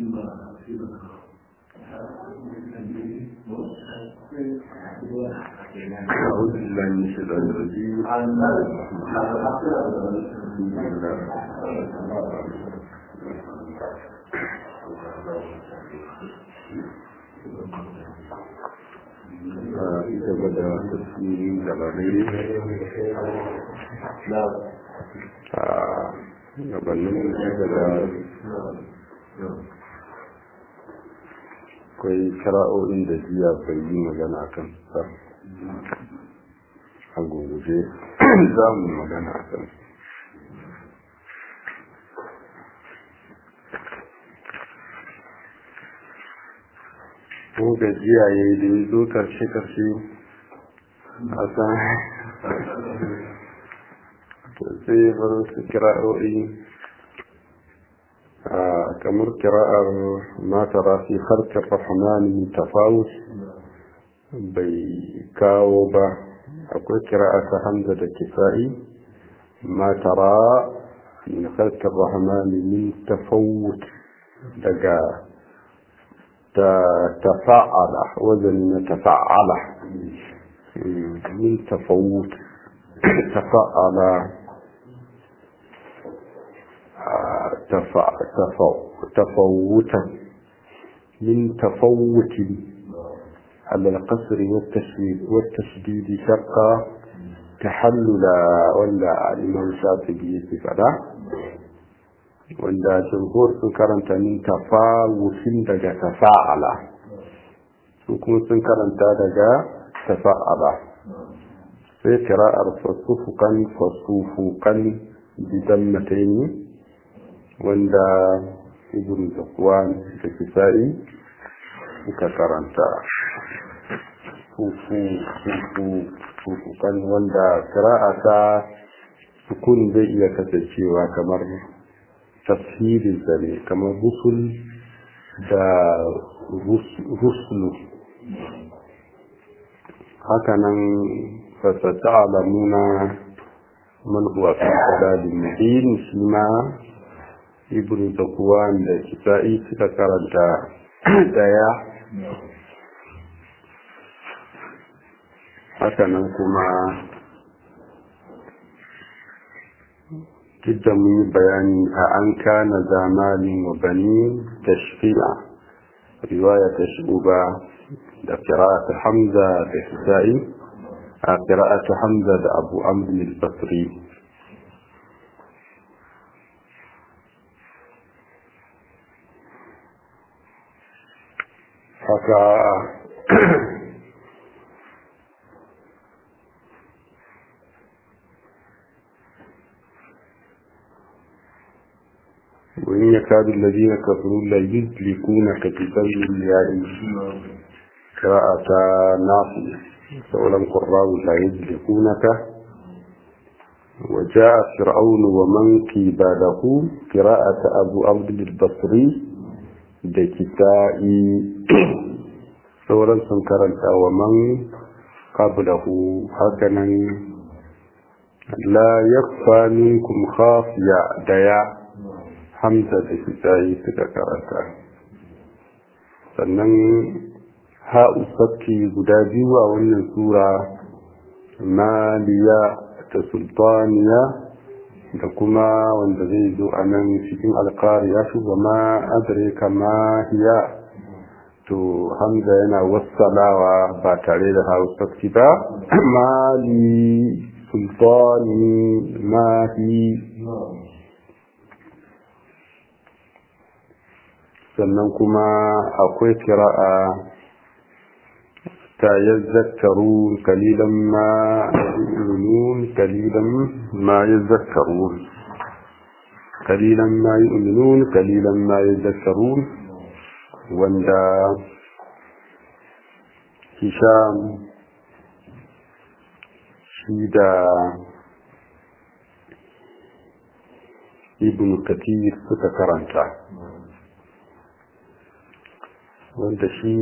أعوذ بالله من الشيطان الرجيم gaba da tafsirin labarai a gabanin gaba da akwai kira'o'in da jiya bai yi magana kan sa a gobe za mu magana kan ko gajiya ya yi da ya zo karshe-karshe a san sai bar su kira'o'i kamar kira'ar matara fi harkar rahmani tafawus bai kawo ba akwai kira'a ta hamza da kisa'i matara min harkar rahmani min tafawut daga تفاعل وزن تفاعل من تفوت تفاعل تفوتا من تفوت على القصر والتشديد والتشديد شقا تحلل ولا الإمام الشاطبي فلا wanda jumhur sun karanta min tafawufin daga tafa'ala su kuma sun karanta daga tafa'ala sai kira'ar fasufukan fasufukan bidan mataini wanda ibn zakwan da kisa'i suka karanta fufukan wanda kira'a ta sukun zai iya kasancewa kamar tafsirinsa ne kamar rusul da rusulu hakanan fasata alamuna man huwa fi dalalin mubin shi ma ibnu zakwan da kisa'i suka karanta daya hakanan kuma jidda mun yi bayani a an kana zamanin wa bani tashfi'a riwaya ta shuba da qira'atu hamza da hisa'i a qira'atu hamza da abu amr al-basri haka وإن يكاد الذين كفروا لا يزلقونك بسبب الياء قراءة ناصية سؤالا قراء لا يزلقونك وجاء فرعون ومن قبله قراءة أبو عبد البصري دكتائي سؤالا سنكرنت ومن قبله هكذا لا يخفى منكم خافية ديا hamza da kisayi suka karanta sannan ha'u sakki guda biyu a wannan sura maliya da sultaniya da kuma wanda zai zo a nan cikin alkariya shi wa ma adraka ma hiya to hamza yana wassalawa ba tare da ha'u sakki ba mali sultani mahi sannan kuma akwai kira'a ta yazzakaru kalilan ma yu'minun kalilan ma yazzakaru kalilan ma yu'minun kalilan ma yazzakaru wanda hisham shi da ibn kathir suka karanta wanda shi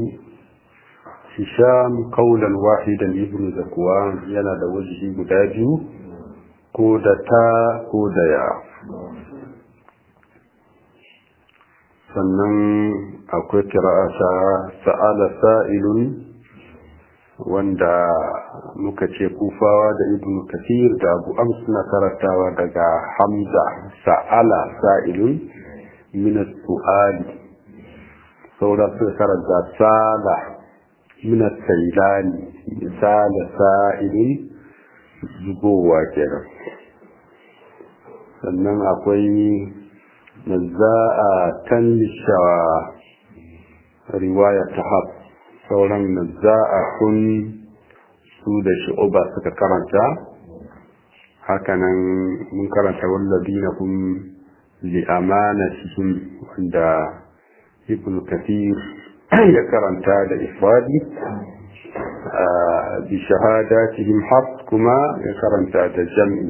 hisham kaulan wahidan ibn zakwan yana da wajihi guda biyu ko da ta ko da ya sannan akwai kira'a ta sa'ala sa'ilun wanda muka ce kufawa da ibn kathir da abu ams na karantawa daga hamza sa'ala sa'ilun min su'ali saura suka karanta sala min sailani misala sa'ilun zubowa kenan sannan akwai nazza'a tan lishawa riwaya ta hab sauran nazza'a kun su da shi'uba suka karanta hakanan mun karanta wallazina kun li amanatihim wanda ibn kathir ya karanta da ifradi bi shahadatihim hab kuma ya karanta da jam'i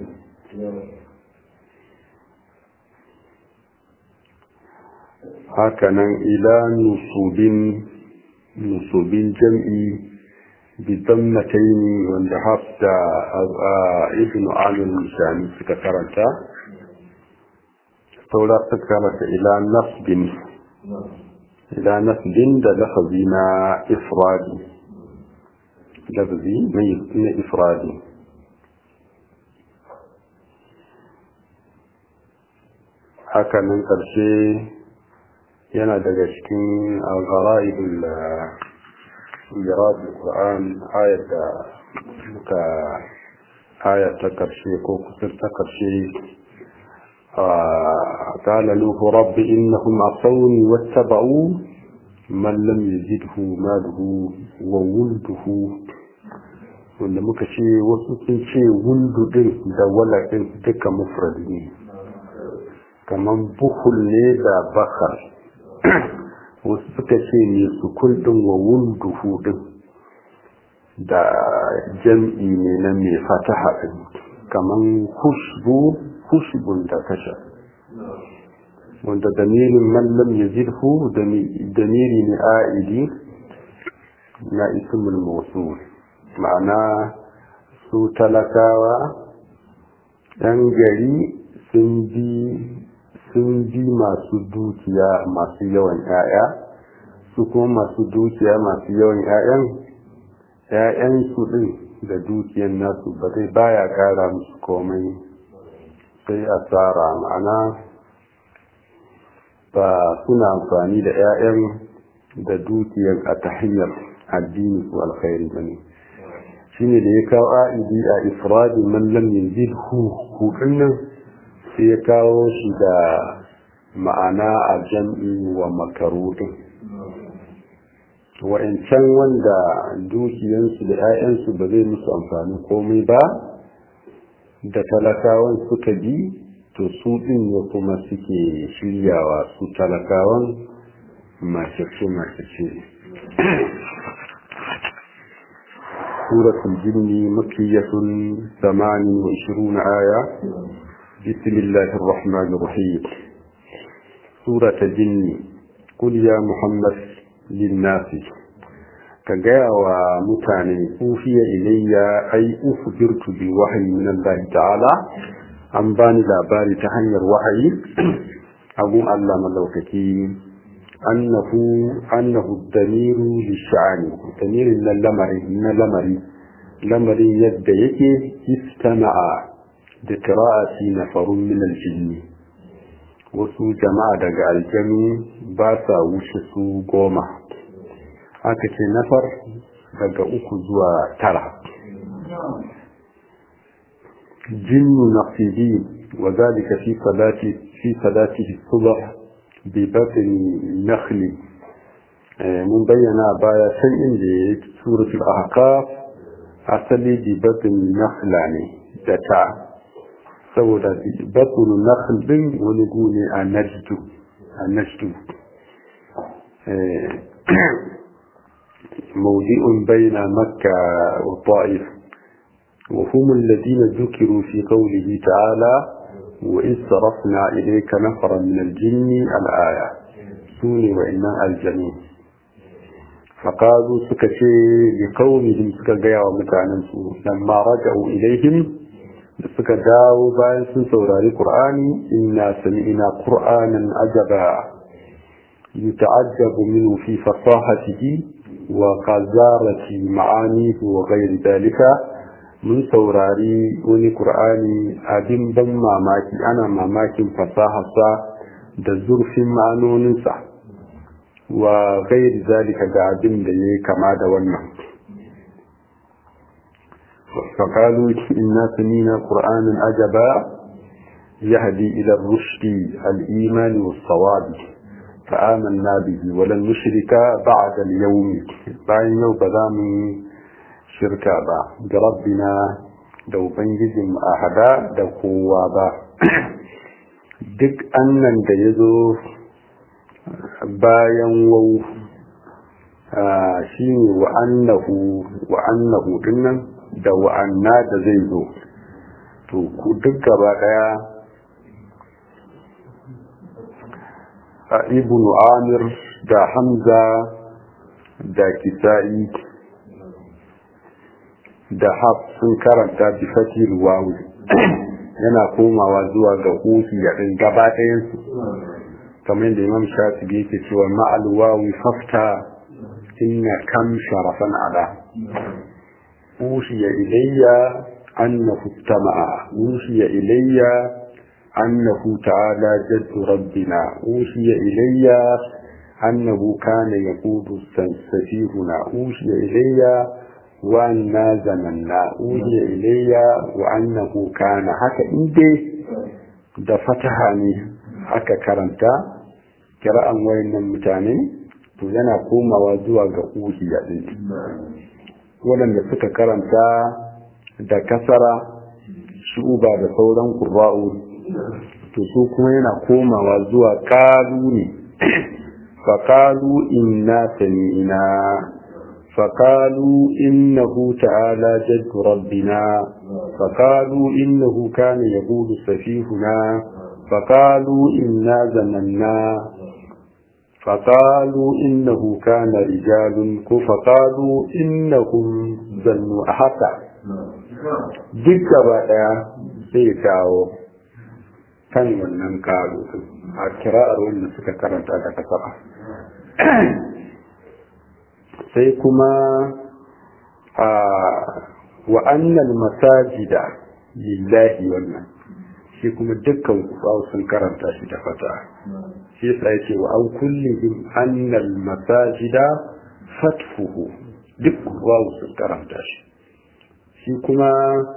hakanan ila nusubin nusubin jam'i bidammataini wanda hafda ibn amir misani suka karanta saura suka karanta ila nasbin ila nasbin da lafazi na ifradi lafazi na ifradi hakanan ƙarshe yana daga cikin al-ghara'ibul irad al-Qur'an ayat da muka ayat ta karshe ko kusur ta karshe قال نوح رب إنهم عصوني واتبعوا من لم يزده ماله وولده wanda muka ce wasu sun ce wundu din da wala din duka mufrad ne kamar buhul ne da bakar wasu suka ce ne su kuldin wa wunduhu din da jam'i ne na mai fataha din kamar hushbu hushbun da kasha wanda damirin mallam ya zirhu damiri ne a'idi na ismul mausul ma'ana su talakawa ɗan gari sun bi sun bi masu dukiya masu yawan 'ya'ya su kuma masu dukiya masu yawan 'ya'yan 'ya'yan su ɗin da dukiyan nasu ba zai baya ƙara musu komai sai asara ma'ana ba suna amfani da 'ya'yan da dukiyan a ta hanyar addini ko alkhairi ba ne shine da ya kawo a'idi a ifradi man lam yazidhu hudun nan sai ya kawo shi da ma'ana a jam'i wa makarudin wa'ancan wanda dukiyansu da 'ya'yansu ba zai musu amfani komai ba da talakawan suka bi to su ɗin ne kuma suke shiryawa su talakawan mace-mace سورة الجن مكية ثمان وعشرون آية بسم الله الرحمن الرحيم سورة الجن قل يا محمد للناس كجاء ومتاني أوفي إلي أي أخبرت بوحي من الله تعالى أن باني لاباري تهنير وحي أبو الله ملوكتي أنه أنه الدمير للشعان الدمير من اللمري من اللمري لمري يد يكي استمع بقراءة نفر من الجن wasu jama'a daga aljanu ba sa wuce su goma aka ce nafar daga uku zuwa tara jinnu naqidi wa zalika fi salati fi salatihi subh bi batni nakhli mun bayyana baya san inda ya suratul ahqaf asali bi batni nakhla ne da ta saboda batnu nakhl din wani gune a najdu a najdu موضع بين مكة والطائف وهم الذين ذكروا في قوله تعالى وإذ صرفنا إليك نفرا من الجن الآية سوني وإنا الجميع فقالوا سكتي لقومهم سكجيا ومتعنسوا لما رجعوا إليهم suka dawo bayan sun saurari Qur'ani inna sami'na Qur'anan ajaba يتعجب منه في فصاحته وقذارة معانيه وغير ذلك من سوراري وني قرآني أدم بن ماماكي أنا ماماكي فصاحة da zurfin ma'anoninsa wa gairi zalika ga abin da ya kama da wannan فقالوا إنا سمينا قرآنا عجبا يهدي إلى الرشد الإيمان والصواب فآمنا به ولن نشرك بعد اليوم باين يوم بذام شركا با بربنا دو بنجزم أحدا دو قوة duk annan da ya zo bayan wau shi ne wa'annahu dinnan da wa'anna da zai zo to ku duk gaba daya a ibnu amir da hamza da kisa'i da haf sun karanta bi fatir wawu yana komawa zuwa ga hufi ya ɗin gaba ɗayansu kamar da imam shafi yake cewa ma'al wawi fafta inna kam sharafan ala أوحي إلي أنه استمع أوحي إلي أنه تعالى جد ربنا أوحي إلي أنه كان يقود سفيهنا أوحي إلي وأنا زمنا أوحي إلي وأنه كان حتى إندي da fataha ne aka karanta kira'an wayannan mutane to yana komawa zuwa ga uhiya din waɗanda suka karanta da kasara shuba da sauran ƙura'u to su kuma yana komawa zuwa ƙalu ne faƙalu inna sami'ina faƙalu innahu ta'ala jaddu rabbina faƙalu innahu kana yahudu safihuna faƙalu inna zananna فقالوا إنه كان رجال فقالوا إنهم ظنوا أحقا duk gaba ɗaya zai kawo kan wannan karo a kira'ar wanda suka karanta da kasara sai kuma a wa'annan masajida lillahi wannan shi kuma dukkan kufawa sun karanta shi da fata shi yasa yake wa an kullihim annal masajida fatfuhu duk wawu sun karanta shi shi kuma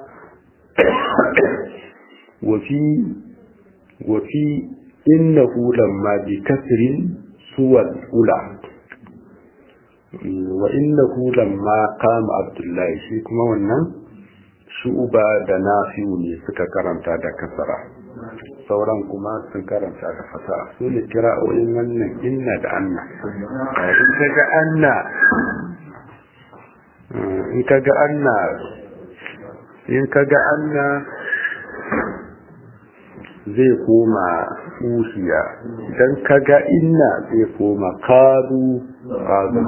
wafi wafi innahu lamma bi kasrin suwal ula wa innahu lamma qama abdullahi shi kuma wannan shu'uba da nafi'u ne suka karanta da kasara sauran kuma sun karanta da fata su ne kira'o'in wannan inna da anna in ka ga anna in ka ga anna in ka ga anna zai koma usiya idan ka ga inna zai koma kadu kadu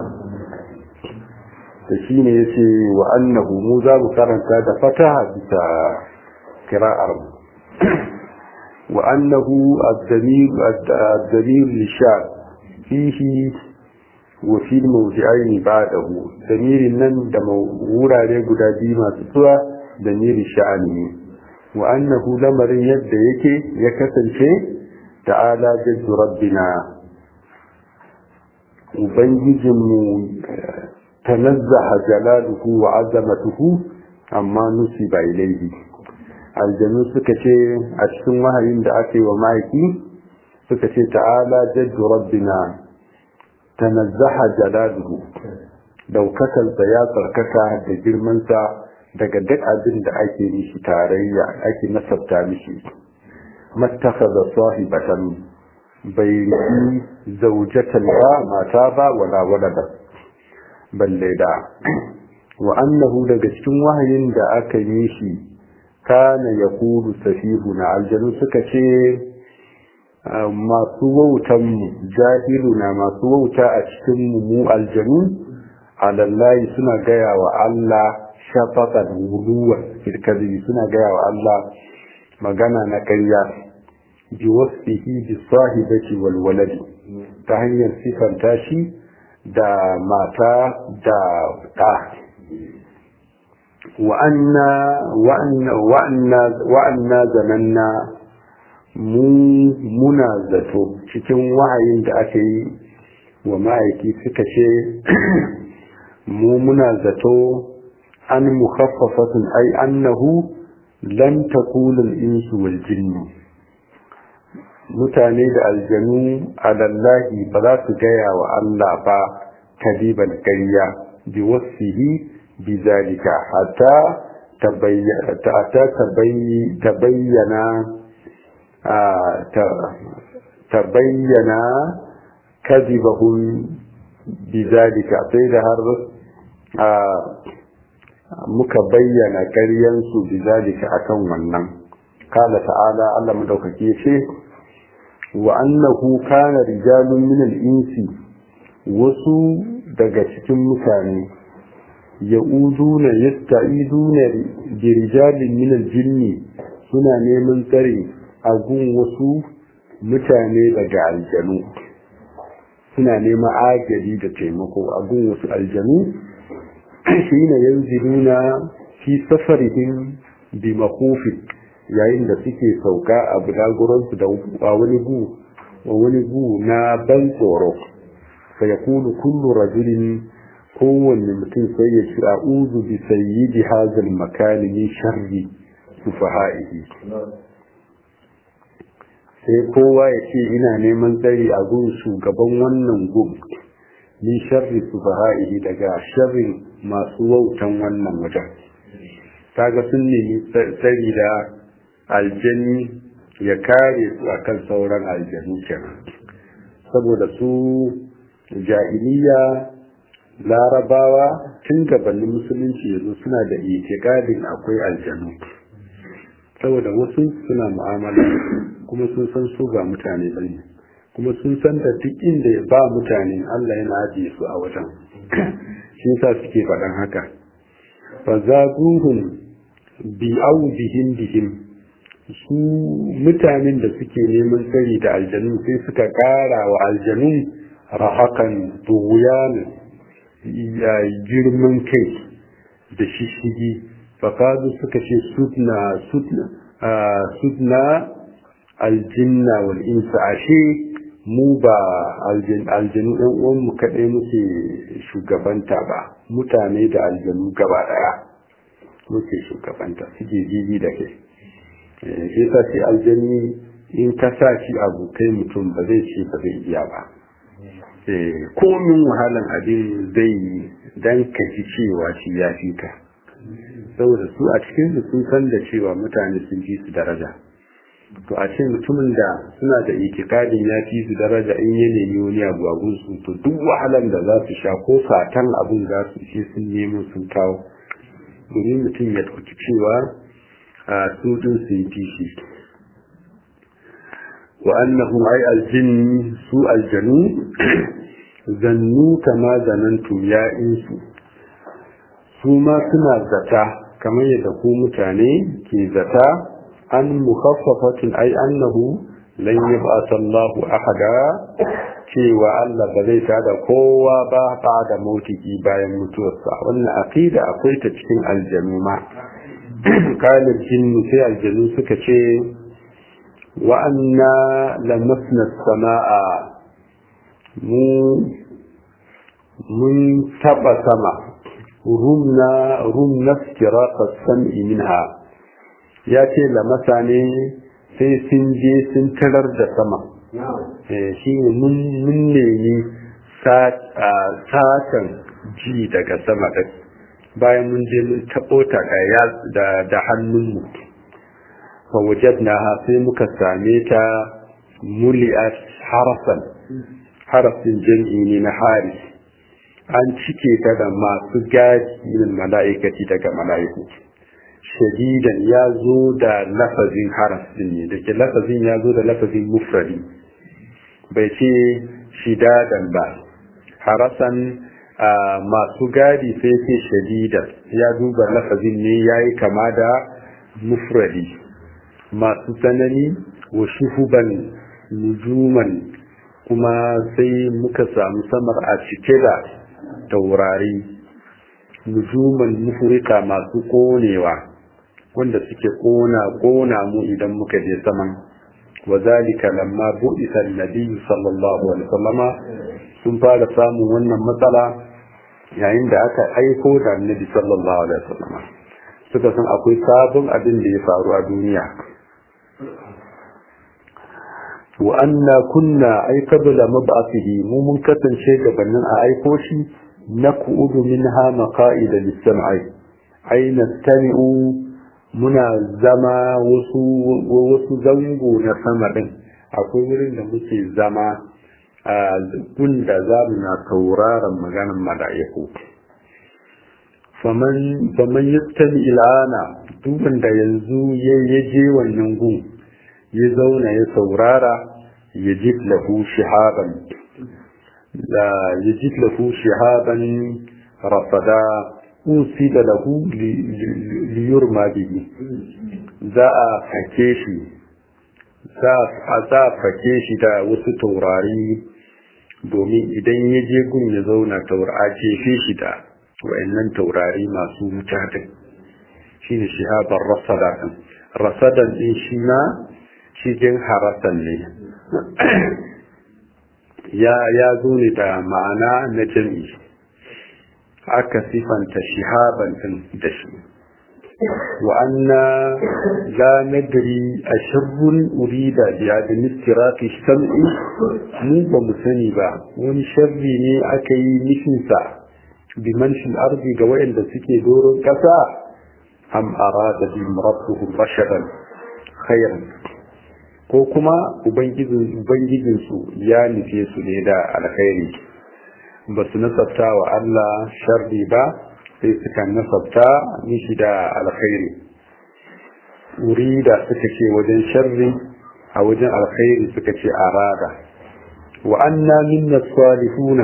da shi ne ya ce wa annahu mu za mu karanta da fataha bisa kira'ar mu wa annahu ad-damir lishar fihi wa fi mawdi'aini ba'dahu damirin nan da wurare guda biyu masu tsuwa damirin sha'ani ne wa annahu lamarin yadda yake ya kasance ta'ala jaddu rabbina ubangijinmu تنزه جلاله وعظمته amma nusiba ilaihi aljanu suka ce a cikin wahayin da aka yi wa mahaifi suka ce ta'ala jaddu rabbina tanazzaha jalaluhu daukakansa ya tsarkaka da girmansa daga duk abin da ake mishi tarayya ake nasabta mishi mattakhadha sahibatan bai riki zaujatan ba mata ba wala walada balle da wa annahu daga cikin wahayin da aka yi shi kana yaqulu safihuna aljanu suka ce masu wautan mu jahiluna masu wauta a cikin mu mu aljanu alallahi suna gaya wa Allah shafaqan wuluwa kirkazi suna gaya wa Allah magana na ƙarya bi wasfihi bi sahibati wal waladi ta hanyar sifanta shi da mata da ɗa wa'anna zananna mu muna zato cikin wahayin da aka yi wa ma'aiki suka ce mu muna zato an mukhaffafatun ai annahu lan takuna al-insu wal jinnu mutane da aljanu alallahi ba za su gaya wa Allah ba kadiban ƙarya bi wasfihi bi zalika hatta tabayyana tabayyana kadibahum bi zalika sai da har muka bayyana ƙaryansu bi zalika akan wannan kala ta'ala Allah madaukaki ce wa annahu kana rijalun min al-insi wasu daga cikin mutane ya'uduna yasta'iduna bi rijalin min al-jinni suna neman tsare a gun wasu mutane daga aljanu suna neman agaji da taimako a gun wasu aljanu shine yanziluna fi safarihim bi makhufin yayin da suke sauka a budaguransu da a wani gu a wani gu na ban tsoro fa yaqulu kullu rajulin kowanne mutum sai ya ce a'udhu bi sayyidi hadha al-makan min sharri sufaha'ihi sai kowa ya ce ina neman tsari a gun shugaban wannan gun min sharri sufaha'ihi daga sharrin masu wautan wannan wajen kaga sun nemi tsari da aljani ya kare su akan sauran aljanu kenan saboda su jahiliya larabawa tun gabanin musulunci yanzu suna da itikadin akwai aljanu saboda wasu suna mu'amala kuma sun san su ba mutane bane kuma sun san da duk inda ba mutane Allah yana ajiye su a wajen shi yasa suke faɗan haka fa zaguhum bi audihim bihim su mutanen da suke neman tsari da aljanu sai suka ƙara wa aljanun rahakan tughyan ya girman kai da shishigi fakadu suka ce sudna sudna sudna aljinna wal insa ashe mu ba aljanu ɗan uwanmu kaɗai muke shugabanta ba mutane da aljanu gaba ɗaya muke shugabanta suke jiji da kai shi sa ce aljani in ka sa shi abu kai mutum ba zai ce ba zai iya ba komin wahalan abin zai yi dan ka ji cewa shi ya fi ka saboda su a cikin su sun san da cewa mutane sun fi su daraja to a ce mutumin da suna da itikadin ya fi su daraja in ya nemi wani abu a gunsu to duk wahalan da za su sha ko fatan abin za su ce sun nemo sun kawo domin mutum ya ɗauki cewa a su din su yi fishi wa annahum ay aljin su aljanu zannu kama zanantu ya insu su ma suna zata kamar yadda ku mutane ke zata an mukhaffafatin ay annahu lan yab'atha Allahu ahada cewa Allah ba zai tada kowa ba ba da motiki bayan mutuwarsa wannan aqida akwai ta cikin aljanu ma kalin jinnu sai aljanu suka ce wa anna lamasna samaa mu mun taba sama rumna rumna istiraqa sam'i minha ya ce lamasa ne sai sun je sun tarar da sama shi ne mun nemi satan ji daga sama ɗin bayan mun je mun taɓo ta da hannunmu fawajadna sai muka same ta muli'at harasan harasin jam'i ne na hari an cike ta da masu gadi min mala'ikati daga mala'iku shadidan ya zo da lafazin harasin ne da ke lafazin ya zo da lafazin mufradi bai ce shidadan ba harasan masu gadi sai ce shadidan ya duba lafazin ne ya yi kama da mufradi masu tsanani wa shuhuban nujuman kuma sai muka samu samar a cike da taurari nujuman mufurika masu konewa wanda suke kona kona mu idan muka je saman wa zalika lamma bu'isa annabi sallallahu alaihi wasallama sun fara samun wannan matsala yayin da aka aiko da annabi sallallahu alaihi wasallama suka san akwai sabon abin da ya faru a duniya wa anna kunna ay qabla mab'athihi mu mun kasance gabanin a aiko shi naqudu minha maqa'ida lis-sam'i ay nastami'u muna zama wasu wasu zango na sama din akwai wurin da muke zama a gun da za mu na tauraron maganar mala'iku faman faman yastami il'ana duk wanda yanzu ya je wannan gun ya zauna ya saurara ya ji lahu shihaban la ya ji lahu shihaban rafada usida lahu liyurma bihi za a fake shi za a fake shi da wasu taurari domin idan ya je gun ya zauna taura jefe shi da wa'annan taurari masu wuta din shine shihaban rasada din rasadan din shi na cikin harasan ne ya ya zo ne da ma'ana na jam'i aka sifanta shihaban din da shi wa anna la nadri ashrun urida bi adami istiraqi sam'i mu ba mu sani ba wani sharri ne aka yi nufin sa bi manshin ardi ga wayanda suke doron kasa am arada bi rabbuhum rashadan khairan ko kuma ubangijinsu ya nufe su ne da alkhairi ba su nasabta wa Allah sharri ba sai suka nasabta mishi da alkhairi wuri da suka ce wajen sharri a wajen alkhairi suka ce arada wa anna minna salihuna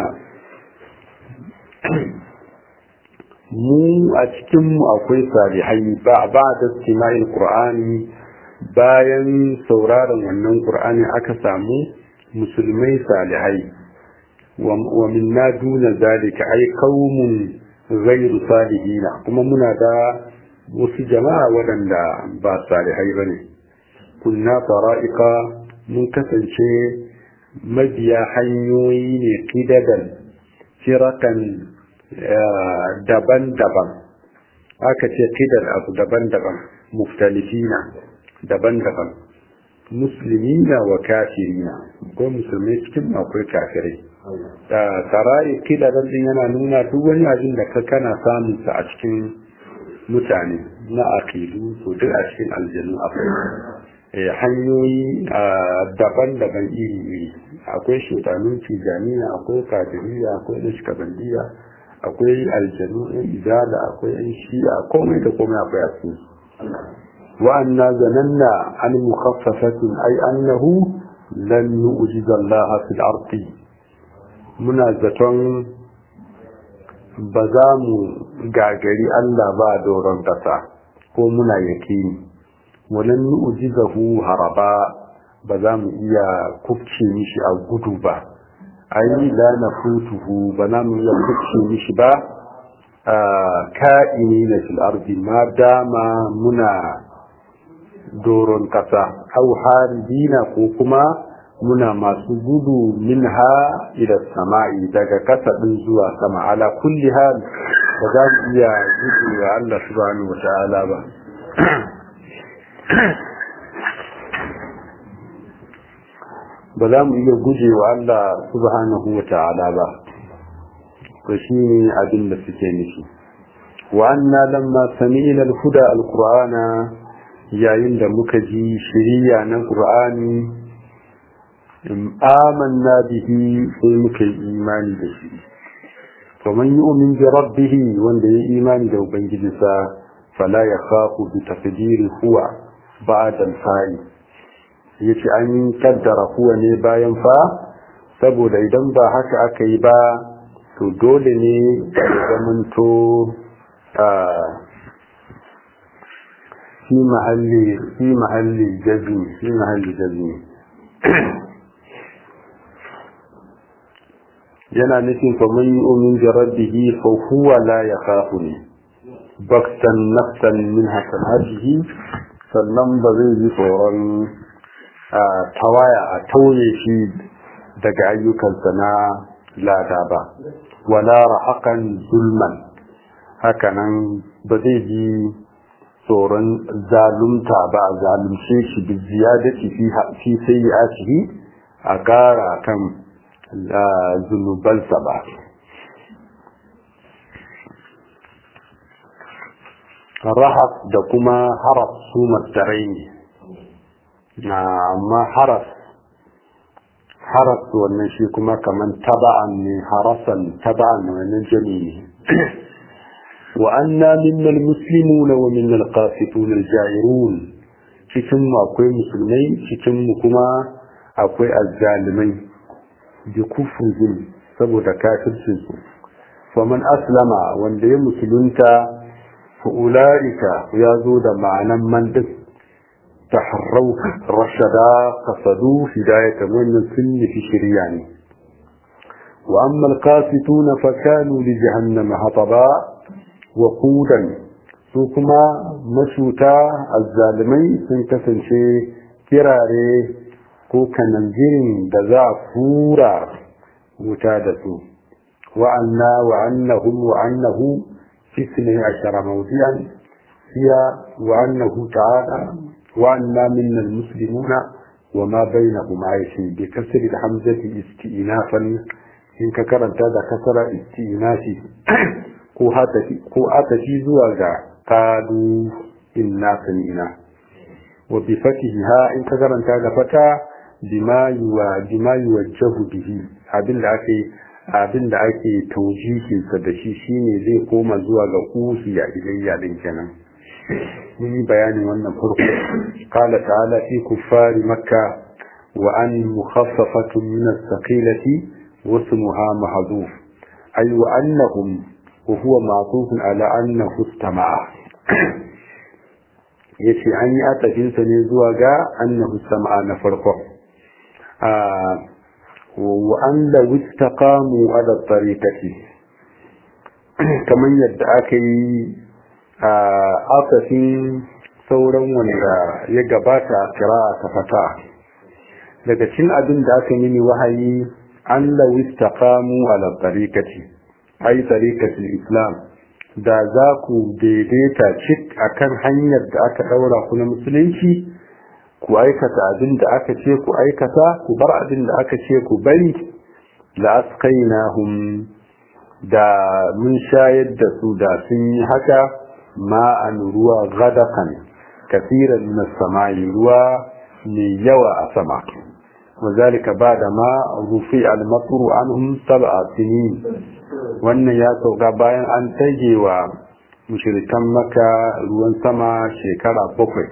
mu a cikinmu akwai salihai ba ba da istima'il qur'ani bayan sauraron wannan qur'ani aka samu musulmai salihai wa minna duna zalika ay qaumun ghayru salihina kuma muna da wasu jama'a waɗanda ba salihai bane kunna fara'iqa mun kasance mabiya hanyoyi ne kidadan firakan daban-daban aka ce kidar abu daban-daban muftalifina daban-daban musulmina wa kafirina ko musulmai cikin akwai kafirai da sarai kila dan din yana nuna duk wani abin da ka kana samun sa a cikin mutane na aqidu to duk a cikin aljannu akwai eh hanyoyi daban-daban iri-iri akwai shutanun tijaniya akwai kafiriya akwai nashkabandiya akwai aljanu ɗin izala akwai yan shi'a komai da komai akwai a cikin وأنا ظننا عن مخففة أي أنه لن نؤجز الله في الأرض منازة بزام غاغري الله با دوران قصا ko muna yakini walan nu'jizahu haraba ba za mu iya kufce mishi a gudu ba ai la nafutuhu ba za mu iya kufce mishi ba ka'ini na fil ardi ma dama muna doron kasa au haribina ko kuma muna masu gudu minha ila sama'i daga kasa din zuwa sama ala kulli hal ba za mu iya gudu wa Allah subhanahu wata'ala ba ba za mu iya guje wa Allah subhanahu wata'ala ba to shine abin da suke nufi wa anna lamma sami'na al-huda al-qur'ana yayin da muka ji shiriya na ƙur'ani amanna bihi sai muka yi imani da shi to man yu'min bi rabbih wanda ya imani da ubangijinsa fala yakhafu bi taqdiri huwa ba'da al-fa'i yace an kaddara huwa ne bayan fa saboda idan ba haka aka yi ba to dole ne ya zamanto في محل في محل جزم في محل جزم yana nufin faman yi umin jarabbihi fa huwa la ya kafu ne baktan nafsan min hasanatihi sannan ba zai ji tsoron tawaya a tauye shi daga ayyukansa na lada ba wala rahakan zulman hakanan ba zai ji tsoron zalunta ba a zalunce shi bi ziyadati fi sayyi'atihi a ƙara kan zunubansa ba rahab da kuma haraf su mastarai ne amma haraf haraf wannan shi kuma kaman taba'an ne harasan taba'an wannan jami ne وأنا منا المسلمون ومنا القاسطون الجائرون cikin mu akwai musulmai cikin mu kuma akwai azzalimai bi kufrihim saboda kafircin su faman aslama wanda ya musulunta fa ulaika ya zo da ma'anan man din taharrau rashada qasadu hidayatan wannan sun fi shirya ne wa amma alqasituna fa kanu li jahannama hataba waƙudan su kuma mashuta azzalimai sun kasance kirare ko kanangirin da za a fura wuta da su wa'anna wa'annahum wa'annahu fisne ashara mawdiyan hiya wa'annahu ta'ala wa'anna minna almuslimuna وما بينهم عايشين بكسر الحمزة استئنافا إن كرنت هذا كسر استئنافي ko atafi zuwa ga kadu inna sami'na wa bi fatiha in ka karanta da fata bima yuwa bima yuwajjahu bihi abin da ake abin da ake taujihin sa da shi shine zai koma zuwa ga usiya ilayya din kenan mun yi bayanin wannan farko qala ta'ala fi kuffari makka wa an mukhaffafatun min as-saqilati wa ismuha mahdhuf ay wa annahum وهو معطوف على أنه استمع yace an yi atafinsa ne zuwa ga annahu sama'a na farko wa an da wistaqamu ala tariqati kamar yadda aka yi atafin sauran wanda ya gabata kira ta fata daga cin abin da aka yi wahayi an da wistaqamu ala tariqati ai tariqatul islam da za ku daidaita cik akan hanyar da aka daura ku na musulunci ku aikata abin da aka ce ku aikata ku bar abin da aka ce ku bari la asqainahum da mun shayar da su da sun yi haka ma'an ruwa gadakan kasiran min samai ruwa mai yawa a sama وذلك بعد ما رفع المطر عنهم سبع سنين wannan ya sauka bayan an tage wa mushrikan maka ruwan sama shekara bakwai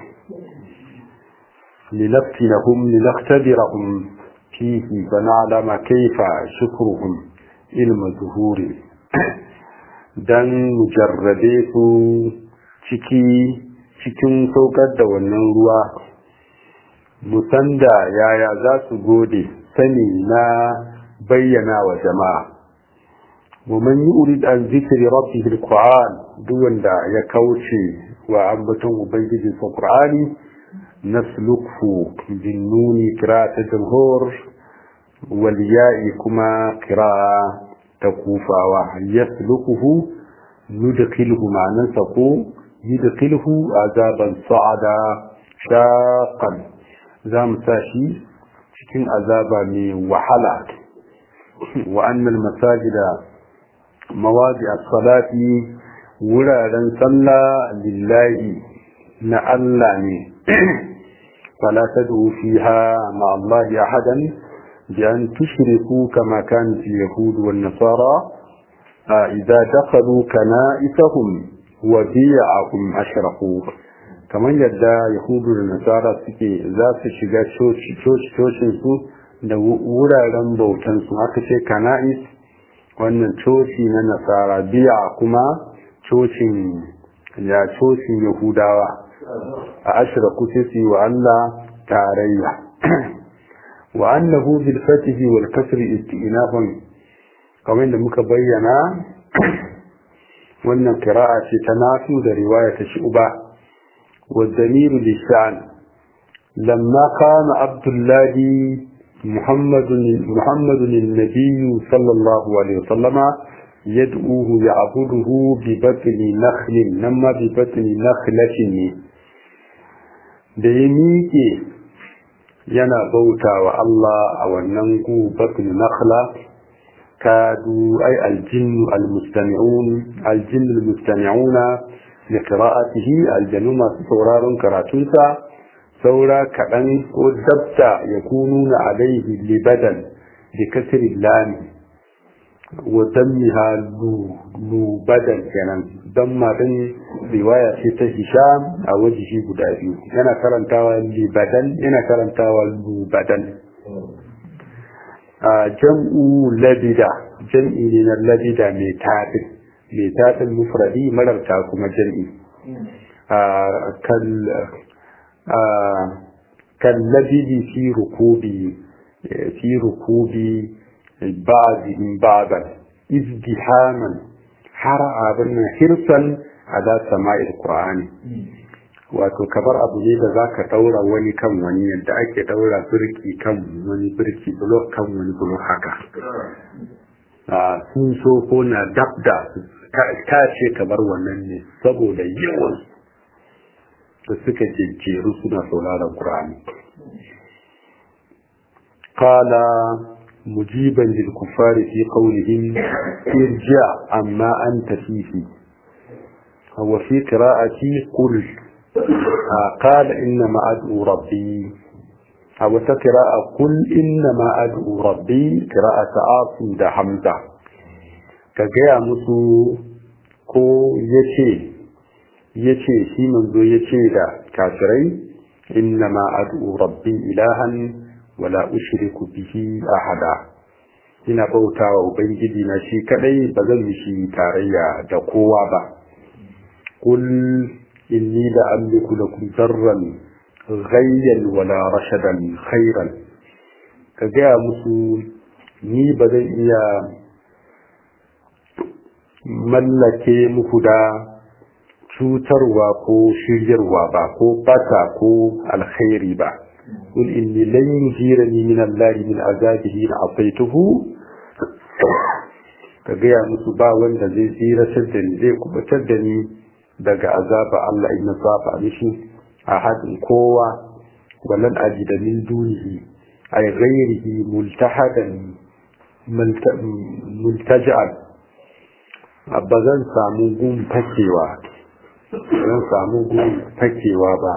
linaftinahum linaktabirahum fihi fa na'lama kayfa shukruhum ilma zuhuri dan mujarrabe su ciki cikin saukar da wannan ruwa musanda yaya za su gode sani na bayyana wa jama'a ومن يريد عن ذكر ربه القرآن دون دا يكوشي وعبتم وبيجي في القرآن نسلكه بالنون قراءة الجمهور والياء كما قراءة تكوفا ويسلكه ندخله مع نسقه يدخله عذابا صعدا شاقا زام ساشي cikin azaba mai wahala wa annal masajida mawadi as-salati wuraren sallah lillahi na Allah ne fala tad'u fiha ma Allah ahadan bi an tushriku kama kan fi yahud wan nasara idza dakhalu kana'isahum wa bi'ahum ashraku kamar yadda yahudu da nasara suke za su shiga cocin su da wuraren bautan su aka ce kana'is wannan coci na nasara biya kuma cocin ya cocin yahudawa a ashraku sai su yi wa Allah tarayya wa annahu bil fatihi wal kasri istinafan kamar da muka bayyana wannan qira'a ce ta nasu da riwaya ta shu'ba wa damiru lishan lamma kana abdullahi محمد محمد النبي صلى الله عليه وسلم يدعوه يعبده ببطن نخل نما ببطن نخلة da ya miƙe yana bauta wa Allah a wannan gu batun nakhla kadu ay aljinnu almustami'un aljinnu almustami'una li qira'atihi aljannu masu sauraron karatunsa saura kaɗan ko dabta ya kunu na alaihi libadan da kasirin lami wa dammiha lubadan kenan don maɗin riwaya ce ta hisham a wajihi guda biyu yana karantawa libadan yana karantawa lubadan a jam'u labida jam'i ne na labida mai taɗin mai taɗin mufradi mararta kuma jam'i كاللبد في ركوب في ركوب بعضهم بعضا ازدحاما حرع بنا حرصا على سماع القرآن wato kamar abu ne da za ka daura wani kan wani yadda ake daura birki kan wani birki blok kan wani blok haka sun so ko na dabda ta ce kamar wannan ne saboda yawan da suka jejjeru suna sauraron Qur'ani. Qala mujiban lil kuffari fi qawlihim irja amma anta fihi wa fi qira'ati qul qala inna ma ad'u rabbi aw ta qira'a qul inna ma ad'u rabbi qira'ata asim da hamza ka gaya musu ko yace ya ce shi manzo ya ce da kafirai inna ma ad'u rabbi ilahan wala ushriku bihi ahada ina bautawa ubangiji na shi kadai ba zan mishi tarayya da kowa ba kul inni la amliku lakum darran ghayyan wala rashadan khairan ka gaya musu ni ba zan iya mallake muku da cutarwa ko shiryarwa ba ko bata ko alkhairi ba قل إني لن يجيرني من الله من عذابه إن عصيته ka gaya musu ba wanda zai tsiratar da ni zai kubatar da ni daga azaba Allah in saba mishi a hadin kowa walan ajida min dunihi ay ghairihi multahadan multaja'an abba zan samu gun fakewa zan samu gun fakewa ba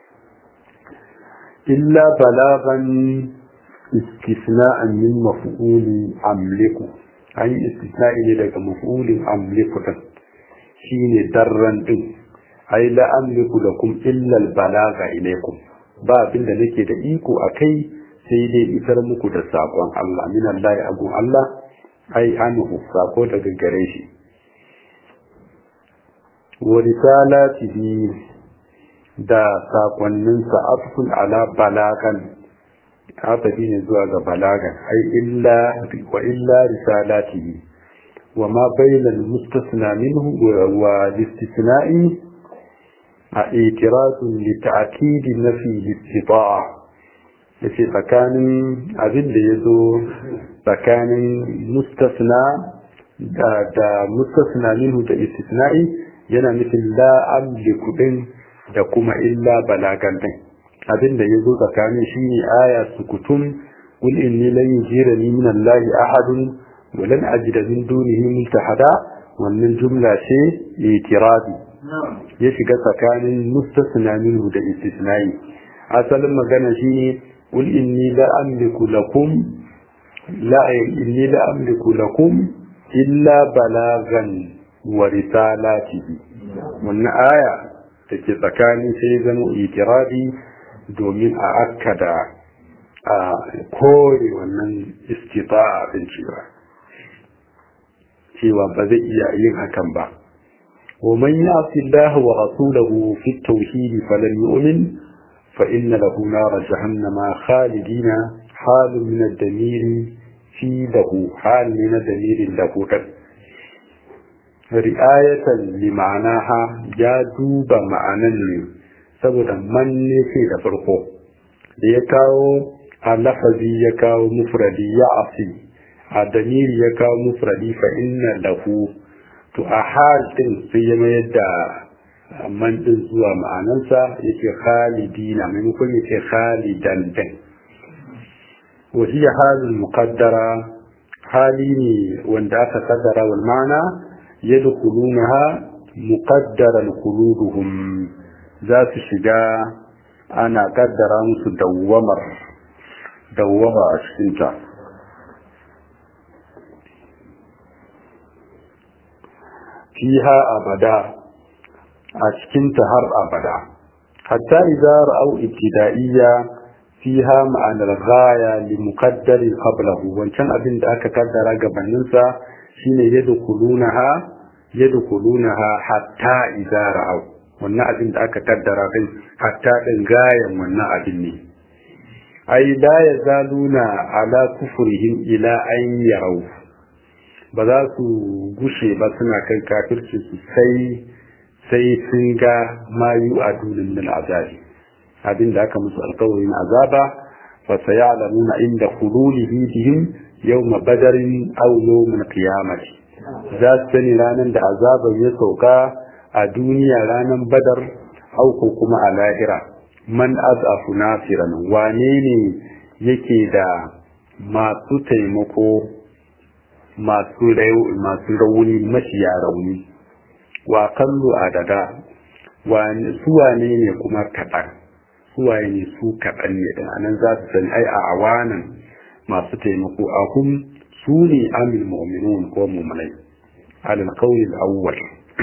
illa balagan istisna'an min maf'uli amliku an yi istisna'i ne daga maf'ulin amliku din shine darran din ai la amliku lakum illa balaga ilaykum ba abin da nake da iko akai sai dai isar muku da sakon Allah min Allah agun Allah ai anhu sako daga gare shi wa risalatihi da sakonninsa afkun ala balagan hatafi ne zuwa ga balagan ai illa wa illa risalatihi wa ma bayna al-mustasna minhu wa al-istisna'i a itirazun li ta'kid nafi al-istita'a yace tsakanin abin da yazo tsakanin mustasna da da mustasna minhu da istisna'i yana nufin la amliku din da kuma illa balagan din abin da ya zo tsakanin shi ne aya sukutum qul inni lan yujirani min allahi ahadun wa lan ajida min dunihi multahada wannan jumla ce itirazi ya shiga tsakanin mustasna minhu da istisnai asalin magana shine qul inni la amliku lakum la inni la amliku lakum illa balagan wa risalatihi wannan aya take tsakanin sai zama itirazi domin a akkada a kore wannan istita'a din cewa cewa ba zai iya yin hakan ba ومن يعص الله ورسوله في التوحيد فلن يؤمن فإن له نار جهنم خالدين حال من الدمير في له حال من الدمير له رعاية لمعناها جادوب معنى saboda man ne ce da farko da ya kawo a lafazi ya kawo mufradi ya asi a damiri ya kawo mufradi fa inna lahu to a hal din sai ya mayar da man din zuwa ma'anansa yake khalidina maimakon yake khalidan din wa hiya halul muqaddara hali ne wanda aka kaddara wal ma'ana yadkhulunaha muqaddaran khuluduhum za su shiga ana kaddara musu dawwamar dawwama a cikinta fiha abada a cikinta har abada hatta idza ra'aw ibtida'iyya fiha ma'anar ghaya li muqaddari qablahu wancan abin da aka kaddara gabanin sa shine yadkhulunaha yadkhulunaha hatta idza ra'aw wannan abin da aka kaddara din hatta din gayan wannan abin ne ai la yazaluna ala kufrihim ila an yarau ba za su gushe ba suna kan kafirci su sai sai sun ga mayu a dunin min azabi abin da aka musu alkawarin azaba fa sayalamuna inda khululihi bihim yawma badarin aw yawm qiyamah za su sani ranar da azaban ya sauka a duniya ranar badar au ko kuma a lahira man azafu nasiran wane ne yake da masu taimako masu rauni mashiya rauni wa kallo adada su wane ne kuma kaɗan su waye ne su kaɗan ne da anan za su sani ai a awanan masu taimako a hum su ne amil mu'minun ko mu'minai alal qawli al-awwal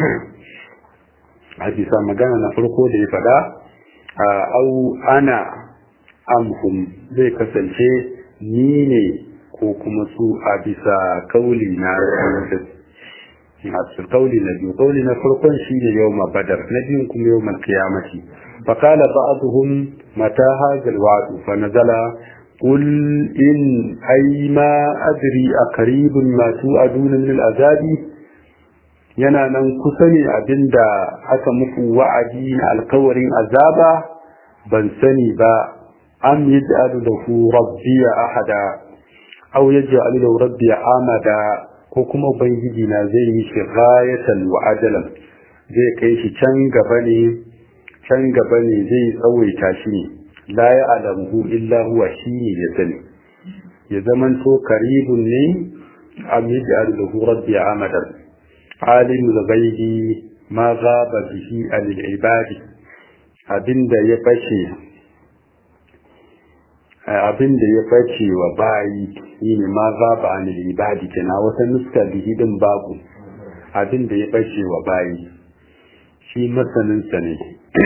a bisa magana na farko da ya faɗa au ana amhum zai kasance ni ne ko kuma su a bisa kauli na a kauli na biyu kauli na farkon shi ne yau badar na biyun kuma yau mal kiyamati فقال بعضهم متى هذا الوعد فنزل قل إن أي ما أدري أقريب ما توعدون من العذاب yana nan kusa ne abinda aka muku wa'adi na alkawarin azaba ban sani ba am yaj'alu lahu rabbi ahada aw yaj'alu lahu rabbi amada ko kuma ubangiji na zai yi shi ghayatan wa ajalan zai kai shi can gaba ne can gaba ne zai tsawaita shi ne la ya'lamu illa huwa shi ne ya sani ya zamanto karibun ne am yaj'alu lahu rabbi amadan alim al-ghaibi ma ghaba bihi al-ibadi abinda ya bace abinda ya bace wa bayi shine ma ghaba al-ibadi kana wata nuska bihi din babu abinda ya bace wa bayi shi masanin sa ne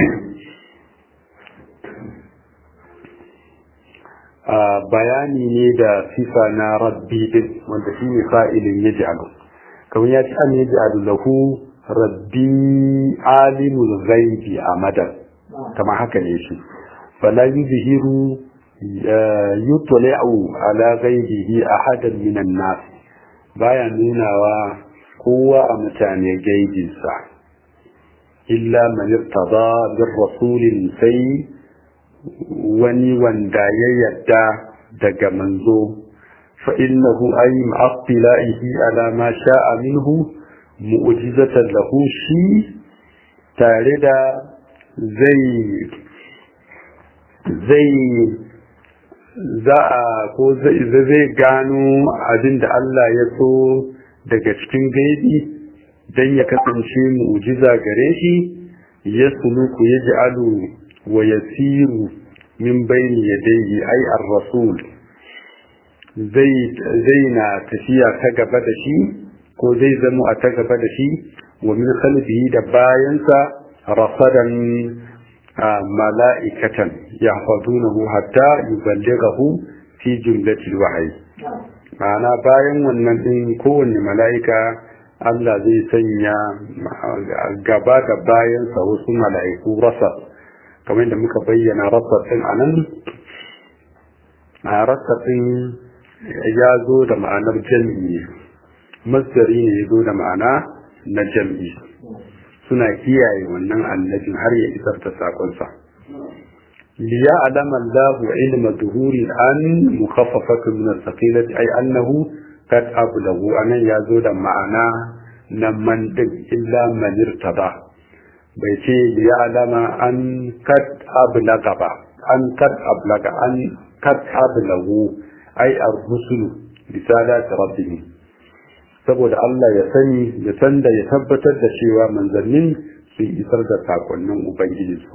bayani ne da sifa na rabbi din wanda shine fa'ilin yaj'alu kamar ya ci an yi ja'adu lahu rabbi alimul ghaibi amadan kamar haka ne shi fala yuzhiru yutli'u ala ghaibihi ahadan minan nas baya nunawa kowa a mutane gaibinsa illa man irtada bir rasulin sai wani wanda ya yadda daga manzo فإنه أي مع اطلاعه على ما شاء منه مؤجزة له شيء تاردا زي زي za a ko zai gano abin da Allah ya so daga cikin gaibi don ya kasance mu'jiza gare shi ya suluku ya ji alu wa yasiru min bayni yadayhi ai ar-rasul zai na tafiya ta gaba da shi ko zai zamo a ta gaba da shi wa min khalfihi da bayansa rasadan mala'ikatan yahfazunahu hatta yuballighahu fi jumlatil wahyi ma'ana bayan wannan din kowanne mala'ika Allah zai sanya gaba da bayansa wasu mala'iku rasa kamar da muka bayyana rasa ɗin a nan a rasa ɗin ya zo da ma'anar jam'i masdari ne ya zo da ma'ana na jam'i suna kiyaye wannan annabin har ya isar da sakonsa liya alama Allahu ilma zuhuri an mukhaffafatu min as-saqilati ay annahu kad ablahu anan ya zo da ma'ana na man din illa man irtada bai ce liya alama an kad ablaga ba an kad ablaga an kad ablahu ay ar-rusulu risalati rabbihim saboda Allah ya sani ya san da ya tabbatar da cewa manzannin sun isar da sakonnin Ubangijinsu.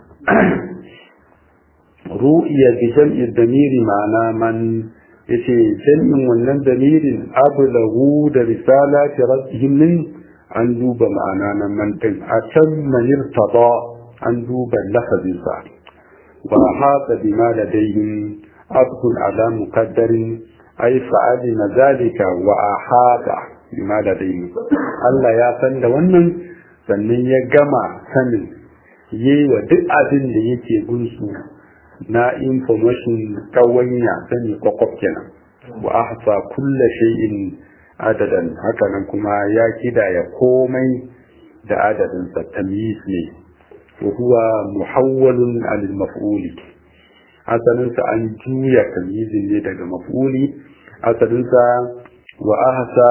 Ru'iya bi jam'i damiri ma'ana man yace jam'in wannan damirin ablahu da risala ta rabbihim min an duba ma'ana na man din a can manirtada an duba lafazin sa wa hada bima ladayhim abdul ala muqaddarin ai fa'alima zalika wa ahada bima ladayhi Allah ya san da wannan sannan ya gama sanin yayi wa duk abin da yake gunsu na information kawanya sani kwakwaf kenan wa ahsa kulla shay'in adadan haka nan kuma ya kidaya komai da adadin sa tamyiz ne wa huwa muhawwalun anil maf'uli asalinsa an juya tamyizin ne daga maf'uli asalinsa wa ahsa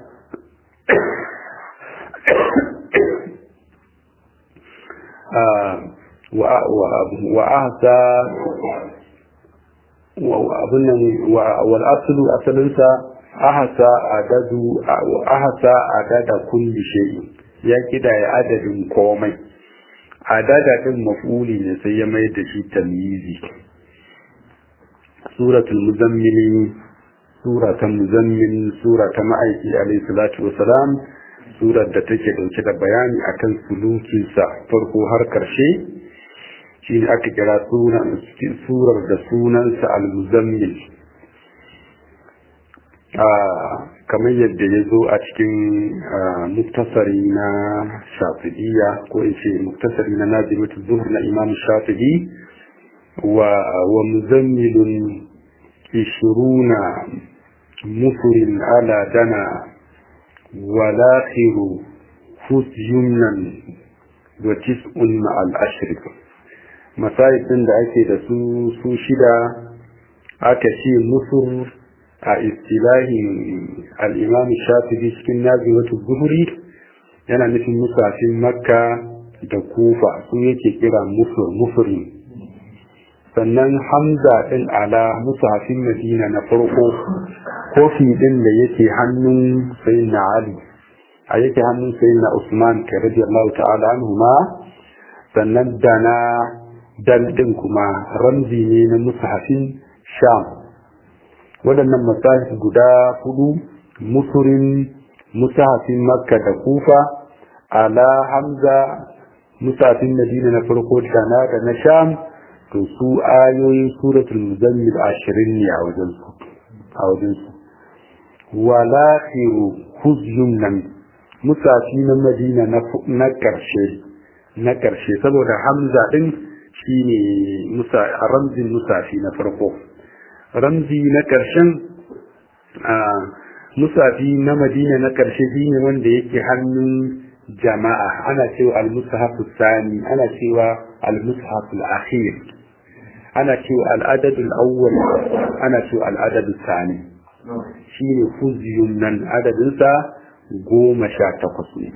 wa ahsa wal aslu asalinsa ahsa adadu ahsa adada kulli shay'in ya kidaya adadin komai adada din maf'uli ne sai ya mai da shi tamyizi suratul muzammil sura ta muzammil sura ta ma'aiki alayhi salatu wasalam surar da take dauke da bayani akan sulukinsa farko har karshe shine aka kira surar da sunansa al-muzammil kamar yadda ya zo a cikin muktasari na shafi'iyya ko in ce muktasari na nazimatu zuhur na imam shafi'i wa wa muzammilun ishiruna mufurin ala dana walakhiru fusyumnan wa tis'un ma'al ashrik masayidin da ake da su su shida aka ce musur a istilahin al'imam shafi'i cikin nazimatu zuhuri yana nufin musafin makka da kufa su yake kira musur mufuri sannan hamza ɗin ala musafin madina na farko kofi ɗin da yake hannun sayin na ali a yake hannun sayin na usman ka radiyallahu ta'ala anhu ma sannan dana dal ɗin kuma ramzi ne na musafin sham waɗannan masahif guda hudu musurin musahafin makka da kufa ala hamza musafin madina na farko dana da na sham to su ayoyin suratul muzammil ashirin ne a wajen su a wajen su wala khiru huzyun nan musafi na madina na karshe na karshe saboda hamza din shine musa ramzin musafi na farko ramzi na karshen a musafi na madina na karshe shine wanda yake hannun jama'a ana cewa al-mushafu sani ana cewa al-mushafu al-akhir ana cewa al'adadul awwal ana cewa al'adadul sani shi ne fuziyun nan adadinsa goma sha takwas ne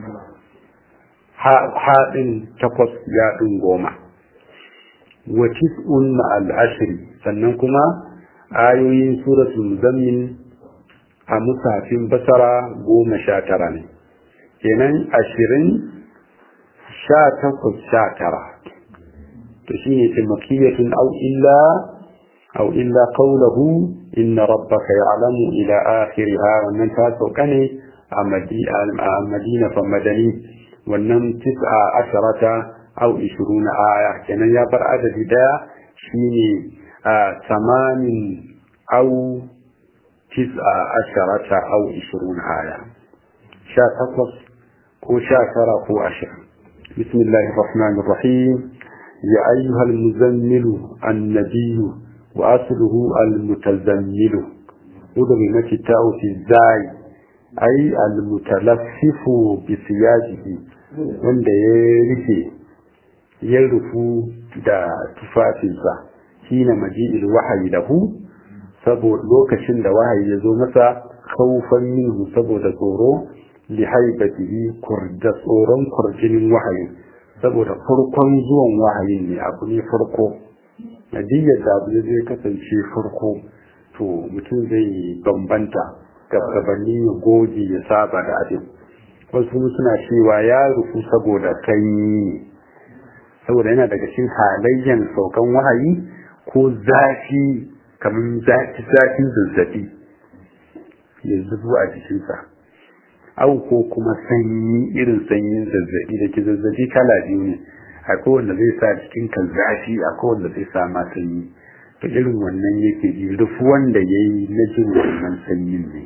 haɗin takwas yaɗin goma wa tis'un ma'al ashiri sannan kuma ayoyin suratul muzammin a musafin basara goma sha tara ne kenan ashirin sha takwas sha tara to shine ce makiyatun aw illa aw illa qawluhu inna rabbaka ya'lamu ila akhiriha wannan ta sauka ne a madina fa madani wannan tis'a asharata aw ishiruna aya kenan ya bar adadi daya shine tamanin aw tis'a asharata aw ishiruna aya sha takwas ko sha tara ko ashirin bismillahi rahman rahim ya ayyuhal muzammilu annabiyu wa asluhu al-mutazammilu udri na kitau fi zai ai al-mutalaffifu bi siyajihi wanda ya rufe ya rufu da tufafinsa shine maji'il wahayi lahu saboda lokacin da wahayi ya zo masa kaufan minhu saboda tsoro li haibatihi da tsoron kurjinin wahayi saboda farkon zuwan wahayin ne abu ne farko nadiyar da abu zai kasance farko to mutum zai bambanta gabanin ya goge ya saba da abin wasu suna cewa ya rufu saboda sanyi saboda yana daga cikin halayyan saukan wahayi ko zafi kamar zafin zazzabi ya zubo a jikinsa au ko kuma sanyi irin sanyin zazzabi da ke zazzabi kala biyu ne akwai wanda zai sa cikin kan zafi akwai wanda zai sa ma sanyi to irin wannan yake ji rufu wanda ya yi na jin wannan sanyin ne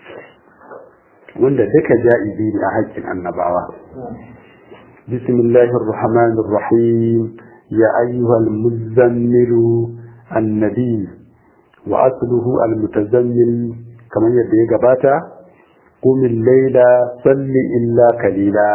wanda duka ja'ibi ne a haƙƙin annabawa بسم الله الرحمن الرحيم يا أيها المزمل النبي وأصله المتزمل كما يبدأ قباتا قم الليل صل إلا قليلا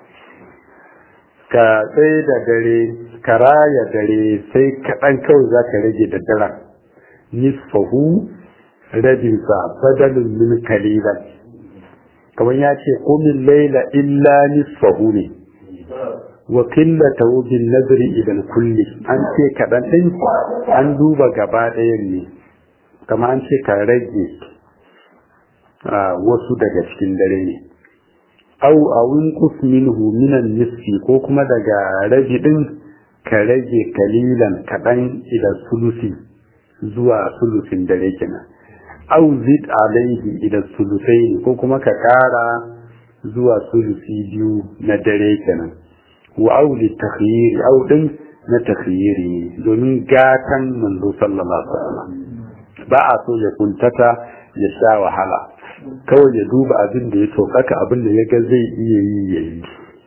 ka tsaye da dare ka raya dare sai kaɗan kawai za ka rage da daren nisfahu rabinsa badalin min kalilan kamar ya ce kumin laila illa nisfahu ne wa qillatahu bin nazri ila kulli an ce kadan din an duba gaba ɗayan ne kamar an ce ka rage wasu daga cikin dare ne au awin qus minhu minan nisfi ko kuma daga rabi din ka rage kalilan kadan ila sulusi zuwa sulusin dare kenan au zid alaihi ila sulusaini ko kuma ka kara zuwa sulusi biyu na dare kenan wa auli takhyiri au din na takhyiri domin gatan manzo sallallahu alaihi wasallam ba a so ya kuntata ya sha wahala kawai ya duba abin da ya tokaka abin da ya ga zai iya yi ya yi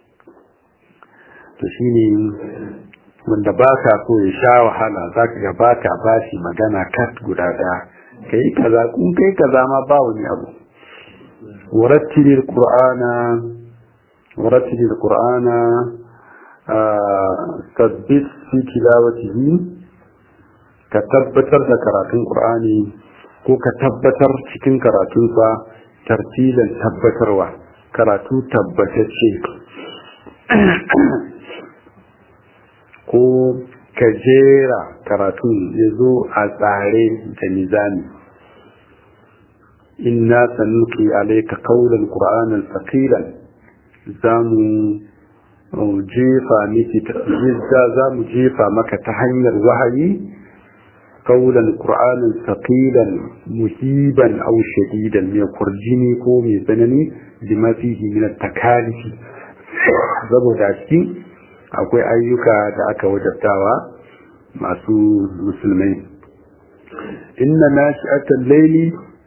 to shine wanda ba ka so ya sha wahala za ka ga ba ka ba shi magana kat guda ɗaya ka yi kaza kun kai kaza ma ba wani abu warattilil qur'ana warattilil qur'ana tabbit fi tilawatihi ka tabbatar da karatun qur'ani ko ka tabbatar cikin karatunsa tartilan tabbatarwa karatu tabbatacce ko ka jera karatun ya zo a tsare da nizami inna sanuki alaika kaulan qur'anan saqilan zamu jefa miki za mu jefa maka ta hanyar wahayi kaulan qur'anan saqilan musiban aw shadidan mai kurjini ko mai tsanani bima fihi min at-takalifi saboda cikin akwai ayyuka da aka wajabtawa masu musulmai inna nashi'atal layli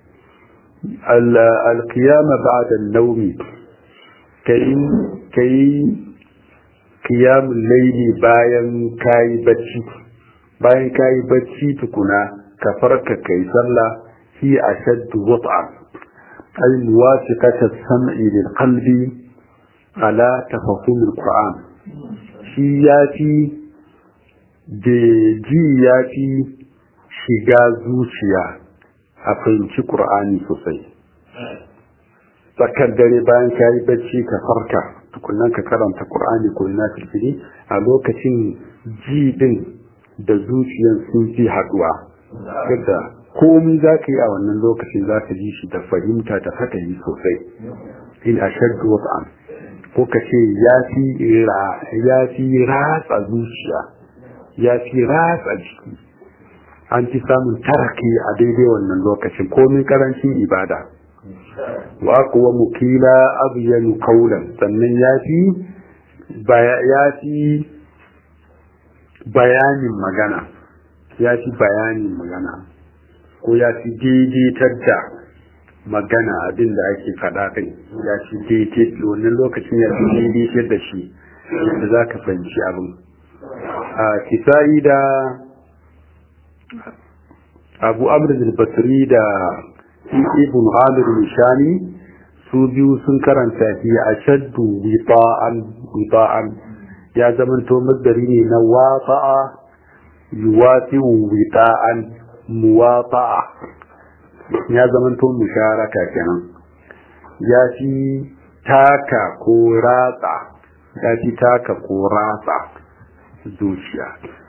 al-qiyama ba'da an-nawmi kai kai qiyamul layli bayan kai bacci bayan kayi bacci tukuna ka farka kai sallah fi ashaddu wat'a ay muwafiqata as-sam'i lil qalbi ala tafahum al-qur'an shi yafi da ji yafi shiga zuciya a fahimci qur'ani sosai tsakar dare bayan kayi bacci ka farka tukunan ka karanta qur'ani ko na filfili a lokacin ji din da zuciyar sun fi haduwa yadda komi za ka yi a wannan lokacin za ka ji shi da fahimta da fatayi sosai in a shaddu wasu ko ka ce ya fi ratsa zuciya ya fi ratsa jiki an fi samun taraki a daidai wannan lokacin komin karancin ibada wa kuwa mukila abu yanu kaulan sannan ya fi ya fi bayanin magana ya fi bayanin magana ko ya fi daidaitar da magana abin da ake faɗa kai ya shi daidai wannan lokacin ya fi daidai da shi yadda za ka fahimci abin a kisa'i da abu amr basri da ibn amir nishani su biyu sun karanta shi a shaddu wita'an ya zamanto masdari ne na wata'a yuwati'u wita'an muwata'a ya zamanto musharaka kenan ya fi taka ko ratsa ya fi taka ko ratsa zuciya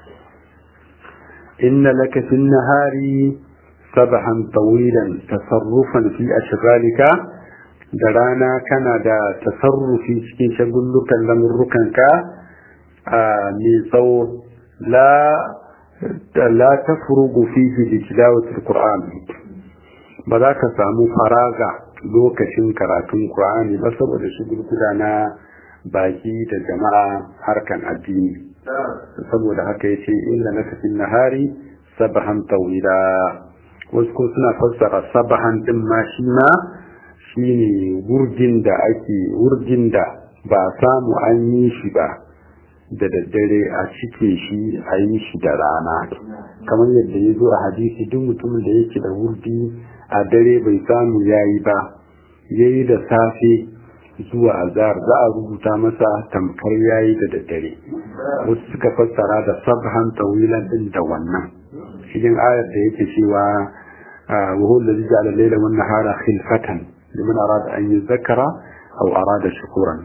inna laka fi nahari sabahan tawilan tasarrufan fi ashghalika da rana kana da tasarrufi cikin shagullukan lamurrukanka a mai tsawo la la tafrugu fihi bi tilawatil qur'an ba za ka samu faraga lokacin karatun qur'ani ba saboda shugulguda na baki da jama'a harkan addini saboda haka yace inna laka fil nahari sabahan tawila wasu ko suna fassara sabahan din ma shi ma shine wurjin da ake wurjin da ba samu an yi shi ba da daddare a cike shi a yi shi da rana kamar yadda ya zo a hadisi duk mutumin da yake da wurdi a dare bai samu ya yi ba ya yi da safe zuwa azar za a rubuta masa tamkar ya yi da daddare wasu suka fassara da sabhan tawilan din da wannan cikin ayar da yake cewa وهو الذي جعل الليل والنهار خلفة لمن أراد أن يذكر أو أراد شكورا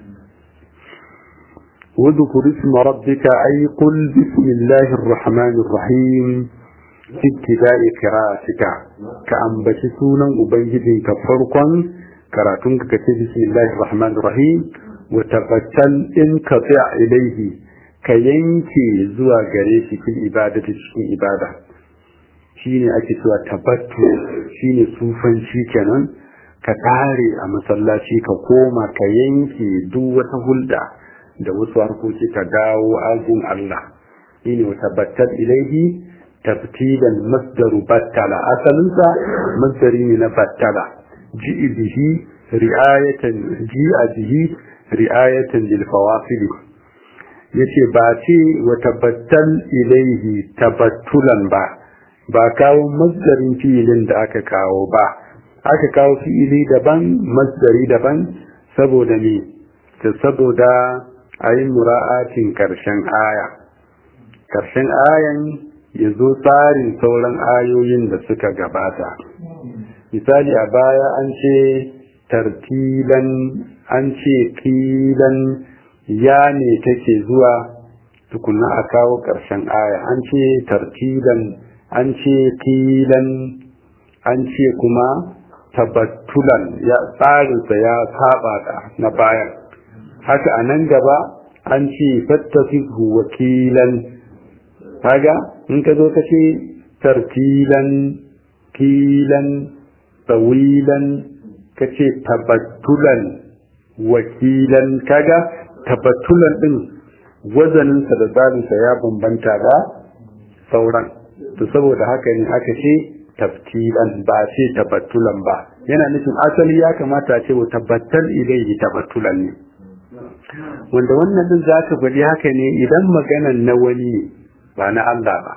واذكر اسم ربك أي قل بسم الله الرحمن الرحيم في ابتداء قراءتك كأنبت سونا أبيد كفرقا كراتنك كتب بسم الله الرحمن الرحيم وتبتل انقطع إليه كينكي زوى قريش في الإبادة في الإبادة shine ake cewa tabattu shine sufanci kenan ka tare a masallaci ka koma ka yanke duk wata hulda da wasu harkoki ka dawo ajin Allah shine wa tabattal ilaihi tabtilan masdaru battala asalinsa masdari ne na battala ji'i bihi ri'ayatan ji'a bihi ri'ayatan lil fawasil yace ba ce wa tabattal ilaihi tabattulan ba ba kawo masdarin fi'ilin da aka kawo ba aka kawo fi'ili daban masdari daban saboda ne ta saboda a yi mura'atin karshen aya karshen ayan ya zo tsarin sauran ayoyin da suka gabata misali a baya an ce tartilan an ce kilan ya ne take zuwa tukunna a kawo karshen aya an ce tartilan an ce tilan an ce kuma tabattulan ya tsarinsa ya saba da na bayan haka a nan gaba an ce fattafihu wakilan kaga in ka zo ka ce tartilan tilan tsawilan ka ce tabattulan wakilan kaga tabattulan din wazaninsa da tsarinsa ya bambanta da sauran to saboda haka ne aka ce taftilan ba ce tabattulan ba yana nufin asali ya kamata ce wa tabbatal ilaihi tabattulan ne wanda wannan din za ka faɗi haka ne idan maganan na wani ne ba na Allah ba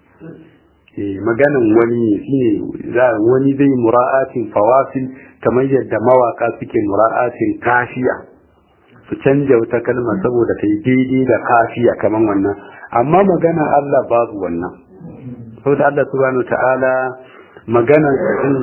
eh maganan wani ne shine za wani zai mura'atin fawasil kamar yadda mawaka suke mura'atin kafiya su canja wata kalma saboda ta yi daidai da kafiya kamar wannan amma maganan Allah babu wannan saboda Allah subhanahu ta'ala maganar din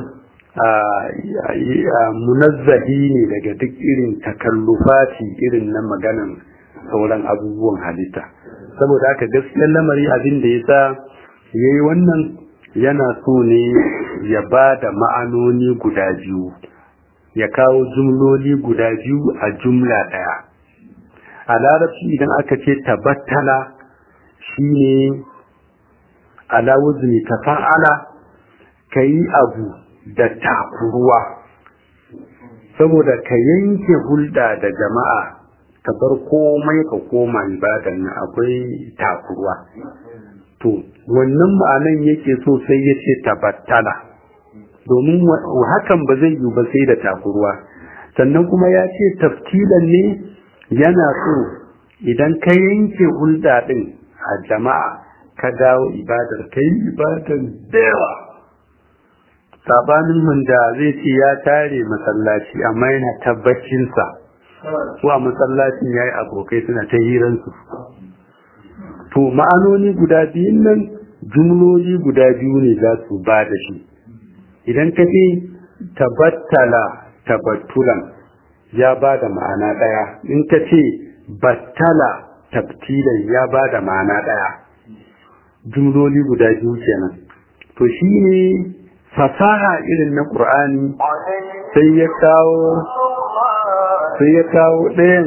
munazzahi ne daga duk irin takallufati irin na maganan sauran abubuwan halitta saboda haka gaskiyar lamari abin da ya sa ya yi wannan yana so ne ya ba da ma'anoni guda biyu ya kawo jumloli guda biyu a jumla ɗaya a larabci idan aka ce tabattala shine ala wuzni tafa'ala kayi abu da takuruwa saboda ka yanke hulɗa da jama'a ka bar komai ka koma ibadan nan akwai takuruwa to wannan ma'anan yake so sai ya ce tabattala domin hakan ba zai yi ba sai da takurwa sannan kuma ya ce taftilan ne yana so idan ka yanke hulɗa ɗin a jama'a ka dawo ibadar ka yi ibadar da yawa sabanin wanda zai ce ya tare masallaci amma yana tabbacinsa ko a masallacin ya yi abokai suna ta hiransu to ma'anoni guda biyun nan jumloli guda biyu ne za su ba da shi idan ka ce tabattala tabattulan ya ba da ma'ana ɗaya in ka ce battala tabtilan ya ba da ma'ana ɗaya jumloli guda biyu kenan to shi ne fasaha irin na ƙur'ani sai ya kawo sai ya kawo ɗayan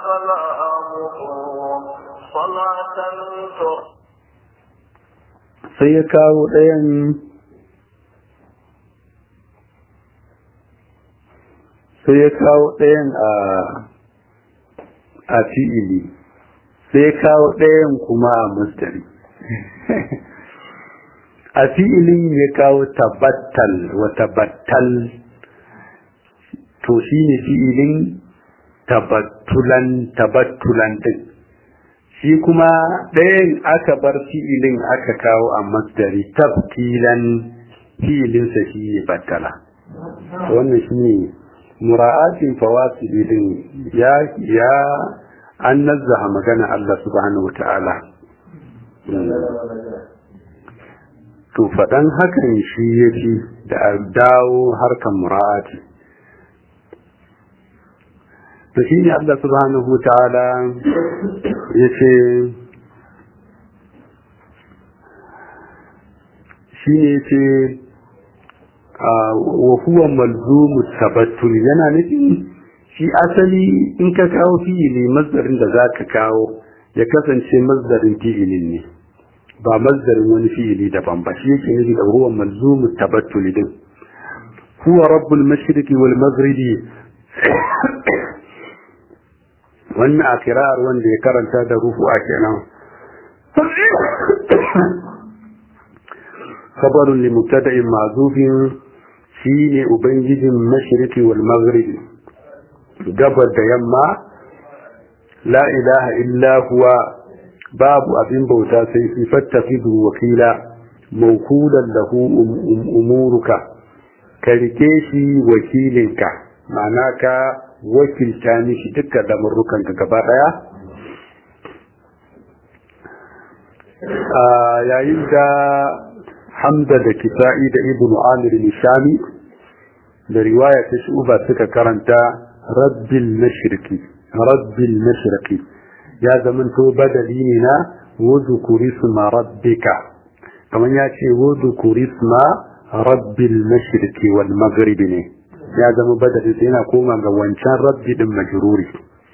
sai ya kawo ɗayan sai ya kawo ɗayan a a fi'ili sai ya kawo ɗayan kuma a mustari a fi'ilin ya kawo tabattal wa tabattal to shi ne fi'ilin tabattulan tabattulan din shi kuma ɗayan aka bar fi'ilin aka kawo a masdari tabtilan fi'ilinsa shi ne battala wannan shi ne mura'atin fawasili din ya ya an nazzaha magana Allah subhanahu wata'ala to faɗan hakan shi ya fi da a dawo harkan mura'ati to shi ne Allah subhanahu wata'ala ya ce shi ne ce wa huwa malzumu tabattul yana nufin shi asali in ka kawo fi'ili mazdarin da za ka kawo ya kasance mazdarin fi'ilin ne ba mazdarin wani fi'ili daban ba shi yake nufi da huwa malzumu tabattul din huwa rabbul mashriqi wal maghribi wannan a kirar wanda ya karanta da rufu a kenan khabarun li mubtada'in ma'zufin shine ubangijin mashriqi wal maghribi gabar da yamma la ilaha illa huwa babu abin bauta sai fi fattafidu wakila mawkulan lahu umuruka ka rike shi wakilinka ma'ana ka wakilta mishi dukkan lamurrukanka gaba daya yayin da hamda da kisa'i da ibn amir nishami da riwaya ta shuba suka karanta rabbil mashriqi rabbil mashriqi ya zamanto badali ne na wudhkuri isma rabbika kamar ya ce wudhkuri isma rabbil mashriqi wal maghribi ne ya zama badali sai yana koma ga wancan rabbi din majruri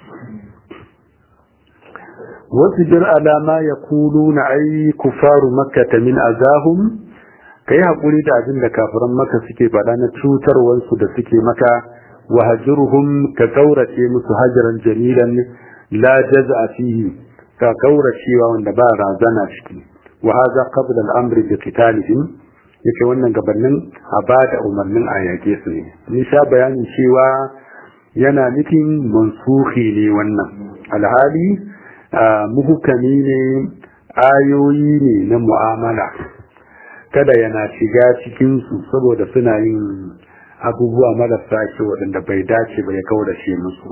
wasbir ala ma yaquluna ay kufaru makkah min azahum kai hakuri da abin da kafiran maka suke faɗa na cutarwansu da suke maka wa hajruhum ka kaurace musu hajaran jamilan la jaz'a fihi ka kauracewa wanda ba razana ciki wa hadha qabla al-amri bi qitalihim yake wannan gabanin a ba da umarnin a yaƙe su ne ni sha bayanin cewa yana nufin mansuhi ne wannan alhali muhukami ne ayoyi ne na mu'amala kada yana shiga cikinsu saboda suna yin abubuwa marasa kyau waɗanda bai dace ba ya kaurace musu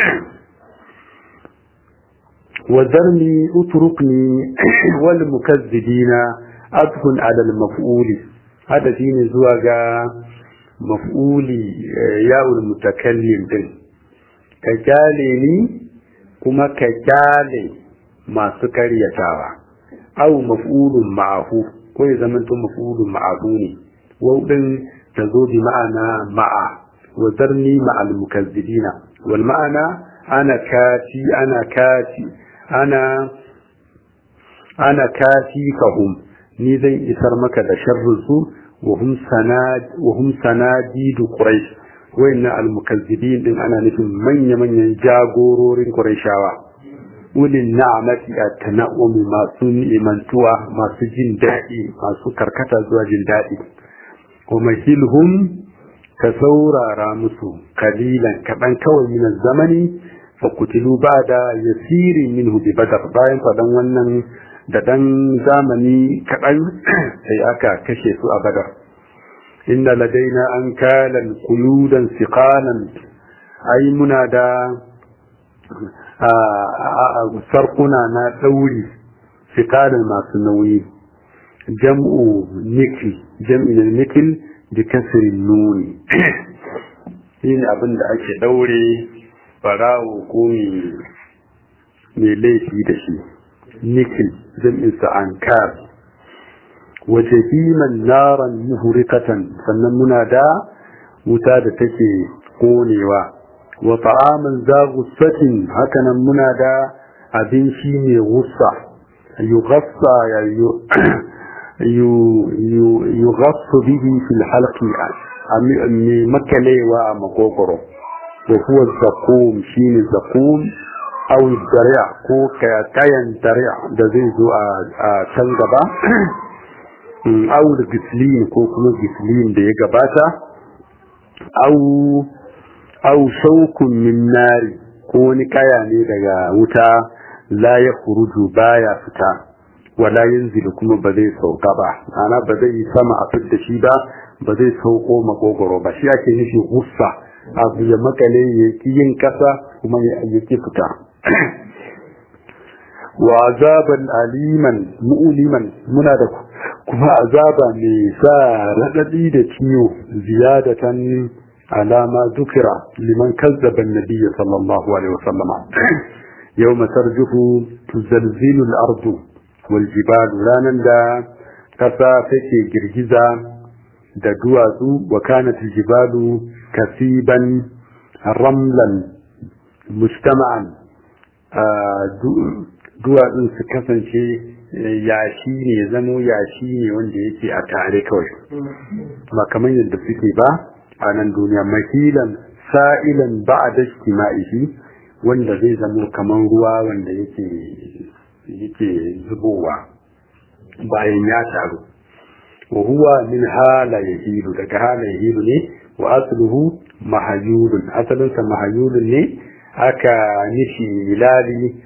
وذرني اتركني والمكذبين أدخل على المفعول هذا دين زواجا مفعولي ياء المتكلم دين كجالني كما كجالي ما سكري يتاوى أو مفعول معه كوي زمن مفعول معه وودن تزود معنا مع وذرني مع المكذبين والمعنى أنا كاتي أنا كاتي ana ana kafikahum ni zan isar maka da sharrin su wa hum sanad wa hum sanadidu quraish wayanna almukazzibin din ana nufin manya manyan jagororin quraishawa ulil na'mati at-tana'umi masu ni'imantuwa masu jin daɗi masu karkata zuwa jin daɗi wa mahilhum ka saurara musu kalilan kaɗan kawai min zamani fa kutilu ba'da yasirin minhu bi badar bayan faɗan wannan da dan zamani kaɗan sai aka kashe su a badar inna ladaina an kalan kuludan siqalan ai muna da sarkuna na ɗauri siqalan masu nauyi jam'u nikil jam'in nikil da kasirin nuni shi ne abin da ake ɗaure barawo ko mai laifi da shi nikil jam'insa an kar wace himan naran muhurikatan sannan muna da wuta da take konewa wa ta'aman za gussatin hakanan muna da abinci mai gussa yughassa ya yughassu bihi fil halqi mai makalewa a makokoro da kuwa zakum shine zakum aw dari'a ko kayan dari'a da zai zo a can gaba aw gislin ko kuma gislin da ya gabata aw aw shaukun min nari ko wani kaya ne daga wuta la ya furuju baya fita wala yanzilu kuma ba zai sauka ba ana ba zai yi sama a fit da shi ba ba zai sauko makogoro ba shi ake nufi gussa abu ya makale ya ki yin kasa kuma ya ki fita wa azaban aliman mu'liman muna da kuma azaba mai sa radadi da ciwo ziyadatan alama zukira liman kazzaba annabiyyi sallallahu alaihi wasallam yawma tarjufu tuzalzilu al-ardu wal jibalu ranan da kasa take girgiza da duwatsu wa kanat al-jibalu kasiban ramlan mujtama'an duwatsun su kasance yashi ne zamo yashi ne wanda yake a tare kawai ba kamar yadda suke ba a nan duniya makilan sa'ilan ba a dashi ma'ishi wanda zai zamo kamar ruwa wanda yake yake zubowa bayan ya taru wa huwa min hala yahilu daga hala yahilu ne wa asluhu mahayulun asalinsa mahayulun ne aka nishi milali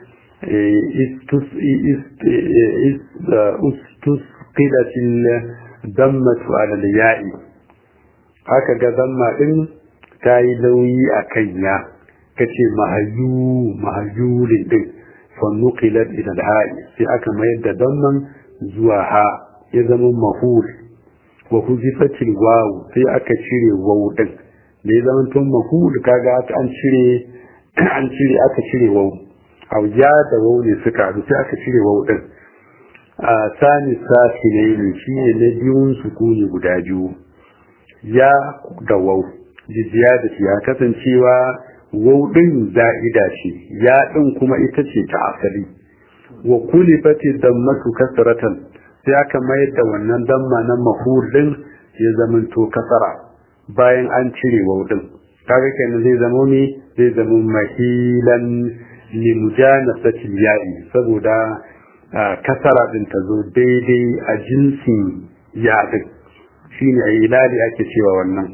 istusqilatil dammatu ala ya'i aka ga damma din ta yi lauyi a kan ya kace mahayu mahayulin din fannuqilat ila al-ha'i sai aka mayar da damman zuwa ha ya zama mahul wa huzifatil wawu sai aka cire wawu din da ya zama tun mahul kaga an cire an cire aka cire wawu auja da wawu ne suka haɗu sai aka cire wawu din a sani sati ne shi ne na biyun sukuni guda biyu ya da wawu jijiya da ya kasancewa wawu din za'ida ce ya din kuma ita ce ta asali wa kulifati dammatu kasratan sai aka mayar da wannan damma na mahur din ya zamanto kasara bayan an cire waudin kaga kenan zai zama me zai zama mahilan li mujanasati ya'i saboda kasara din ta zo daidai a jinsin ya din shine a ilali ake cewa wannan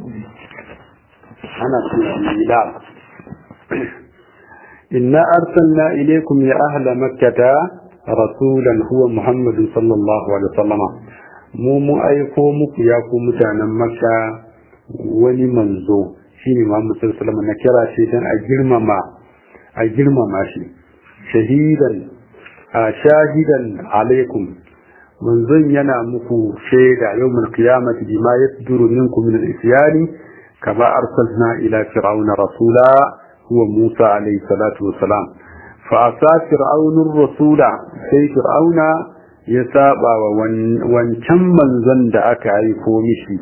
ana cewa ilal inna arsalna ilaykum ya ahla makkata rasulan huwa muhammadun sallallahu alaihi wasallam mu mu aiko muku ya ku mutanen makka wani manzo shine muhammad sallallahu alaihi wasallam na kira shi dan a girmama a girmama shi shahidan a shahidan alaikum manzon yana muku shaida yawmul qiyamati bima yasduru minkum min al-isyani kama arsalna ila fir'auna rasula huwa musa alaihi salatu wassalam fa'asa fir'aunin rasula sai fir'auna ya saba wa wancan manzon da aka haifo mishi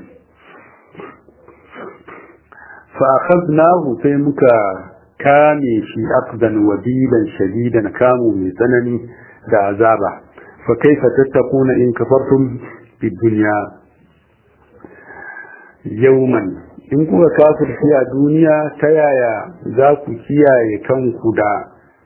fa'akhadnahu sai muka kame shi aqdan wabilan shadidan kamu mai tsanani da azaba fa kaifa tattakuna in kafartum bid dunya yawman in kuka kafirci a duniya ta yaya za ku kiyaye kanku da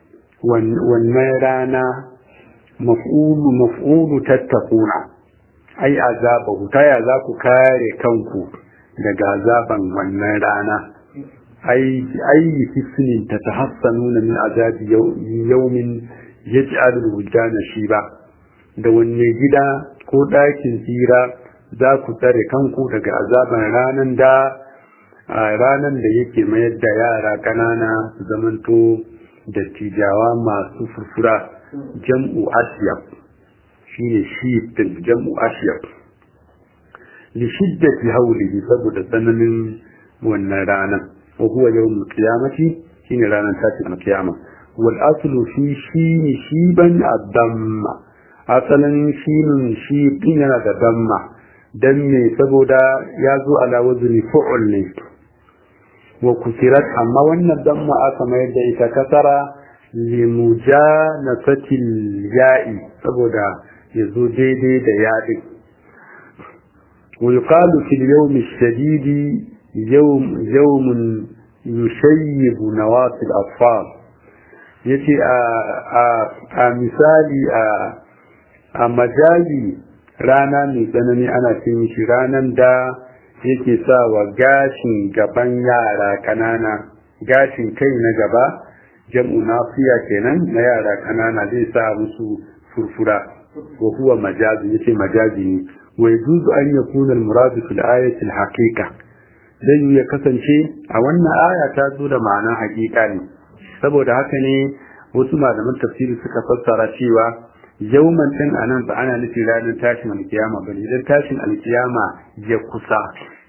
wannan rana maf'ulu maf'ulu tattakuna ai azabahu ta ya za ku kare kanku daga azaban wannan rana ai ai hisnin ta tahassanuna min azabi yawmin yaj'alu al-wujdana shiba da wanne gida ko ɗakin tsira za ku tsare kanku daga azaban ranan da ranan da yake mayar da yara ƙanana su zamanto da tijawa masu furfura jam'u asyab shine shi din jam'u asyab li shiddati hawlihi saboda tsananin wannan ranan wa huwa yawmul qiyamati shine ranar tashin alkiyama wal aslu fi shine shiban ad-damma asalin shinin shi din yana da damma dan me saboda ya zo ala wazni fu'ul ne wa kusirat amma wannan damma aka mayar da ita kasara limujanasatil ya'i saboda ya zo daidai da yaɗin wa yuqalu fil yawmi shadidi yawm yawmun yushayyibu nawasil atfal yace a a misali a a majazi rana mai tsanani ana ce mishi ranan da yake sa wa gashin gaban yara ƙanana gashin kai na gaba jam'u nafiya kenan na yara ƙanana zai sa musu furfura wa huwa majazi yace majazi ne wa yajuzu an yakuna al-muradu fil ayati al-haqiqa zai ya kasance a wannan aya ta zo da ma'anar haƙiƙa ne saboda haka ne wasu malaman tafsiri suka fassara cewa yauman din anan ba ana nufin ranar tashin alkiyama bane idan tashin alkiyama ya kusa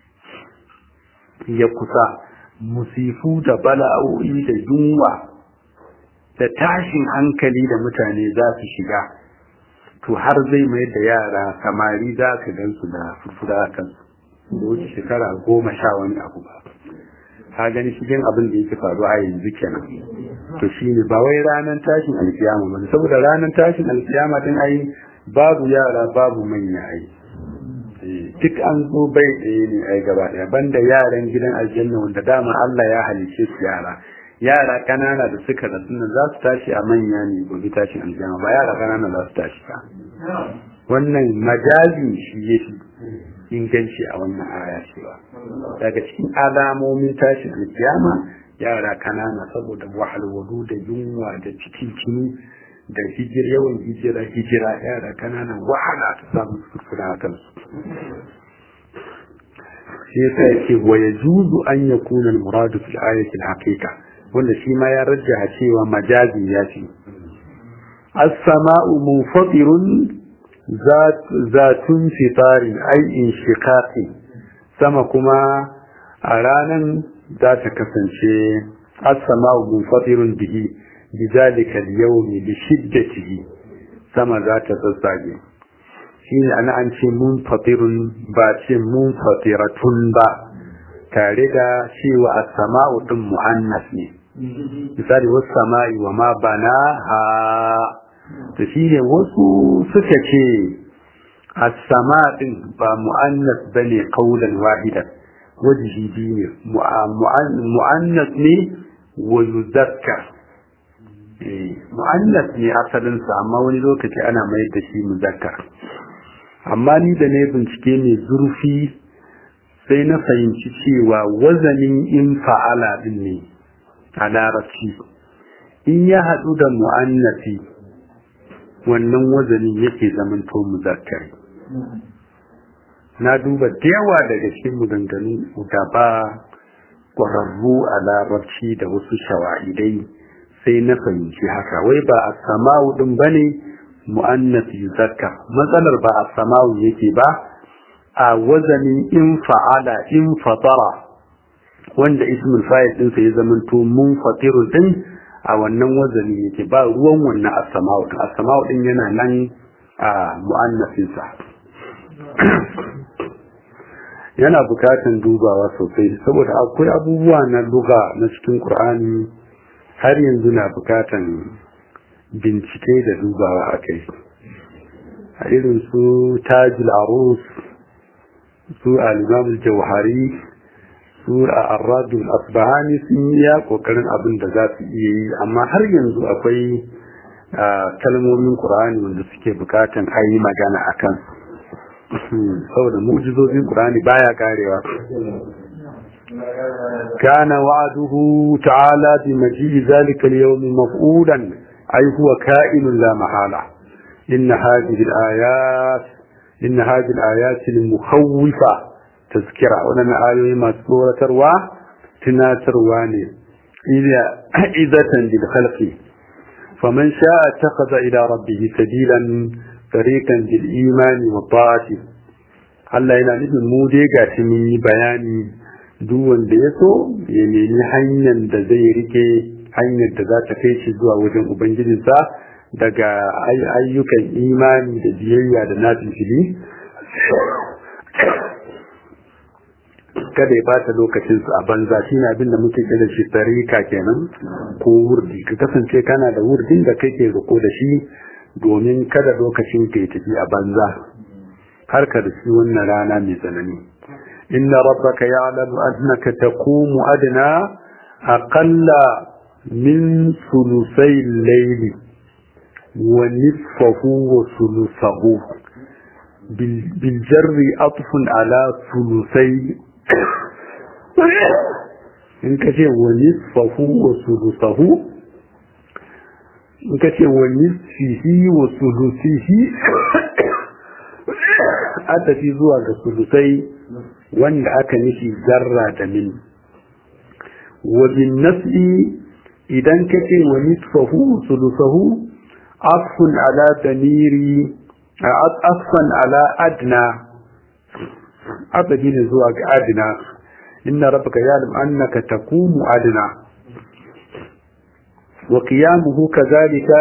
ya kusa musifu da bala'o'i da yunwa da tashin hankali da mutane za su shiga to har zai mai da yara samari za ka gansu da furfura kansu da wuce shekara goma sha wani abu ba ka gani cikin abin da yake faruwa a yanzu kenan to shine ba wai ranar tashin alkiyama ba saboda ranar tashin alkiyama din ai babu yara babu manya ai duk an zo bai ɗaya ne ai gaba ɗaya banda yaran gidan aljanna wanda dama Allah ya halice su yara yara kanana da suka rasu nan za su tashi a manya ne gobe tashin alkiyama ba yara kanana za su tashi ba wannan majazi shi yake inganci a wannan aya cewa daga cikin alamomin tashin alkiyama yara kanana saboda wahalwalu da yunwa da cikin kini da hijir yawan hijira hijira yara kanana wahala ta samu furfura a kansu shi yasa yake wa yajuzu an yakuna al-muradu fil ayati al-haqiqa wanda shi ma ya rajjaha cewa majazi ya ce as-sama'u munfatirun zatun fitarin ai inshiqaqi sama kuma a ranan za ta kasance as-sama'u munfatirun bihi bidhalika al-yawm bi shiddatihi sama za ta tsatsage shine ana an ce munfatirun ba ce munfatiratun ba tare da cewa as-sama'u din muannas ne misali was sama'i wa ma banaha to shine wasu suka ce as-sama din ba muannas bane qaulan wahidan wajhi biyu muannas ne wa yuzakkar muannas ne asalin sa amma wani lokaci ana mai da shi muzakkar amma ni da ne bincike mai zurfi sai na fahimci cewa wazanin in fa'ala din ne a larabci in ya haɗu da mu'annasi wannan wazanin yake zamanto muzakkari na duba da yawa daga cikin maganganu da ba ƙwararru a larabci da wasu shawa'idai sai na fahimci haka wai ba a sama'u ɗin ba ne mu'annas yuzakkar matsalar ba a sama'u yake ba a wazanin in fa'ala in fatara wanda ismul fa'il ɗinsa ya zamanto mun fatiru ɗin a wannan wazani yake ba ruwan wannan as-sama'u din as-sama'u din yana nan a mu'annasin sa yana bukatan dubawa sosai saboda akwai abubuwa na luga na cikin Qur'ani har yanzu na bukatan bincike da dubawa akai a irin su tajul arus su al-imam al-jawhari su a arradul asbahani sun yi ya kokarin abin da za su iya yi amma har yanzu akwai kalmomin qur'ani wanda suke bukatan a yi magana a kan saboda mu'jizozin qur'ani baya karewa كان وعده تعالى بمجيء ذلك اليوم مفعولا أي هو كائن لا محالة إن هذه الآيات إن هذه الآيات المخوفة تذكرة ولنا آية مسورة تروى تناتر واني إذا إذا للخلق فمن شاء اتخذ إلى ربه سبيلا طريقا بالإيمان والطاعة Allah yana nufin mu dai ga shi mun yi bayani duk wanda ya so ya nemi hanyar da zai rike hanyar da za ta kai shi zuwa wajen ubangijinsa daga ayyukan imani da biyayya da nafin fili kada ya bata lokacinsu a banza shi ne abin da muke kira shi tarika kenan ko wurdi ka kasance kana da wurdin da kake riko da shi domin kada lokacin ka ya tafi a banza har ka da shi wannan rana mai tsanani inna rabbaka ya'lamu annaka taqumu adna aqalla min sulusai al-layli wa nisfahu wa sulusahu bil jarri atfun ala sulusai in ka ce wa nisfahu wa sulusahu in ka ce wa nisfihi wa sulusihi a tafi zuwa ga sulusai wanda aka nishi zarra da min wa bin nafsi idan ka ce wa nisfahu sulusahu afun ala damiri afan ala adna abadi ne zuwa ga adna inna rabbaka ya'lam annaka taqumu adna wa qiyamuhu kadhalika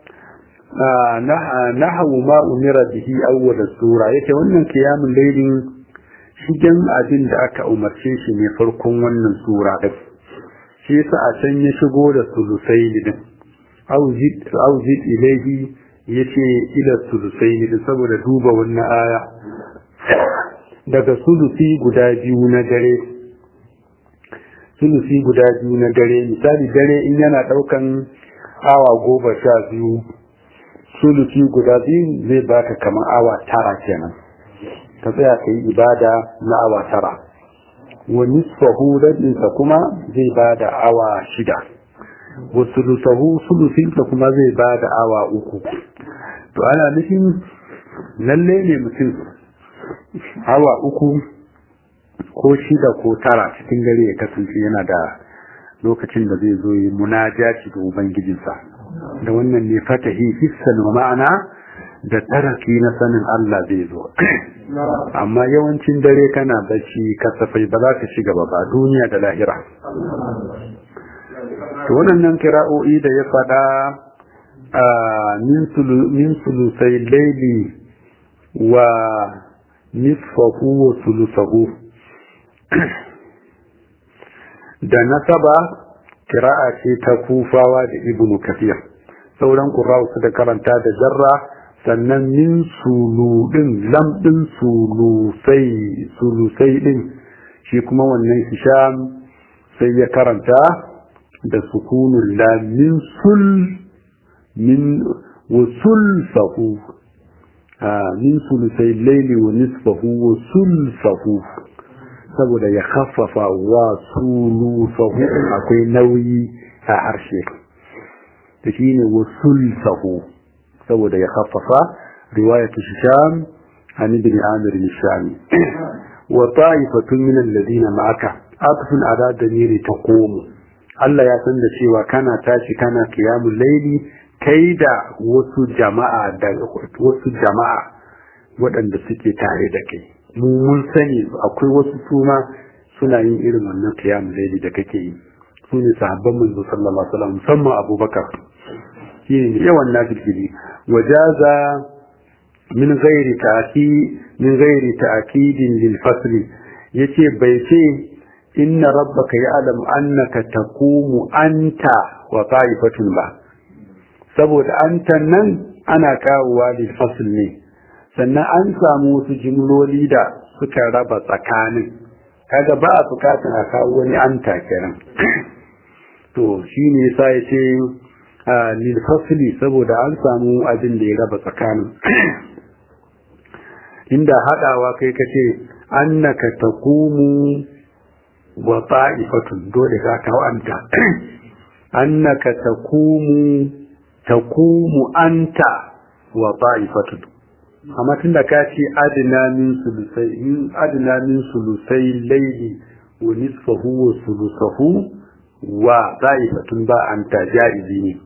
nahawu ma umira bihi awwal sura yace wannan qiyamul laylin shigen abin da aka umarce shi ne farkon wannan sura din shi yasa a can ya shigo da sulusai din auzid auzid ilayhi yace ila sulusai din saboda duba wannan aya daga sulusi guda biyu na dare sulusi guda biyu na dare misali dare in yana daukan awa goma sha biyu sulusi guda biyu zai baka kamar awa tara kenan ka tsaya ka yi ibada na awa tara wa nisfahu rabinsa kuma zai bada awa shida wa sulusahu sulusinsa kuma zai bada awa uku to ana nufin lalle ne mutum awa uku ko shida ko tara cikin gare ya kasance yana da lokacin da zai zo yi munajaci da ubangijinsa da wannan ne fatahi hissan wa ma'ana da taraki na sanin Allah zai zo amma yawancin dare kana bacci kasafai ba za ka shiga ba ba duniya da lahira to wannan kira'o'i da ya faɗa min sulusai laili wa nisfahu wa sulusahu da nasaba kira'a ce ta kufawa da ibnu kafir sauran qurra'u suka karanta da jarra sannan min suludin lamɗin sulusai sulusai din shi kuma wannan hisham sai ya karanta da sukunun la min sul min wa sulfahu min sulusai laili wa nisfahu wa sulfahu saboda ya khaffafa wa sulufahu akwai nauyi a harshe da shi ne wa sulfahu saboda ya khaffafa riwayatu sham an ibn amir al-shami wa ta'ifatun min alladhina ma'aka atfun ala damiri taqumu Allah ya san da cewa kana tashi kana qiyamul layli kai da wasu jama'a da wasu jama'a waɗanda suke tare da kai mu mun sani akwai wasu suma suna yin irin wannan qiyamul layli da kake yi su ne sahabban manzo sallallahu alaihi wasallam musamman abubakar shi ne yawan nafilfili wajaza min ghairi ta'ki min ghairi ta'kidin lil fasli yace bai ce inna rabbaka ya'lamu annaka taqumu anta wa ta'ifatun ba saboda anta nan ana kawowa lil fasl ne sannan an samu wasu jimloli da suka raba tsakanin kaga ba a bukatun a kawo wani anta kenan to shine yasa yace lil fasli saboda an samu abin da ya raba tsakanin inda haɗawa kai ka ce annaka taqumu wa ta'ifatun dole ka kawo anta annaka taqumu taqumu anta wa ta'ifatun amma tunda ka ce adna min sulusai in adna min sulusai layli wa nisfahu wa sulusahu wa ta'ifatun ba anta ja'izi ne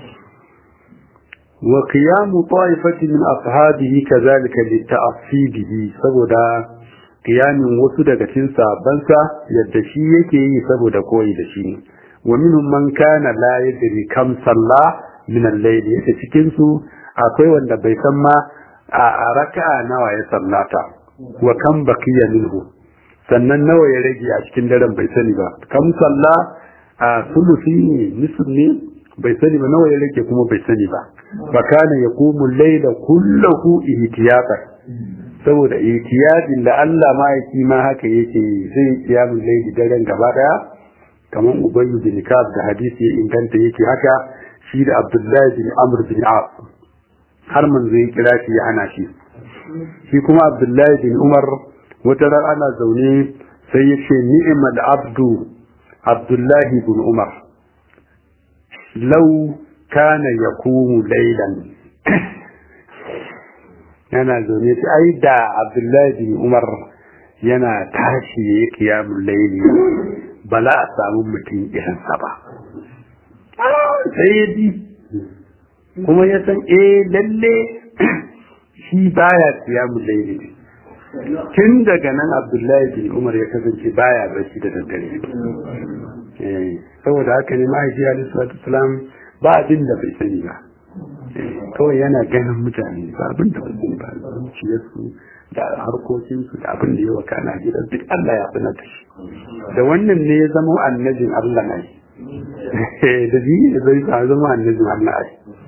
wa qiyamu ta'ifati min ashabihi kadhalika li ta'assibihi saboda qiyamin wasu daga cikin sabansa yadda shi yake yi saboda koyi da shi wa minhum man kana la yadri kam salla min al-layl yake cikin su akwai wanda bai san ma a raka'a nawa ya sallata wa kam baqiya minhu sannan nawa ya rage a cikin daren bai sani ba kam salla a sulusi ne nisf ne bai sani ba nawa ya rage kuma bai sani ba fa kana yaqumu al-layla kullahu ihtiyatan saboda ihtiyadin da Allah ma'aiki ma haka yake zai kiyamun laili daren gaba daya kamar ubayyu bin kab da hadisi ya inganta yake haka shi da abdullahi bin amr bin as har man zai kira shi ya hana shi shi kuma abdullahi bin umar wata ran ana zaune sai ya ce ni'mal abdu abdullahi bin umar lau kana yakumu laylan yana zaune ta ai da abdullahi bin umar yana tashi ya yi kiyamun laili ba za a samu mutum irinsa ba sai ya ji kuma ya san eh lalle shi baya kiyamun laili tun daga nan abdullahi bin umar ya kasance baya barci da daddare saboda haka ne mahaifi alaihi salatu ba abin da bai sani ba kawai yana ganin mutane ba abin da wasu ba zuciyarsu da harkokinsu da abin da ya waka na gidan duk Allah ya sanar da shi da wannan ne ya zama annabin Allah na da biyu da zai sa zama annabin Allah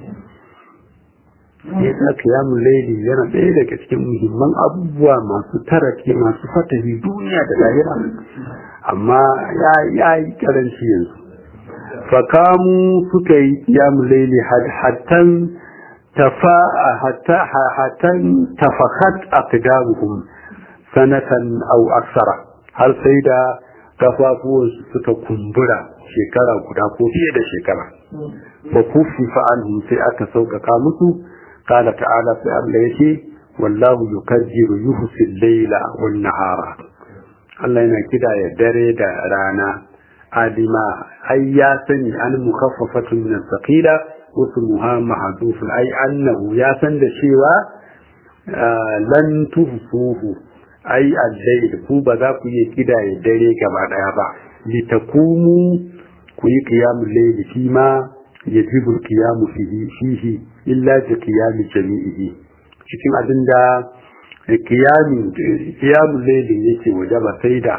ne ya sa kiyamun laili yana ɗaya daga cikin muhimman abubuwa masu tarake masu fatahi duniya da lahira amma ya yi karanci yanzu fakamu suka yi kiyamun laili hattan tafa hatta hatan tafakat aqdamuhum sanatan aw aksara har sai da kafafuwansu suka kumbura shekara guda ko fiye da shekara fa kufifa anhum sai aka sauƙaƙa musu qala ta'ala sai Allah yace wallahu yukajjiru yuhsi al-layla wan nahara Allah yana kidaya dare da rana adima ai ya sani an mukaffafatun min thaqila usmuha mahdhufun ai annahu ya san da cewa lan tuhsuhu ai al-layl ku ba za ku yi kidaye dare gaba daya ba litakumu ku yi qiyamul layl fi ma yajibu qiyamu fihi fihi illa bi qiyami jami'ihi cikin abinda qiyami qiyamul layl yake wajaba sai da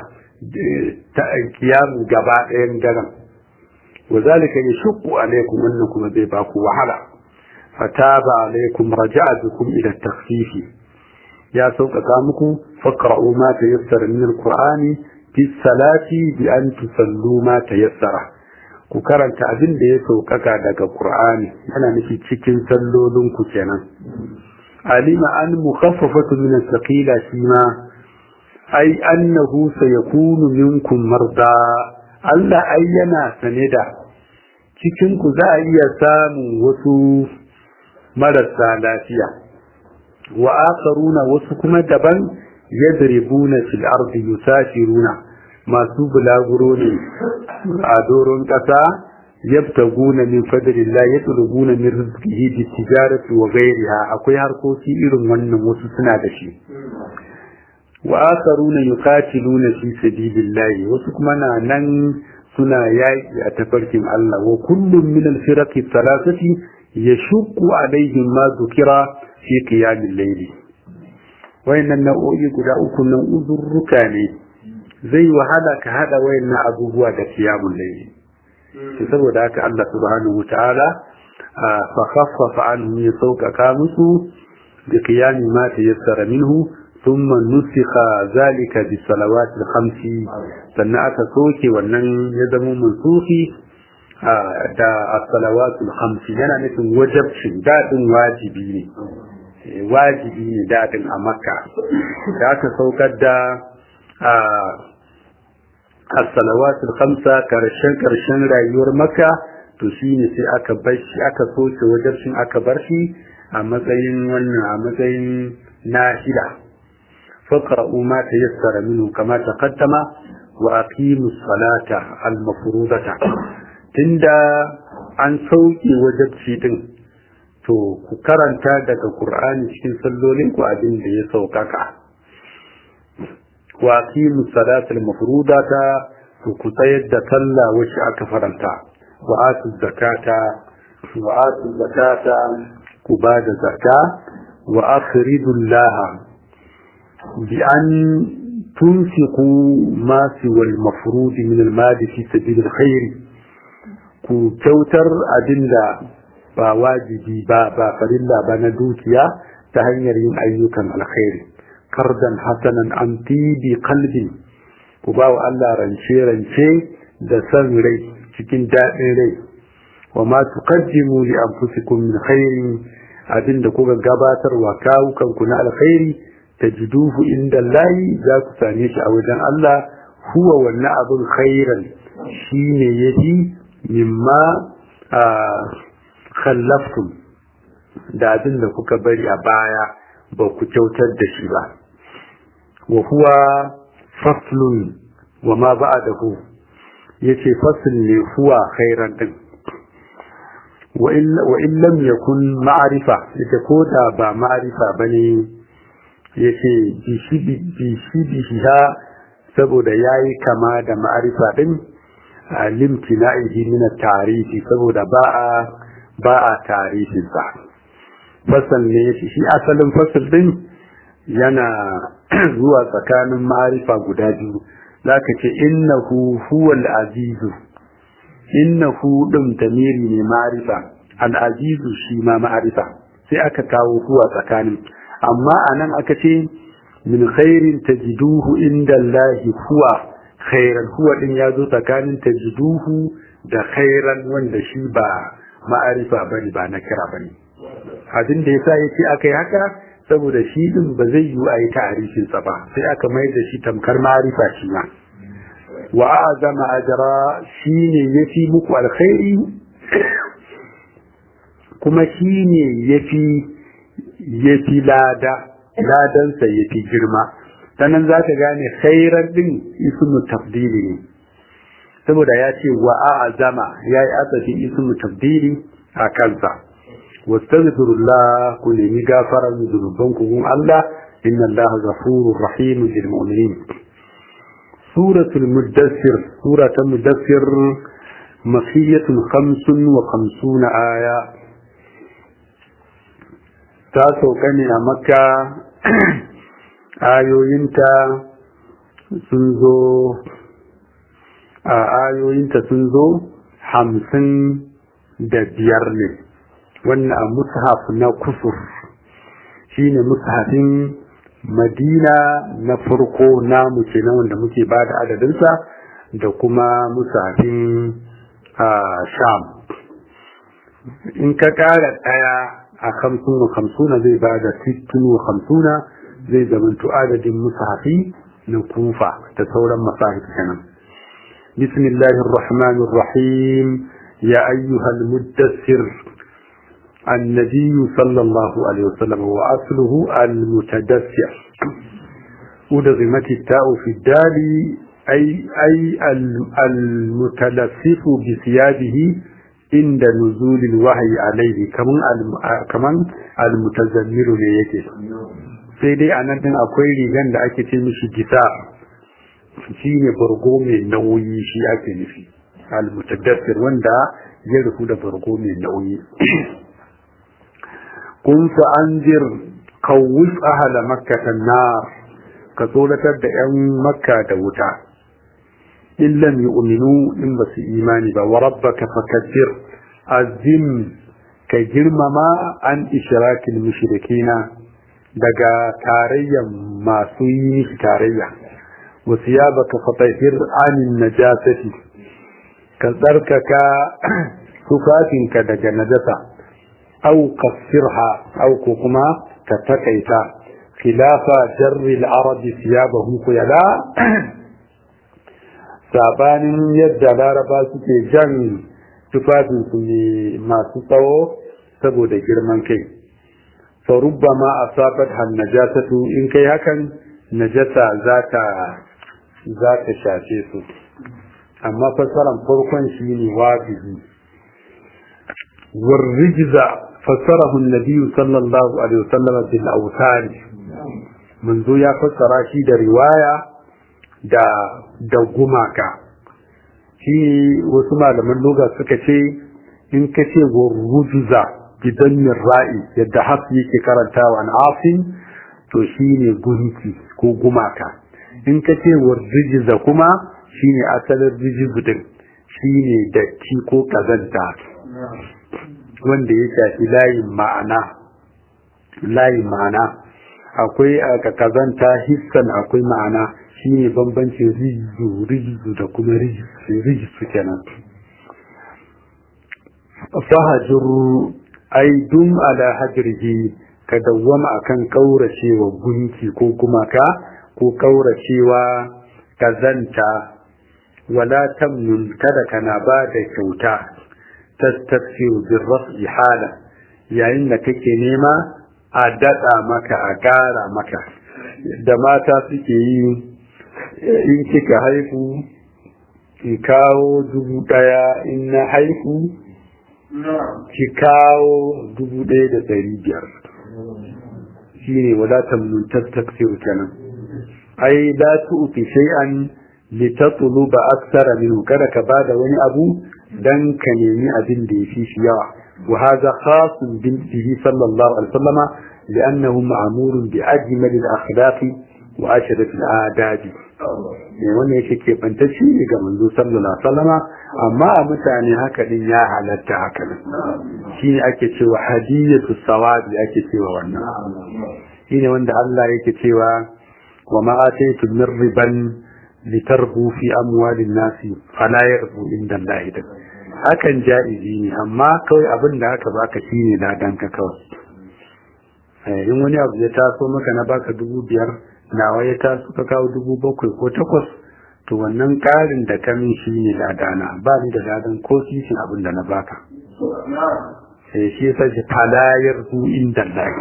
kiyamu gaba ɗayan daren wa zalika yashqu alaykum annakum zai ba ku wahala fataba alaykum raja'a bikum ila takhfifi ya sauƙaƙa muku faqra'u ma tayassara min alqur'ani fi salati bi an tusallu ma tayassara ku karanta abin da ya sauƙaƙa daga qur'ani yana nufi cikin sallolin ku kenan alima an mukhaffafatu min as-saqila shi ma ai annahu sayakunu minkum marda Allah ai yana sane da cikin ku za a iya samun wasu marasa lafiya wa akharuna wasu kuma daban yadribuna fil ardi yusafiruna masu bulaguro ne a doron kasa yabtaguna min fadlillah yatlubuna min rizqihi bi tijarati wa ghayriha akwai harkoki irin wannan wasu suna da shi wa akharuna yuqatiluna fi sabilillah wasu kuma na nan suna yaki a tafarkin Allah wa kullum min al-firaqi thalathati yashqu alaihim ma dhukira fi qiyamil layl wayannan nau'o'i guda uku nan uzurruka ne zai wahala ka hada wayannan abubuwa da qiyamul layl to saboda haka Allah subhanahu wataala fa khaffafa anhum yasawqa musu bi qiyami ma tayassara minhu ثم نسخ ذلك بالصلوات الخمس sannan aka soke wannan ya zama mansufi da as-salawatul khams yana nufin wajibcin dadin wajibi ne wajibi ne daɗin a makka da aka saukar da as-salawatul khamsa karshen karshen rayuwar makka to shine sai aka bar shi aka soke wajibcin aka bar shi a matsayin wannan a matsayin nahida faqra'u ma tayassara minhu kama taqaddama wa aqimus salata al-mafrudata tunda an sauke wajibci din to ku karanta daga Qur'ani cikin sallolin ku abin da ya saukaka wa aqimus salatal mafrudata to ku tsayar da sallah wacce aka faranta wa atu zakata wa atu zakata ku ba da zakka wa akhridullah bi an tunfiqu ma siwal mafrud min al-mal fi sabil al-khair ku kyautar abinda ba wajibi ba ba farilla ba na dukiya ta hanyar yin ayyukan alkhairi kardan hasanan an tibi qalbin ku ba wa Allah rance rance da san rai cikin daɗin rai wa ma tuqaddimu li anfusikum min khairin abinda kuka gabatar wa kawukan ku na alkhairi tajiduhu inda Allah za ku same shi a wajen Allah huwa wannan abin khairan shine yafi mimma khallaftum da abin da kuka bari a baya ba ku kyautar da shi ba wa huwa faslun wa ma ba'dahu yace fasl ne huwa khairan din wa in lam yakun ma'rifa yace ko da ba ma'rifa bane yace bi shi bi shi saboda yayi kama da ma'rifa din limtina'ihi min at-tarihi saboda ba a ba a tarihin sa fasal ne shi asalin fasal din yana zuwa tsakanin ma'arifa guda biyu zaka ce innahu huwal azizu innahu din tamiri ne ma'arifa al-azizu shi ma ma'arifa sai aka kawo huwa tsakanin amma anan aka ce min khairin tajiduhu inda Allah huwa khairan huwa din ya zo tsakanin tajiduhu da khairan wanda shi ba ma'arifa bane ba na kira bane abin da yasa yace aka yi haka saboda shi din ba zai yi a yi ta'arifin sa ba sai aka mai da shi tamkar ma'arifa shi ma wa azama ajra shine yafi muku alkhairi kuma shine yafi yafi lada ladansa yafi girma sannan za ka gane khairar din ismu tafdili ne saboda ya ce wa azama ya yi asafin ismu tafdili a kansa wastaghfirullah ku nemi gafarar zunuban ku gun Allah inna Allah ghafurur rahim lil mu'minin suratul mudassir suratul mudassir makiyatun khamsun wa khamsuna aya ta sauka ne a makka ayoyinta sun zo a ayoyinta sun zo hamsin da biyar ne wannan a mushaf na kusur shine mushafin madina na farko namu kenan wanda muke ba da adadinsa da kuma mushafin sham in ka kara daya a hamsin wa hamsuna zai ba da sittin wa hamsuna zai zamanto adadin mushafi na kufa da sauran masahif kenan bismillahir rahmanir rahim ya ayyuhal muddassir النبي صلى الله عليه وسلم وأصله المتدثر أدغمت التاء في الدال أي, أي المتلفف بثيابه عند نزول الوحي عليه كمان المتزمر ليكي sai dai a nan din akwai rigan da ake ce mishi gisa shi ne bargo mai nauyi shi ake nufi al-mutadassir wanda ya rufu da bargo mai nauyi kun fa anzir kawus ahla makkah nar ka tsoratar da yan makka da wuta in lam yu'minu in ba su imani ba wa rabbaka fakabbir azim ka girmama an ishrakil mushrikina daga tarayyan masu yi mishi tarayya wasu ya baka fatahir anin najasati ka tsarkaka tufafinka daga najasa au kasirha au ko kuma ka takaita khilafa jarri al-arabi thiyabahu khuyala sabanin yadda laraba suke jan tufafinsu ne masu tsawo saboda girman kai فربما أصابتها النجاسة إن كي هكا نجاسة ذات ذات شاشيس أما فسرا فرقا شيني واجه والرجز فسره النبي صلى الله عليه وسلم بالأوثان منذ يا فسر شيد رواية دا دا gumaka shi wasu malaman loga suka ce in ka ce wa rujuza bidan ra'i yadda hafi yake karantawa an afin to shine gunki ko gumaka in ka ce wa rijiza kuma shine asalin rijizu din shine datti ko kazanta wanda ya shafi layin ma'ana layin ma'ana akwai aka kazanta hissan akwai ma'ana shine bambancin rijizu rijizu da kuma rijizu kenan fahajuru ai dum ala hajrihi ka dawwama akan kauracewa gunki ko gumaka ko kauracewa kazanta wala tamnun kada kana ba da kyauta tastaksiru bin raf'i hala yayin da kake nema a daɗa maka a ƙara maka da mata suke yi in kika haihu in kawo dubu ɗaya in na haihu ki kawo dubu ɗaya da ɗari biyar shi ne wadatan mun tattaksiru kenan ai la tu'ti shay'an litatluba akthara minhu kada ka bada wani abu dan ka nemi abin da yafi shi yawa wa hadha khasun bihi sallallahu alaihi wasallama li'annahu ma'murun bi ajmal al-akhlaq wa ashraf al-adab ne wannan yake ke bantacce ne ga manzo sallallahu alaihi wasallama amma a mutane haka din ya halatta haka nan shine ake cewa hadiyatu sawabi ake cewa wannan shine wanda Allah yake cewa wa ma ataytu min riban litarbu fi amwalin nasi fala yarbu inda Allah da hakan ja'izi ne amma kawai abin da aka baka shine ladan ka kawai in wani abu ya taso maka na baka dubu biyar nawa ya taso ka kawo dubu bakwai ko takwas to wannan ƙarin da ka min shi ne ladana ba ni da ladan ko sisin abin da na baka sai shi yasa shi falayar zu inda Allah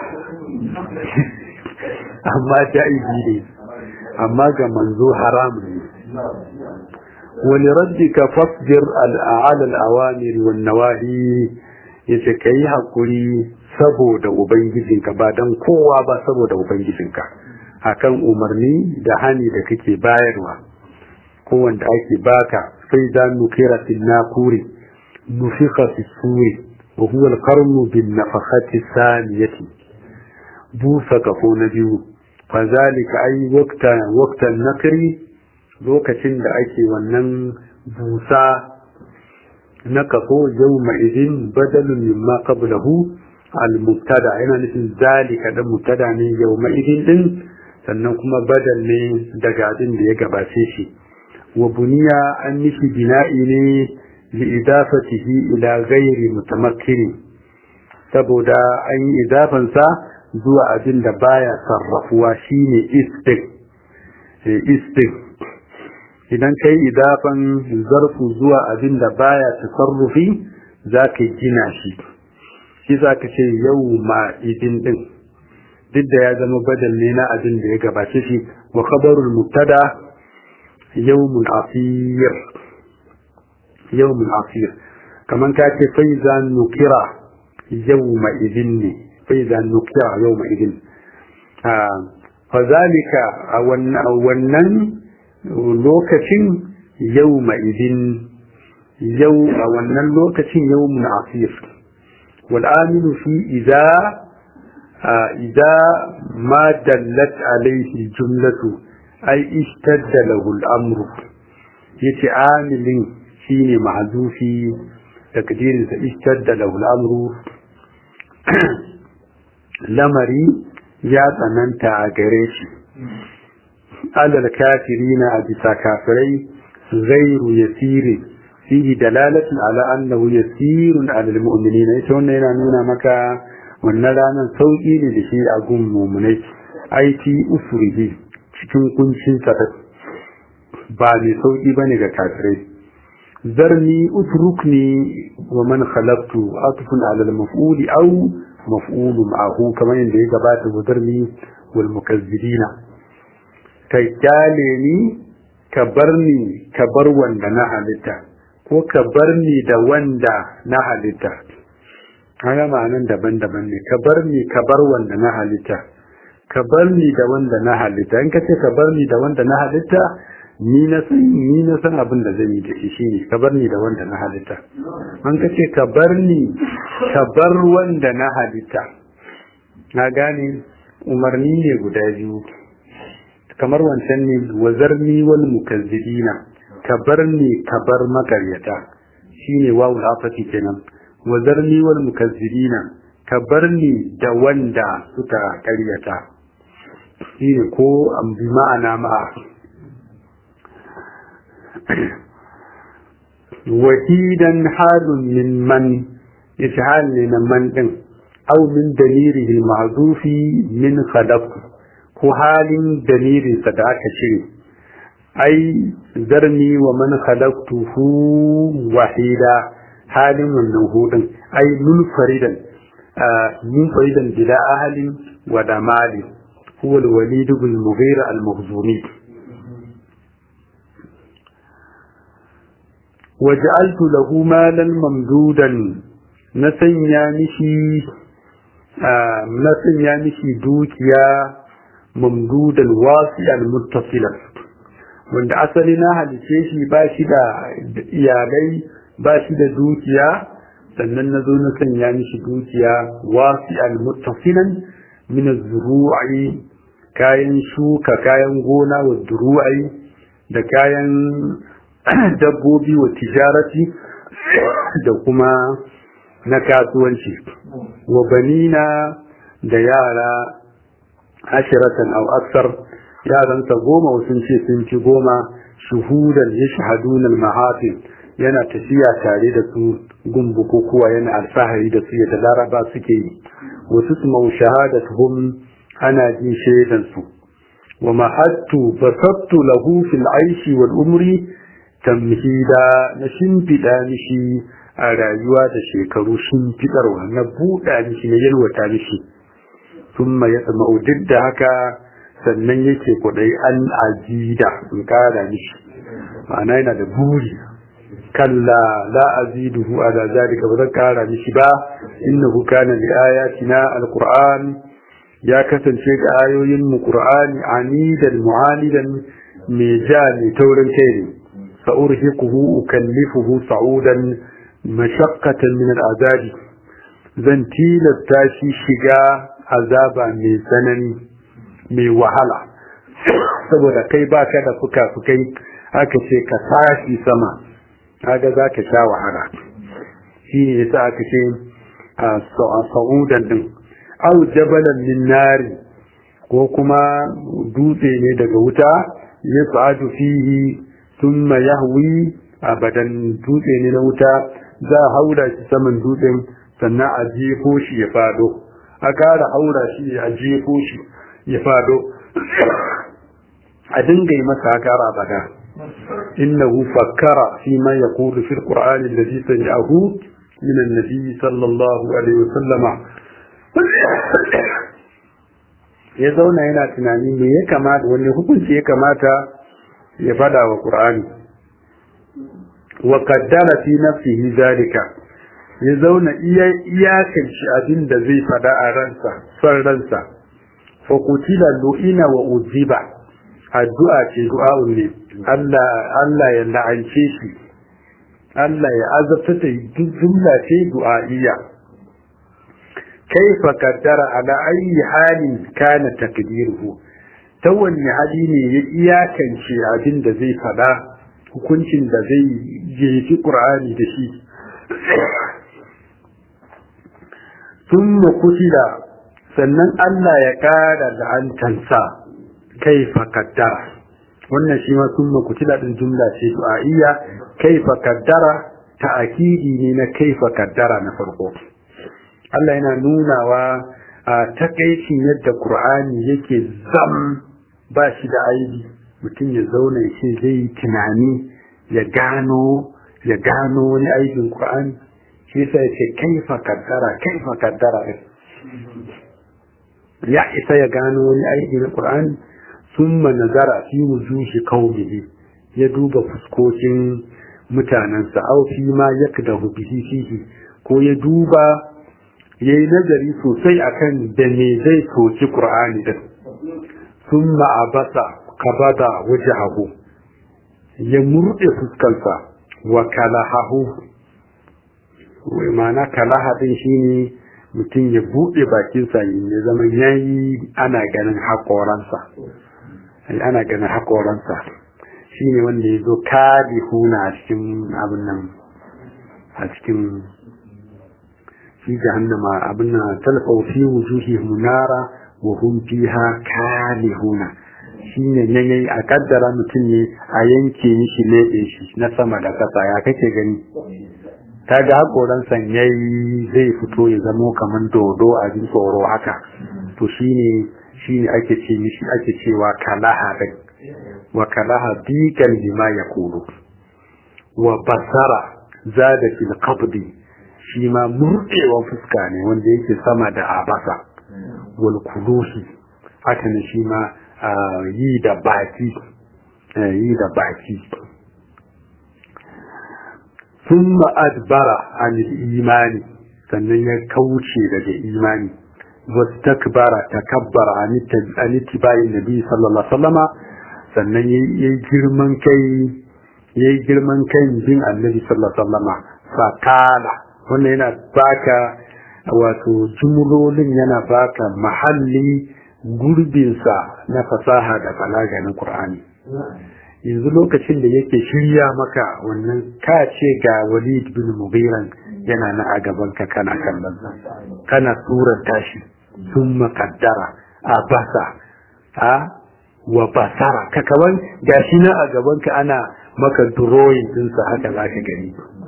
amma ja'izi ne amma ga manzo haramun ne wani raddika fasbir al'ala al'awamir wan nawahi yace kai hakuri saboda ubangijinka ba dan kowa ba saboda ubangijinka akan umarni da hani da kake bayarwa ko wanda ake baka sai da nukira fil nakuri nufika fi suri wa huwa al-qarnu bin nafakhati saniyati busa kafo na biyu fazalika ai waqta waqtan nakri lokacin da ake wannan busa na kafo yawma idin badalun mimma qablahu al-mubtada yana nufin zalika da mubtada ne yawma idin din sannan kuma badal ne daga abin da ya gabace shi wa buniya an nishi bina'i ne li idafatihi ila ghairi mutamakkini saboda an yi idafansa zuwa abin da baya sarrafuwa shine istik istik idan kai idafan zarfu zuwa abin da baya tasarrufi za ka gina shi shi za ka ce yau ma idin din duk da ya zama badal ne na abin da ya gabace shi wa khabarul mubtada yawmul asir yawmul asir kaman ka ce fa iza nukira yawma idin ne fa iza nukira yawma idin fa zalika a wannan lokacin yawma idin yau a wannan lokacin yawmul asir wal aminu fi idza إذا ما دلت عليه الجملة أي اشتد له الأمر يتعامل شين محذوفي تقدير اشتد له الأمر لمري يا تننت عقريش على الكافرين أبسا كافرين غير يسير فيه دلالة على أنه يسير على المؤمنين يتوننا نونا مكا wannan ranar sauƙi ne da shi a gun mummunai aiki usurihi cikin kuncin sa ba mai sauƙi ba ne ga kafirai zarni utrukni wa man khalaqtu atfun ala al-maf'uli aw maf'ulu ma'ahu kamar yadda ya gabata wa zarni wal mukazzibina kai kyale ni ka bar ni ka bar wanda na halitta ko ka bar ni da wanda na halitta haka ma'anan daban-daban ne ka bar ni ka bar wanda na halitta ka bar ni da wanda na halitta in ka ce ka bar ni da wanda na halitta ni na san ni na san abin da zan yi da shi shine ka bar ni da wanda na halitta an ka ce ka bar ni ka bar wanda na halitta na gane umarni ne guda biyu kamar wancan ne wazarni wal mukazzibina ka bar ni ka bar makaryata shine wawul afati kenan wazarni wal mukazzibina ka bar ni da wanda suka karyata shine ko an bi ma'ana ma wahidan halun min man ishal ne na man din aw min dalirihi ma'zufi min khadaq ko halin dalirin sa da aka cire ai zarni wa man khalaqtuhu wahida halin wannan hudun ai munfaridan munfaridan bila ahalin wa da mali huwa al-walid ibn mughira al-makhzumi waj'altu lahu malan mamdudan na sanya mishi na sanya mishi dukiya mamdudan wasi'an muttasilan wanda asali na halice shi ba shi da iyalai ba shi da dukiya sannan na zo na sanya mishi dukiya wasi al-muttasilan min az-zuru'i kayan shuka kayan gona wa zuru'i da kayan dabbobi wa tijarati da kuma na kasuwanci wa banina da yara ashiratan aw aksar yaransa goma sun ce sun ci goma shuhudan yashhaduna al-mahafil yana tafiya tare da su gun bukukuwa yana alfahari da su yadda laraba suke yi wasu su mau shahadatuhum ana jin shaidan su wa mahattu basattu lahu fil aishi wal umri tamhida na shimfiɗa mishi a rayuwa da shekaru shimfiɗarwa na buɗa mishi na yalwata mishi thumma ya tsamau duk da haka sannan yake kudai an ajida in kara mishi ma'ana yana da buri kalla la aziduhu ala zalika ba zan kara mishi ba innahu kana li ayatina alquran ya kasance ga ayoyin mu qur'ani anidan mu'anidan me ja ne taurin kai ne sa'urhiquhu ukallifuhu sa'udan mashaqqatan min al'azabi zan tilasta shi shiga azaba mai tsanani mai wahala saboda kai baka da fuka-fukai aka ce ka tashi sama kaga za ka sha wahala shi ne yasa aka ce a sa'udan din au jabalan min nari ko kuma dutse ne daga wuta ya sa'adu fihi thumma yahwi abadan dutse ne na wuta za a haura shi saman dutsen sannan a jefo shi ya fado a ƙara haura shi a jefo shi ya fado a dinga yi masa haka abada innahu fakkara fi ma yaqulu fi alqur'ani alladhi sami'ahu min an-nabi sallallahu alaihi wasallama ya zauna yana tunani me ya kamata wani hukunci ya kamata ya fada wa qur'ani wa qaddara fi nafsihi zalika ya zauna iya iyakan shi abin da zai fada a ransa son ransa fa kutila lu'ina wa uziba addu'a ce du'a'un ne Allah Allah ya la'ance shi Allah ya azabta ta jumla ce du'a'iyya kaifa qaddara ala ayi halin kana takdiruhu ta wanne hali ne ya iyakance abin da zai fada hukuncin da zai jefi qur'ani da shi thumma kutila sannan Allah ya ƙara la'antansa kaifa kaddara wannan shi ma sun makutila ɗin jumla ce du'a'iyya kaifa kaddara ta'akidi ne na kaifa kaddara na farko Allah yana nunawa a takaicin yadda Qur'ani yake zam ba shi da aibi mutum ya zauna ya ce zai yi tunani ya gano ya gano wani aibin Qur'ani shi yasa ya ce kaifa kaddara kaifa kaddara ya isa ya gano wani aiki na Qur'ani summa nazara fi wujuhi qaumihi ya duba fuskokin mutanensa aw fi ma yakdahu bihi fihi ko ya duba yayi nazari sosai akan da me zai soki Qur'ani din summa abasa kabada wajhahu ya murde fuskansa wa kalahahu wai ma'ana kalaha din shine mutum ya buɗe bakinsa ya zama yayi ana ganin haƙoransa ana ganin haƙoransa shi ne wanda ya zo kadi huna a cikin abin nan a cikin shi jahannama abin nan talfa fi wujuhi munara wa hum fiha kalihuna shi ne nan yayi a kaddara mutum ne a yanke mishi leɓe shi na sama da ƙasa ya kake gani ta ga haƙoransa yayi zai fito ya zamo kamar dodo a jin tsoro haka to shine shine ake ce mishi ake cewa kalaha din wa kalaha dikan bima yaqulu wa basara zada fil qabdi shi ma murdewa fuska ne wanda yake sama da abasa wal kuluhi haka ne shi ma yi da baki yi da baki ثم أدبر عن الإيمان sannan ya kauce daga imani wastakbara takabbara an ittiba'i nabi sallallahu alaihi wasallama sannan yayi girman kai yayi girman kai bin annabi sallallahu alaihi wasallama fakala wannan yana baka wato jumlolin yana baka mahalli gurbinsa na fasaha da balaga na Qur'ani yanzu lokacin da yake shirya maka wannan ka ce ga walid bin mugiran yana na a gaban ka kana kallon kana surar tashi sun makaddara a basa a wa basara ka kaman gashi na a gaban ka ana maka drawing dinsa haka za ka gani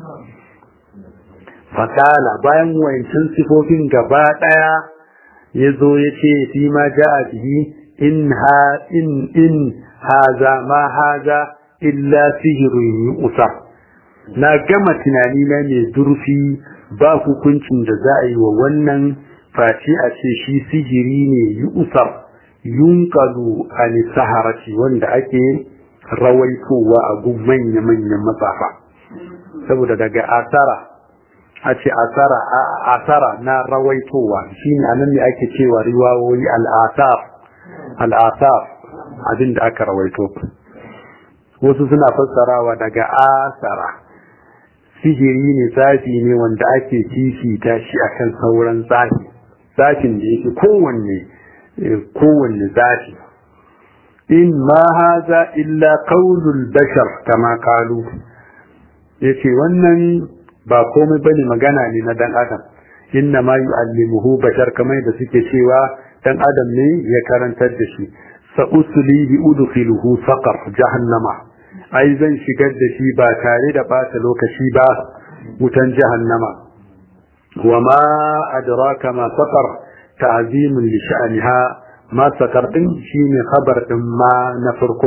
fakala bayan wayancin sifofin gaba daya ya zo ya ce fi ma ja'a bihi in ha in in haza ma haza illa sihirun yu'sar na gama tunani na mai zurfi ba hukuncin da za a yi wa wannan face a ce shi sihiri ne yu'sar yunqalu an saharati wanda ake rawaitowa a gun manya-manyan matsafa saboda daga asara a ce asara asara na rawaitowa shine anan ne ake cewa riwayoyi al-asar al-asar abin da aka rawaito wasu suna fassarawa daga asara sihiri ne tsafi ne wanda ake fifita shi akan sauran tsafi tsafin da yake kowanne kowanne tsafi in ma haza illa qaulul bashar kama qalu yace wannan ba komai bane magana ne na dan adam inna ma yu'allimuhu bashar kamar da suke cewa dan adam ne ya karantar da shi sa'uslihi udkhiluhu saqar jahannama ai zan shigar da shi ba tare da bata lokaci ba wutan jahannama wa ma adraka ma saqar ta'zimun li sha'niha ma saqar din shine khabar din ma na farko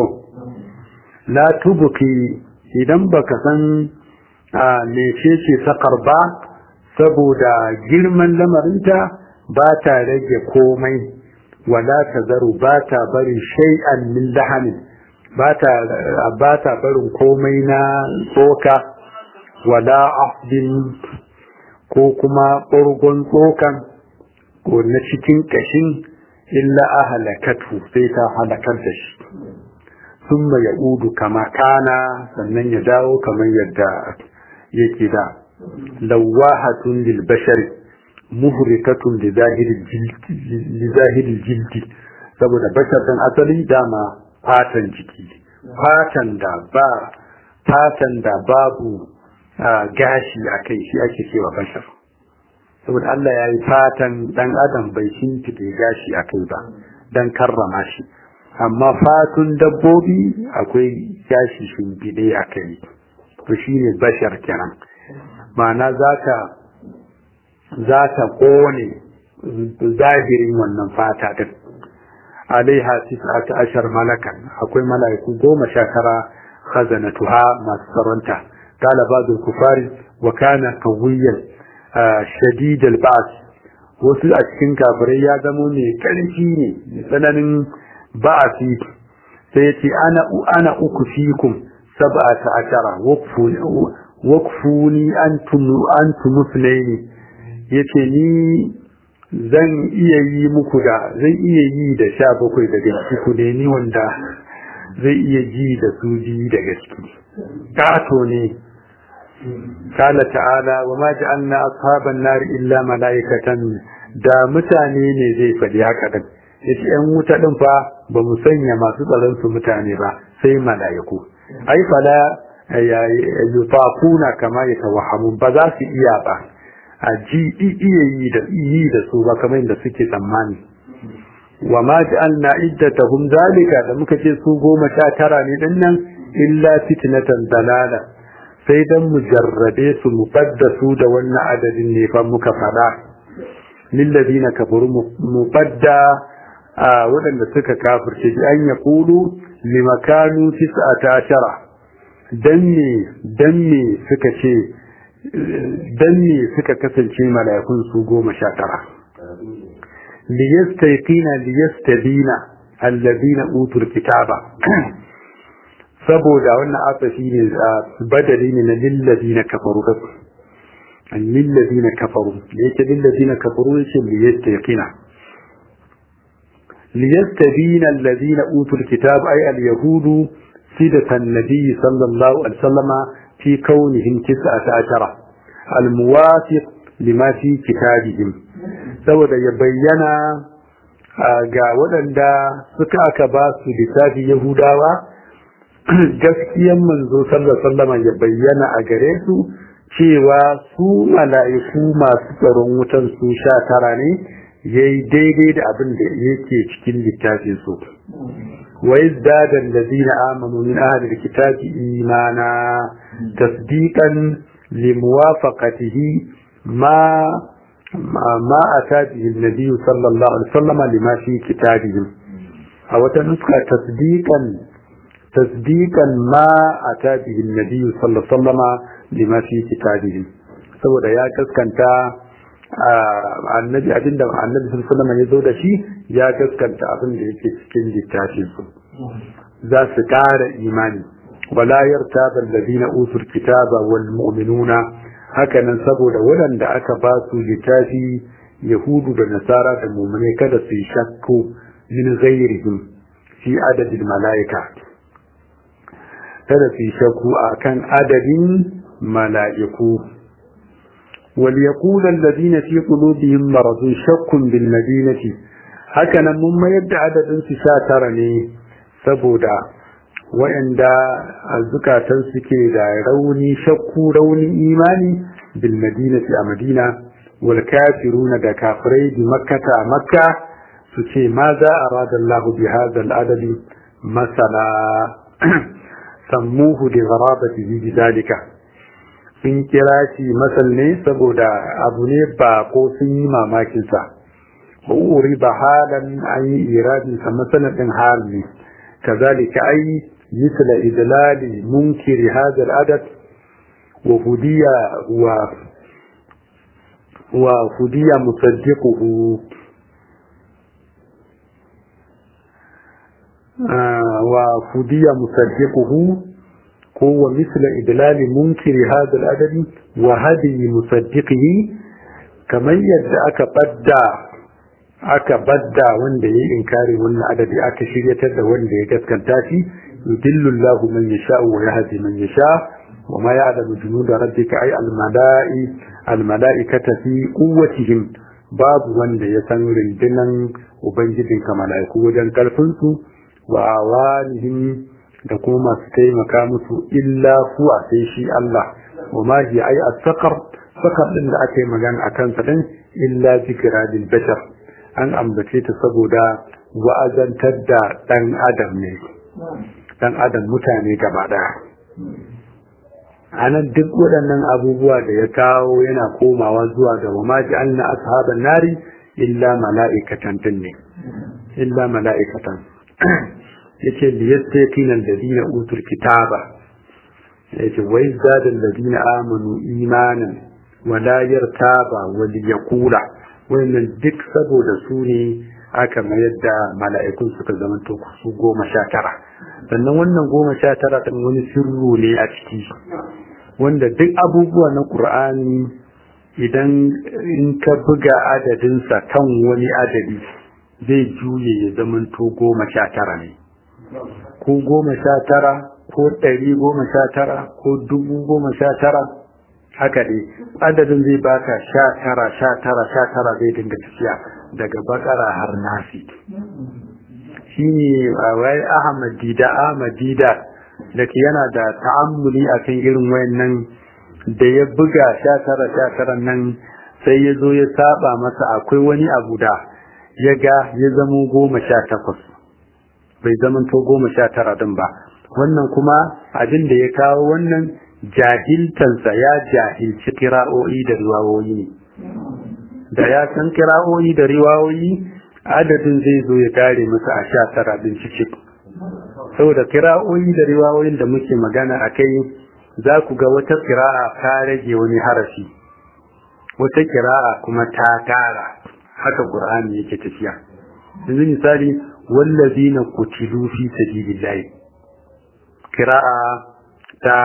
la tubqi idan baka san mecece saqar ba saboda girman lamarinta ba ta rage komai wala tazaru ba ta barin shay'an min lahamin ba ta barin komai na tsoka wala afdin ko kuma ɓurgon tsokan ko na cikin ƙashin illa a halakatu sai ta halakar da shi sun ya udu kama kana sannan ya dawo kamar yadda yake da lawahatun lil bashari muhrikatun li zahiri jildi saboda bashar ɗin asali dama fatan jiki fatan da ba fatan da babu gashi a kai shi ake cewa bashar saboda Allah ya yi fatan dan adam bai shimfiɗe gashi a kai ba dan karrama shi amma fatun dabbobi akwai gashi shimfiɗe a kai to shi ne bashar kenan ma'ana zaka za ta kone zahirin wannan fata din alaiha tis'ata ashar malakan akwai mala'iku goma sha tara khazanatuha masu tsaronta qala ba'd al-kufari wa kana qawiyyan shadid al-ba's wasu a cikin kafirai ya zamo mai karfi ne mai tsananin ba'asi sai ya ce ana ana uku fikum sab'ata ashara waqfuni antum antum muslimin yace ni zan iya yi muku da zan iya yi da sha bakwai daga ciku ne ni wanda zai iya ji da su ji da gaske kato ne kala ta'ala wa ma ja'alna ashaban nar illa malaikatan da mutane ne zai faɗi haka din yace yan wuta din fa ba mu sanya masu tsaron su mutane ba sai malaiku ai fala yutafuna kama yatawahamun ba za su iya ba a ji iya yi da yi da su ba kamar da suke tsammani wa ma ja'alna iddatahum zalika da muka ce su goma sha tara ne din nan illa fitnatan dalala sai dan mu jarrabe su mu su da wannan adadin ne fa muka fada lil ladina kafaru mu fadda a waɗanda suka kafirce bi an yaqulu limakanu tis'ata ashara dan me dan me suka ce dan ne suka kasance mala'ikun su goma sha tara liyastayqina liyastabina alladhina utul kitaba saboda wannan asafi ne badali ne na lilladina kafaru lilladina kafaru da yake lilladina kafaru yake liyastayqina liyastabina alladhina utul kitaba ay al-yahudu sidatan nabiy sallallahu alaihi wasallama في كونهم تسعة عشر الموافق لما في كتابهم saboda ya bayyana ga waɗanda suka aka ba su littafi Yahudawa gaskiyan manzo sallallahu ya bayyana a gare su cewa su mala'iku masu tsaron wutan su sha tara ne yayi daidai da abin da yake cikin littafin su wa yazdada allazina amanu min ahli alkitabi imana تصديقا لموافقته ما ما أتى به النبي صلى الله عليه وسلم لما في كتابهم أو تنسخة تصديقا تصديقا ما أتى به النبي صلى الله عليه وسلم لما في كتابهم saboda ya gaskanta annabi abinda annabi sallallahu alaihi wasallam ya zo da shi ya gaskanta abin da yake cikin littafin su za su ƙara imani ولا يرتاب الذين أوتوا الكتاب والمؤمنون هكذا سبب ولن دا أكباسوا لتافي يهود والنصارى المؤمنين كذا في شك من غيرهم في عدد الملائكة كذا في شك أكان عدد ملائكة وليقول الذين في قلوبهم مرض شك بالمدينة هكذا مما يبدأ عدد سشاترني سبودا waɗanda a zukatan suke da rauni shakku rauni imani bil madinati a madina wal kafiruna da kafirai bi makkata a makka su ce ma za a rada Allah bi hadha al adadi masala sammuhu li gharabati bi dalika sun kira shi masal ne saboda abu ne ba ko sun yi mamakin sa uri ba halan an yi iradin sa masalan din hal ne kazalika ai مثل إدلال منكر هذا العدد وهدي و وهدي مصدقه آه وهدي مصدقه هو مثل إدلال منكر هذا العدد وهدي مصدقه كما يدعك بدأ aka badda wanda ya yi inkari wannan adadi aka shiryatar da wanda ya gaskanta shi yudillu Allah man yasha wa yahdi man yasha wa ma ya'lamu junuda rabbika ay al mala'i al mala'ikata fi quwwatihim babu wanda ya san rundunan ubangijin ka mala'iku wajen karfin su wa awanihim da kuma masu taimaka musu illa huwa sai shi Allah wa ma hi ay as-saqar saqar din da aka yi magana akan sa din illa zikra lil bashar an ambace ta saboda wa'azantar da ɗan adam ne ɗan adam mutane gaba ɗaya a nan duk waɗannan abubuwa da ya kawo yana komawa zuwa ga wa maji an na ashaban nari illa mala'ikatan din ne illa mala'ikatan yace liyastaqina alladhina utul kitaba yace wa izdada alladhina amanu imanan wa la yartaba wa liyaqula wannan duk saboda su ne aka mayar da mala'ikun suka zama to su goma sha tara sannan wannan goma sha tara ɗin wani sirru ne a ciki wanda duk abubuwa na ƙur'ani idan in ka buga adadinsa kan wani adadi zai juye ya zama to goma sha tara ne ko goma sha tara ko ɗari goma sha tara ko dubu goma sha tara haka dai adadin zai baka sha tara sha tara sha tara zai dinga tafiya daga bakara har nasi shi ne wai ahmadida ahmadida da ke yana da ta'ammuli a kan irin wayannan da ya buga sha tara sha tara nan sai ya zo ya saba masa akwai wani abu da ya ga ya zamo goma sha takwas bai zama to goma sha tara din ba wannan kuma abin da ya kawo wannan jahiltansa ya jahilci kira'o'i da riwawoyi ne da ya san kira'o'i da riwawoyi adadin zai zo ya kare masa a sha tara din ciki saboda kira'o'i da riwawoyin da muke magana a kai za ku ga wata kira'a ta rage wani harafi wata kira'a kuma ta tara haka qur'ani yake tafiya yanzu misali wallazina qutilu fi sabilillah kira'a ta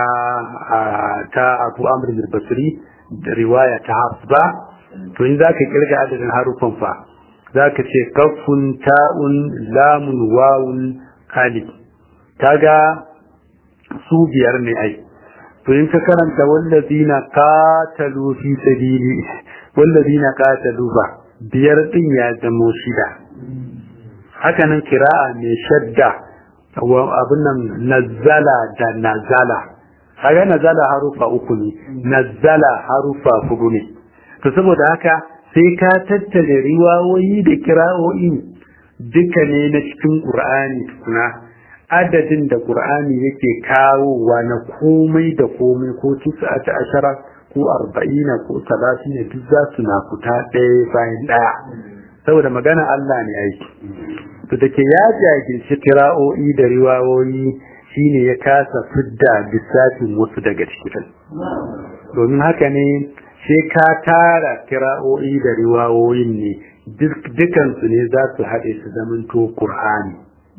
ta Abu Amr al-Basri da riwaya ta Hafsa to in zaka kirga adadin harufan fa zaka ce kafun ta'un lamun wawun alif kaga su biyar ne ai to in ka karanta wallazina qatalu fi sabili wallazina qatalu ba biyar din ya zamo shida haka nan kira'a mai shadda wa abin nan nazzala da nazala kaga nazala harufa uku ne nazzala harufa hudu ne to saboda haka sai ka tattale riwayoyi da kira'o'i duka ne na cikin qur'ani tukuna adadin da qur'ani yake kawowa na komai da komai ko tisa'ata ashara ko arba'ina ko talatin duk za su na fita ɗaya bayan ɗaya saboda magana Allah ne aiki to da ke ya jagirci kira'o'i da riwayoyi shine ya kasa fidda lissafin wasu daga cikin domin haka ne sai ka tara kira'o'i da riwayoyin ne dukansu ne za su haɗe su zamanto Kur'ani.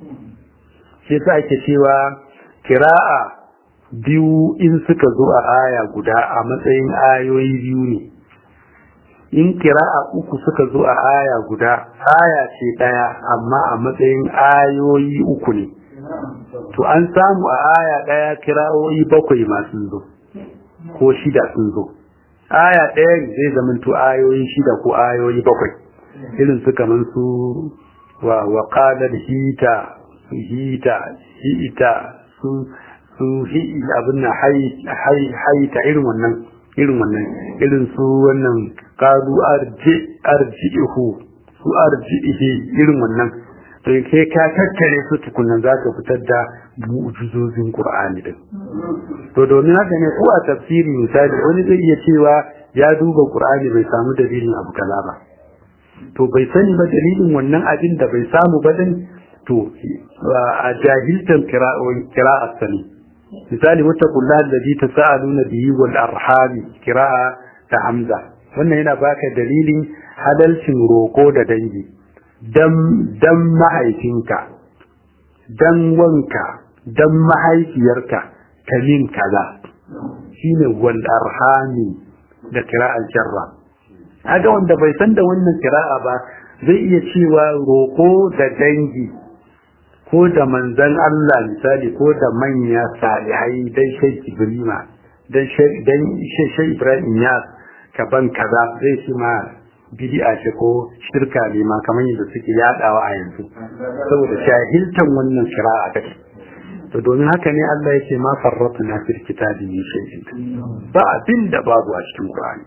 shi sa ake cewa kira'a biyu in suka zo a aya guda a matsayin ayoyi biyu ne in kira'a uku suka zo a aya guda aya ce ɗaya amma a matsayin ayoyi uku ne to an samu a aya ɗaya kira'o'i bakwai masu zo ko shida sun zo aya ɗaya zai zamanto ayoyi shida ko ayoyi bakwai irin su kamar su wa wa hita hita hita su su hi abin na haita irin wannan irin wannan irin su wannan qalu arji arjihu su arjihi irin wannan to kai ka tattare su tukunan za ka fitar da mu'jizozin qur'ani din to domin haka ne ko a tafsiri misali wani zai iya cewa ya duba qur'ani bai samu dalilin abu kaza ba to bai sani ba dalilin wannan abin da bai samu ba din to a jahiltan kira'ar sani misali wata kula da bi ta sa'aluna bihi wal arhami kira'a ta hamza wannan yana baka dalilin halalcin roko da dangi dan dan mahaifinka dan wanka dan mahaifiyarka ta min kaza shine wal arhami da kira'ar jarra haka wanda bai san da wannan kira'a ba zai iya cewa roko da dangi ko da manzan Allah misali ko da manya salihai dan shai Ibrahima dan dan shai Ibrahim ya kaban kaza zai shi ma bid'a ce ko shirka ne ma kamar yadda suke yadawa a yanzu saboda shahiltan wannan kira'a take to domin haka ne Allah yake ma farratna fil kitabi min shay'in ba abin da babu a cikin Qur'ani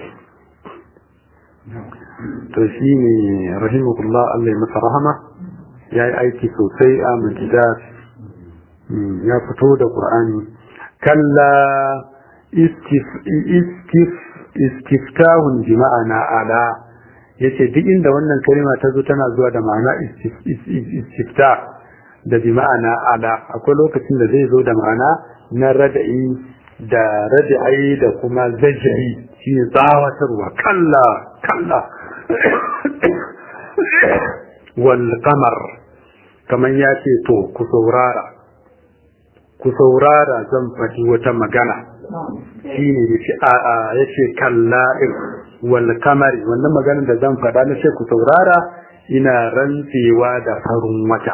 to shine rahimahullah Allah ya masa rahama ya yi aiki sosai a majidas ya fito da ƙur'ani kalla istiftahun bi ma'ana ala yace duk inda wannan kalma ta zo tana zuwa da ma'ana istiftah da bi ma'ana ala akwai lokacin da zai zo da ma'ana na rada'i da rada'i da kuma zajai shi ne tsawatarwa kalla kalla wal qamar kaman ya ce to ku saurara ku saurara zan faɗi wata magana shi ne ya ce kalla wal kamari wannan maganar da zan faɗa na ce ku saurara ina rantsewa da farin wata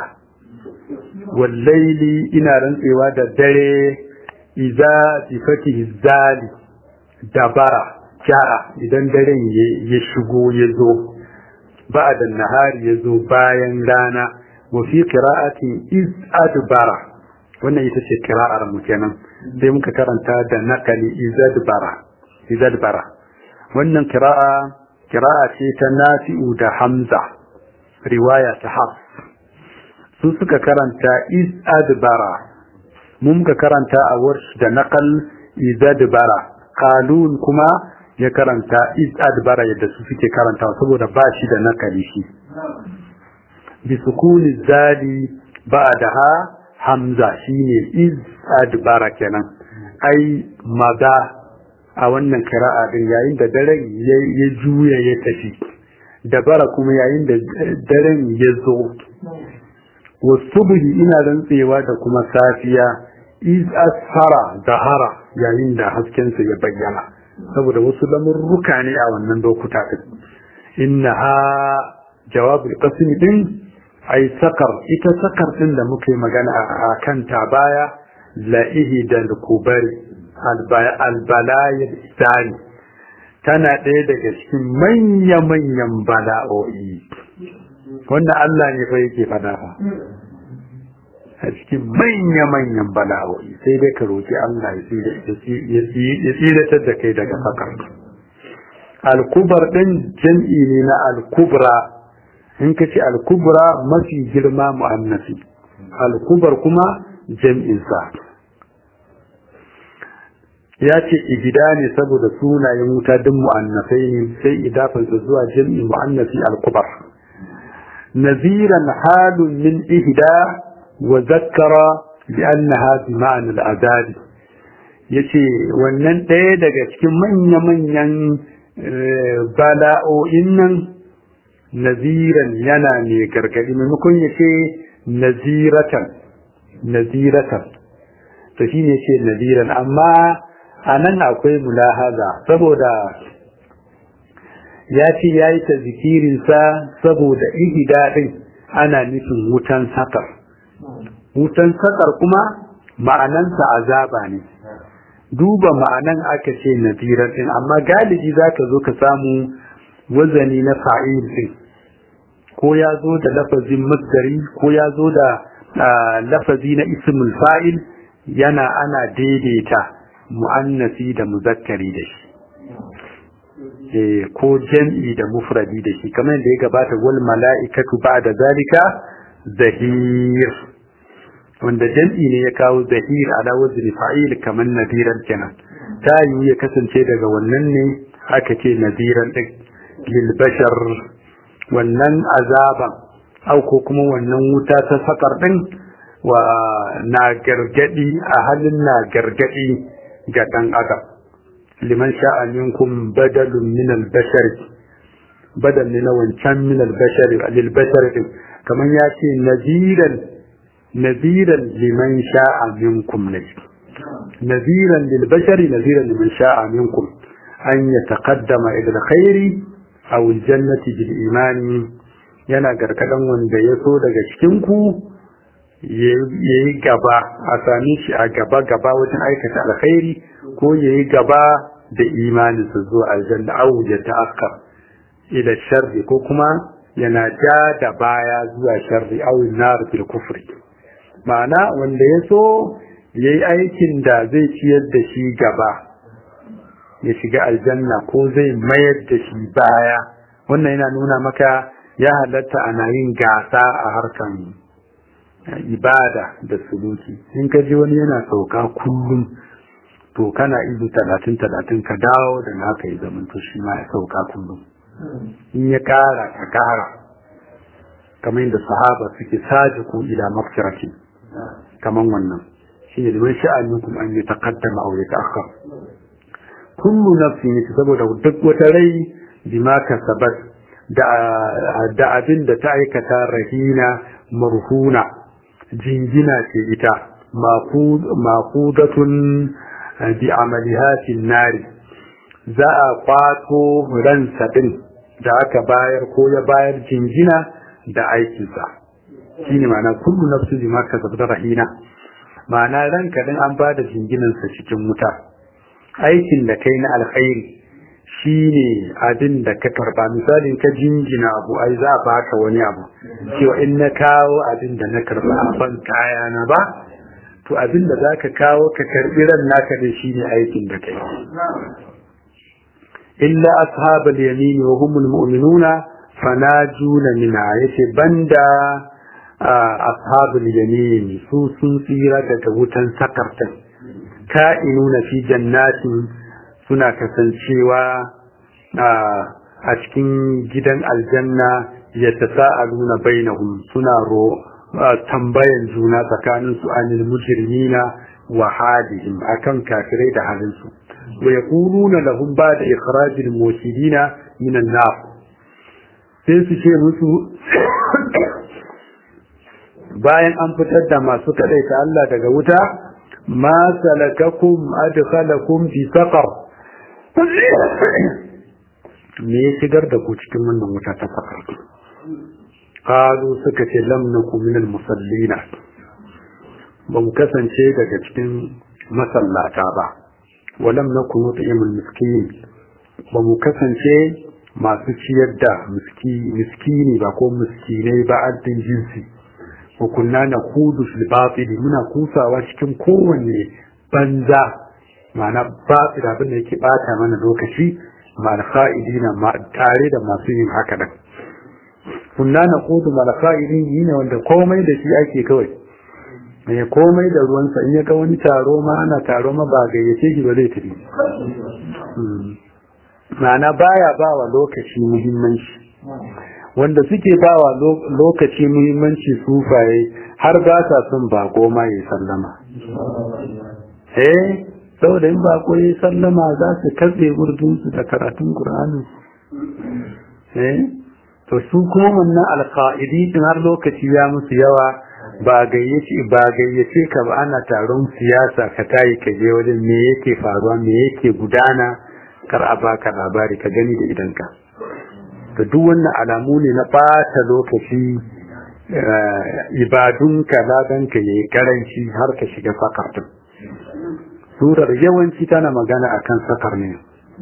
wallaili ina rantsewa da dare iza sifati zali dabara ja'a idan daren ya shigo ya zo ba'da nahari ya zo bayan rana wa fi qira'atin iz adbara wannan ita ce kira'ar mu kenan sai muka karanta da nakali izadbara izadbara wannan kira'a kira'a ce ta nafi'u da hamza riwaya ta hafs su suka karanta izadbara mun muka karanta a warsh da nakal izadbara qalun kuma ya karanta izadbara yadda su suke karanta saboda ba shi da nakali shi bi sukuni zali ba'daha hamza shine iz adbara kenan ai maza a wannan kira'a din yayin da daren ya juya ya tafi dabara kuma yayin da daren ya zo wasubhi ina rantsewa da kuma safiya iz asfara zahara yayin da haskensa ya bayyana saboda wasu lamurruka ne a wannan lokuta din innaha jawabul qasm din ai sakar ita sakar din da muka yi magana a kanta baya la'ihi da kubari albalayar isani tana ɗaya daga cikin manya-manyan bala'o'i wanda Allah ne fa yake fada fa a cikin manya-manyan bala'o'i sai dai ka roƙi Allah ya tsiratar da kai daga sakar alkubar ɗin jam'i ne na alkubra in ka ce alkubra mafi girma mu'annasi alkubar kuma jam'insa ya ce igida ne saboda sunayen wuta duk mu'annasai ne sai idafarsa zuwa jam'i mu'annasi alkubar naziran halun min ihda wa zakkara bi annaha bi ma'an al'azabi yace wannan ɗaya daga cikin manya-manyan bala'o'in nan naziran yana ne gargadi maimakon ya ce naziratan naziratan to shi ne ce naziran amma a nan akwai mulahaza saboda ya ce ya yi ta zikirinsa saboda ihida ɗin ana nufin wutan sakar wutan sakar kuma ma'anansa azaba ne duba ma'anan aka ce naziran ɗin amma galibi za ka zo ka samu wazani na fa'il ɗin ko ya zo da lafazin masdari ko ya zo da lafazi na ismul fa'il yana ana daidaita mu'annasi da muzakkari da shi ko jam'i da mufradi da shi kamar da ya gabata wal mala'ikatu ba'da zalika zahir wanda jam'i ne ya kawo zahir ala wazni fa'il kamar nadiran kenan ta yi ya kasance daga wannan ne aka ce nadiran din lil bashar wannan azaban au ko kuma wannan wuta ta sakar din wa na gargadi a halin na gargadi ga dan adam liman sha'a minkum badalun min al-bashar badal ne na wancan min al-bashar lil bashar din kaman ya ce naziran naziran liman sha'a minkum ne naziran lil bashar naziran liman sha'a minkum an yataqaddama ila al-khairi aw al-jannati bil imani yana gargadan wanda ya so daga cikin ku yayi gaba a sami shi a gaba gaba wajen aikata alkhairi ko yayi gaba da imanin su zuwa aljanna aw ya ta'akkar ila sharri ko kuma yana ja da baya zuwa sharri aw nar fil kufri ma'ana wanda ya so yayi aikin da zai ciyar da shi gaba ya shiga aljanna ko zai mayar da shi baya wannan yana nuna maka ya halatta ana yin gasa a harkan ibada da suluki in ka ji wani yana sauka kullum to kana izu talatin talatin ka dawo da naka yi zaman to shi ma ya sauka kullum in ya kara ka kara kamar yadda sahaba suke sajiku ila mafkirati kamar wannan shi ne liman sha'aninkum an yi taqaddama aw ya ta'akhkhar kullu nafsin saboda duk wata rai bima kasabat da da abin da ta aikata rahina marhuna jingina ce ita maqudatun bi amalihatin nari za a kwato ransa din da aka bayar ko ya bayar jingina da aikinsa shine ma'ana kullu nafsin bima kasabat rahina ma'ana ranka din an ba da jinginansa cikin wuta aikin da kai na alkhairi shine abin da ka karba misali ka jinjina abu ai za a baka wani abu cewa in na kawo abin da na karba a ban kaya na ba to abin da zaka kawo ka karbi ran naka da shine aikin da kai illa ashabal yamin wa humul mu'minuna fanajuna minha yace banda ashabul yamin su sun tsira daga wutan sakartan ka'inuna fi jannatin suna kasancewa a cikin gidan aljanna ya tasa'aluna bainahum suna ro tambayan juna tsakanin su anil mujrimina wa hadihim akan kafirai da halin su wa yaquluna lahum ba'da ikhrajil muwahhidina min an-nar sai su ce musu bayan an fitar da masu kadaita Allah daga wuta ma salakakum adkhalakum fi saqar me ya shigar da ku cikin wannan wuta ta saqar qalu suka ce lam nakum min al musallina ba mu kasance daga cikin masallata ba wa lam nakum nut'imul miskin ba mu kasance masu ciyar da miskini ba ko miskinai ba addin jinsi wa kunna na kudu fil batili muna kusawa cikin kowanne banza ma'ana batil abin da yake bata mana lokaci mal kha'idina ma tare da masu yin haka nan kunna na kudu mal kha'idin ne wanda komai da shi ake kawai me komai da ruwansa in ya ga wani taro ma ana taro ma ba gayyace shi ba zai tafi ma'ana baya ba wa lokaci muhimmanci wanda suke bawa lokaci muhimmanci sufaye har ba sa son bako ma ya sallama eh saboda in bako ya sallama za su katse gurdunsu da karatun Qur'ani eh to su kuma wannan alqaidi din har lokaci ya musu yawa ba gayyace ba gayyace ka ba ana taron siyasa ka tayi ka je wajen me yake faruwa me yake gudana kar a baka labari ka gani da idanka da duk wannan alamu ne na ɓata lokaci ibadunka ladanka ya yi karanci har ka shiga sakar din surar yawanci tana magana akan sakar ne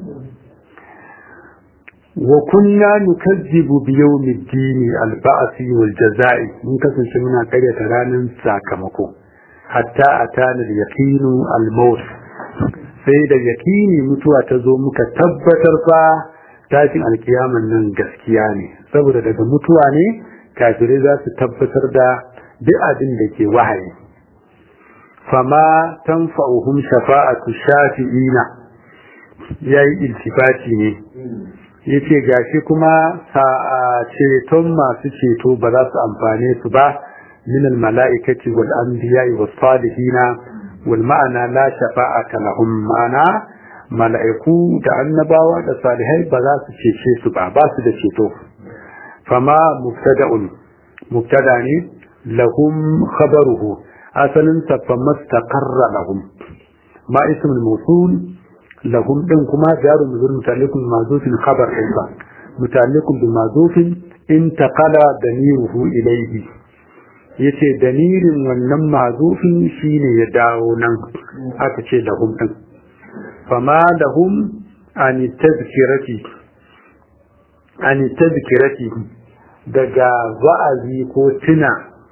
wa kunna nukazzibu bi yawmiddin al-ba'si wal jazaa'i mun kasance muna karyata ranar sakamako hatta atana al-yaqinu al-maut sai da yaqini mutuwa ta zo muka tabbatar fa tashin alkiyaman nan gaskiya ne saboda daga mutuwa ne kafirai za su tabbatar da duk abin da ke wahayi fama tanfa'uhum shafa'atu shafi'ina yayi iltifati ne yace gashi kuma ceton masu ceto ba za su amfane su ba min almala'ikati wal anbiya'i was salihina wal ma'ana la shafa'ata lahum ma'ana mala'iku da annabawa da salihai ba za su cece su ba ba su da ceto fama mubtada'un mubtada ne lahum khabaruhu asalin sa fa mastaqarra lahum ma ismul mawsul lahum din kuma jaru muzur mutalikun mazufin khabar din sa mutalikun bi mazufin intaqala damiruhu ilayhi yace damirin wannan mazufin shine ya dawo nan aka ce lahum din fama lahum an tazkirati an tazkirati daga wa'azi ko tuna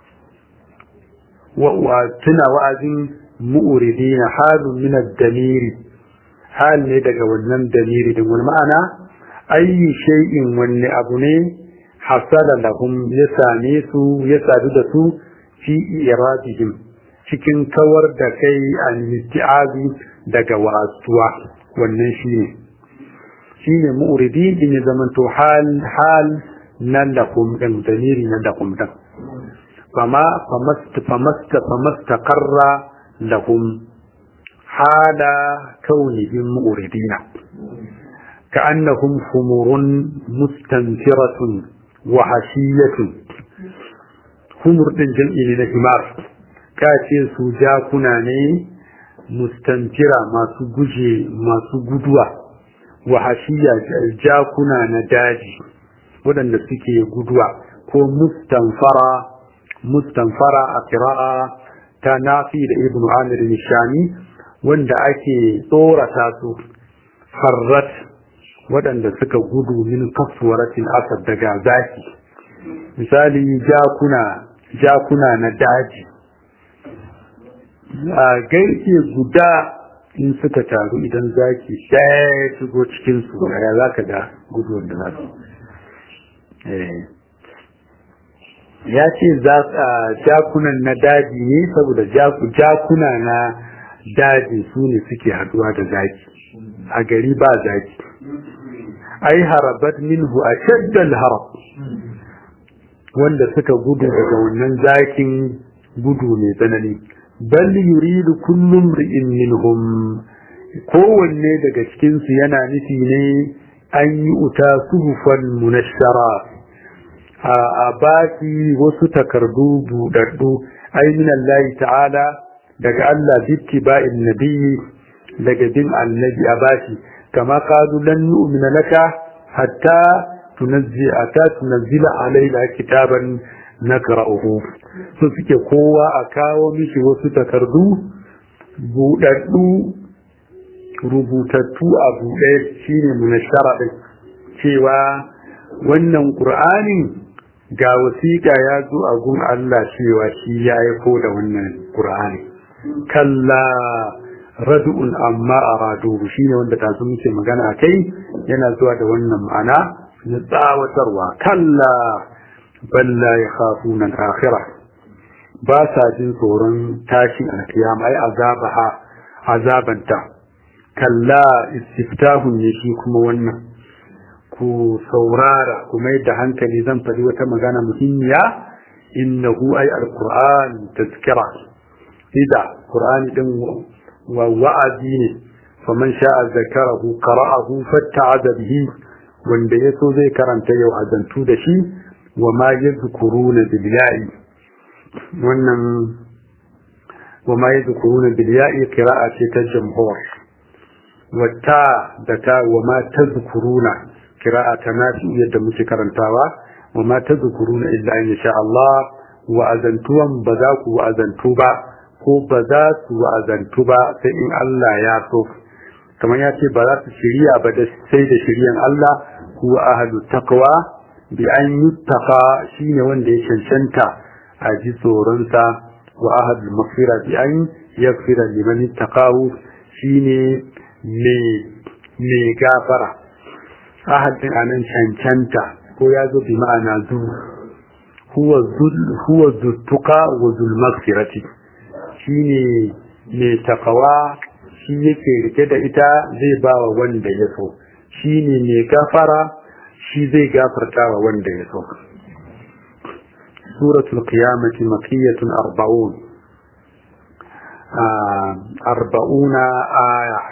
wa tuna wa'azin mu'ridina halun min ad-damiri hal ne daga wannan damiri din wani ma'ana ayi shay'in wanne abu ne hasala lahum ya same su ya sadu da su fi iradihim cikin kawar da kai an isti'azi daga wasuwa wannan shine shine mu'ridin din ya zamanto hal hal nan da kum din damiri nan da kum din fama famast famast famastaqarra lahum hala kaunihim mu'ridina ka'annahum humurun mustanfiratun wa hashiyatun humur din jam'i ne na himar ka ce su jakuna ne mustantira masu guje masu guduwa wa hashiya jakuna na daji waɗanda suke guduwa ko mustanfara mustanfara a kira'a ta nafi da ibnu amir nishani wanda ake tsorata su farrat waɗanda suka gudu min kasuwaratin asad daga zaki misali jakuna jakuna na daji a gaike guda in suka taru idan zaki ɗaya shigo cikinsu ya za ka ga guduwar da za su ya ce jakunan na daji ne saboda jakuna na daji su ne suke haduwa da zaki a gari ba zaki ai harabat minhu a shaddal harab wanda suka gudu daga wannan zakin gudu mai tsanani bal yuridu kullum ri'in minhum kowanne daga cikinsu yana nufi ne an yi uta suhufan munashara a baki wasu takardu buɗaɗɗu ai min Allah ta'ala daga Allah bitti ba'in nabiyyi daga bin annabi a bashi kama qalu lan nu'mina laka hatta tunazzi ata tunazzila alaina kitaban nakra'uhu so suke kowa a kawo mishi wasu takardu buɗaɗɗu rubutattu a buɗe shine munashara ɗin cewa wannan ƙur'anin ga wasiƙa ya zo a gun Allah cewa shi ya aiko da wannan ƙur'ani kalla radu'un amma aradu shine wanda ta zo muke magana a kai yana zuwa da wannan ma'ana na tsawatarwa kalla balla ya khafuna al-akhirah ba sa jin tsoron tashin alkiyama ai azabaha azabanta kalla istiftahun ne shi kuma wannan ku saurara ku mai da hankali zan faɗi wata magana muhimmiya innahu ay alquran tazkira ida qur'ani din wa wa'azi ne faman sha'a zakarahu qara'ahu fatta'ada bihi wanda yaso zai karanta yau azantu da shi wa ma yadhkuruna bil ya'i wannan wa ma yadhkuruna bil ya'i qira'a ce ta jamhur wata da ta wa ma tadhkuruna kira'a ta nafi yadda muke karantawa wa ma tadhkuruna illa in sha Allah wa azantuwan ba za ku azantu ba ko ba za su azantu ba sai in Allah ya so kamar ya ce ba za su shirya ba da sai da shiryan Allah huwa ahlu taqwa bi an yuttaqa shine wanda ya cancanta a ji tsoronsa wa ahlu maghfira bi an yaghfira liman ittaqahu shine me gafara ahadin anan cancanta ko ya zo bi ma'ana zu huwa zuttuka wa zulmaghfirati shine mai takawa shi yake rike da ita zai ba wa wanda ya so shine mai gafara shi zai gafarta wa wanda ya so suratul qiyamati makiyatun arba'un arba'una aya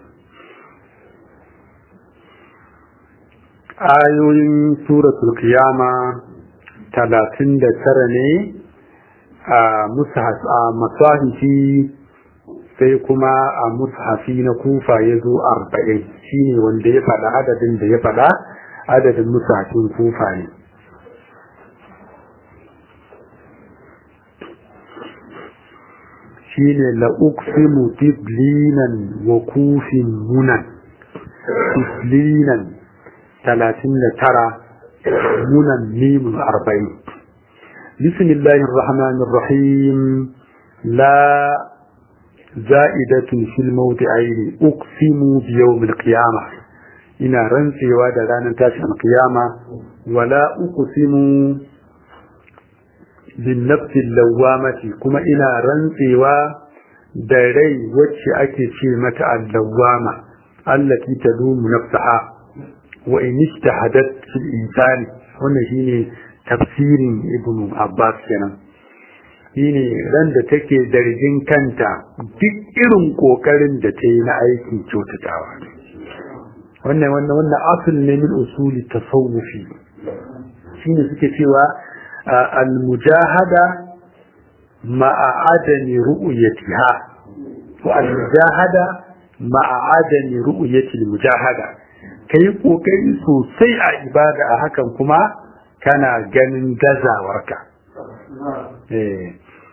ayoyin suratul qiyama talatin da tara ne a masahifi sai kuma a mushafi na kufa ya zo arba'in shi ne wanda ya faɗa adadin da ya faɗa adadin mushafin kufa ne shi ne la'uksimu tiblinan wa kufin munan tiblinan talatin da tara munan mimun arba'in bismillahir rahmanir rahim la za'idatun fil mawdi'aini uqsimu bi yawmil qiyamah ina rantsewa da ranar tashin qiyama wala uqsimu bin nafsil lawamati kuma ina rantsewa da rai wacce ake ce mata allawama allati tadumu nafsaha wa in ijtahadat fil insani wannan shine tafsirin ibnu abbas kenan shine ran da take zargin kanta duk irin kokarin da ta yi na aikin kyautatawa wannan wannan wannan asul ne min usuli tasawufi shine suke cewa al-mujahada ma'a adami ru'yatiha wa al-mujahada ma'a adami ru'yati al-mujahada kai kokari sosai a ibada a hakan kuma kana ganin gazawarka eh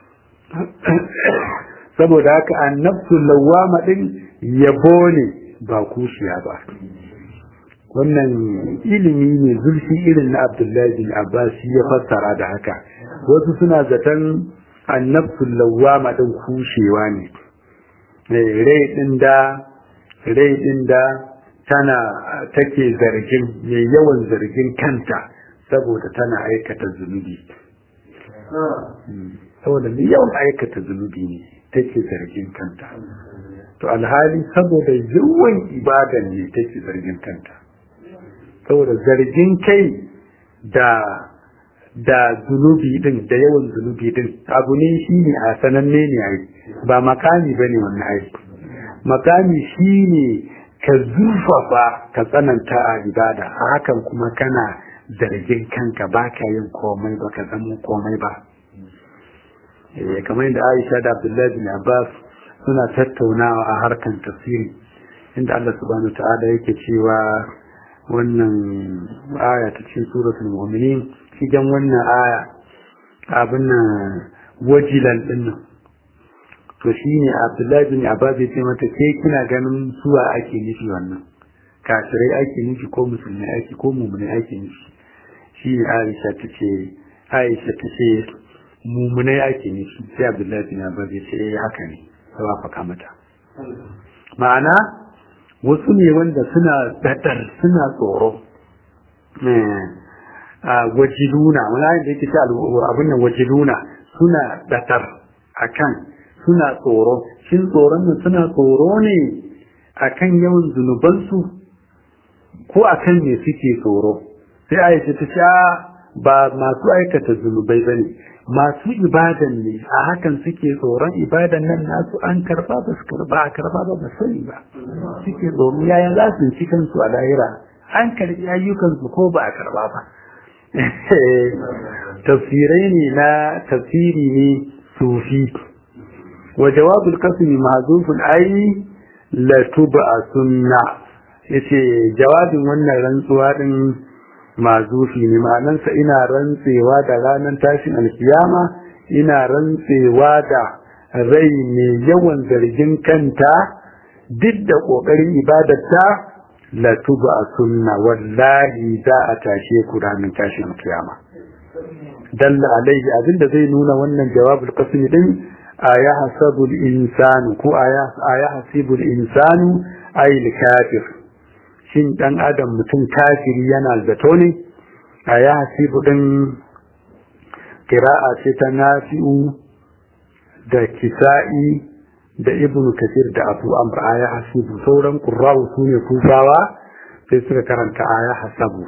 saboda haka annabtu lawama din yabo ne ba kushiya ba wannan ilimi ne zulfi irin na abdullahi bin abbas ya fassara da haka wasu suna zaton annabtu lawama din kushewa ne rai din da rai din da tana take zargin mai yawan zargin kanta saboda tana aikata zunubi saboda mai yawan aikata zunubi ne take zargin kanta to alhali saboda yawan ibadan ne take zargin kanta saboda zargin kai da da zunubi din da yawan zunubi din abu ne shi ne a sananne ne ai ba makami ba ne wannan ai makami shi ne ka zurfafa ka tsananta a ibada a hakan kuma kana zargin kanka ba ka yin komai ba ka zama komai ba kamar yadda aisha da abdullahi bin abbas suna tattaunawa a harkan tafsiri inda allah subhanahu wa ta'ala yake cewa wannan aya ta cikin suratul mu'minin cikin wannan aya abin nan wajilan din nan to shine abdullahi bin abbas ya ce mata ke kina ganin suwa ake nufi wannan kafirai ake nufi ko musulmai ake ko mu'minai ake nufi shi aisha ta ce aisha ta ce mumunai ake nufi sai abdullahi bin abbas ya ce eh haka ne sai wafaka mata ma'ana wasu ne wanda suna dadar suna tsoro a wajiluna wani ayin da yake ce abin nan wajiluna suna dadar akan suna tsoro shin tsoron nan suna tsoro ne akan yawan zunubansu ko akan me suke tsoro sai aisha ta ce ba masu aikata zunubai ba ne masu ibadan ne a hakan suke tsoron ibadan nan nasu an karba ba su karba a karba ba ba sani ba suke tsoro yaya za su ci kansu a lahira an karbi ayyukansu ko ba a karba ba tafsirai ne na tafsiri ne sufi wa jawabul qasmi mahzufun ai la tuba sunna yace jawabin wannan rantsuwa din mazufi ne ma'anansa ina rantsewa da ranar tashin alkiyama ina rantsewa da rai mai yawan zargin kanta duk da ƙoƙarin ibadarta la tuba sunna wallahi za a tashe ku ranar tashin alkiyama dalla alaihi abinda zai nuna wannan jawabul qasmi din aya hasabul insanu ko aya aya hasibul insanu ayil kafir shin dan adam mutum kafiri yana zato ne a ya hasibu din kira'a ce ta nafi'u da kisa'i da ibnu kasir da abu amr a ya hasibu sauran qurra'u su ne kufawa sai suka karanta a ya hasabu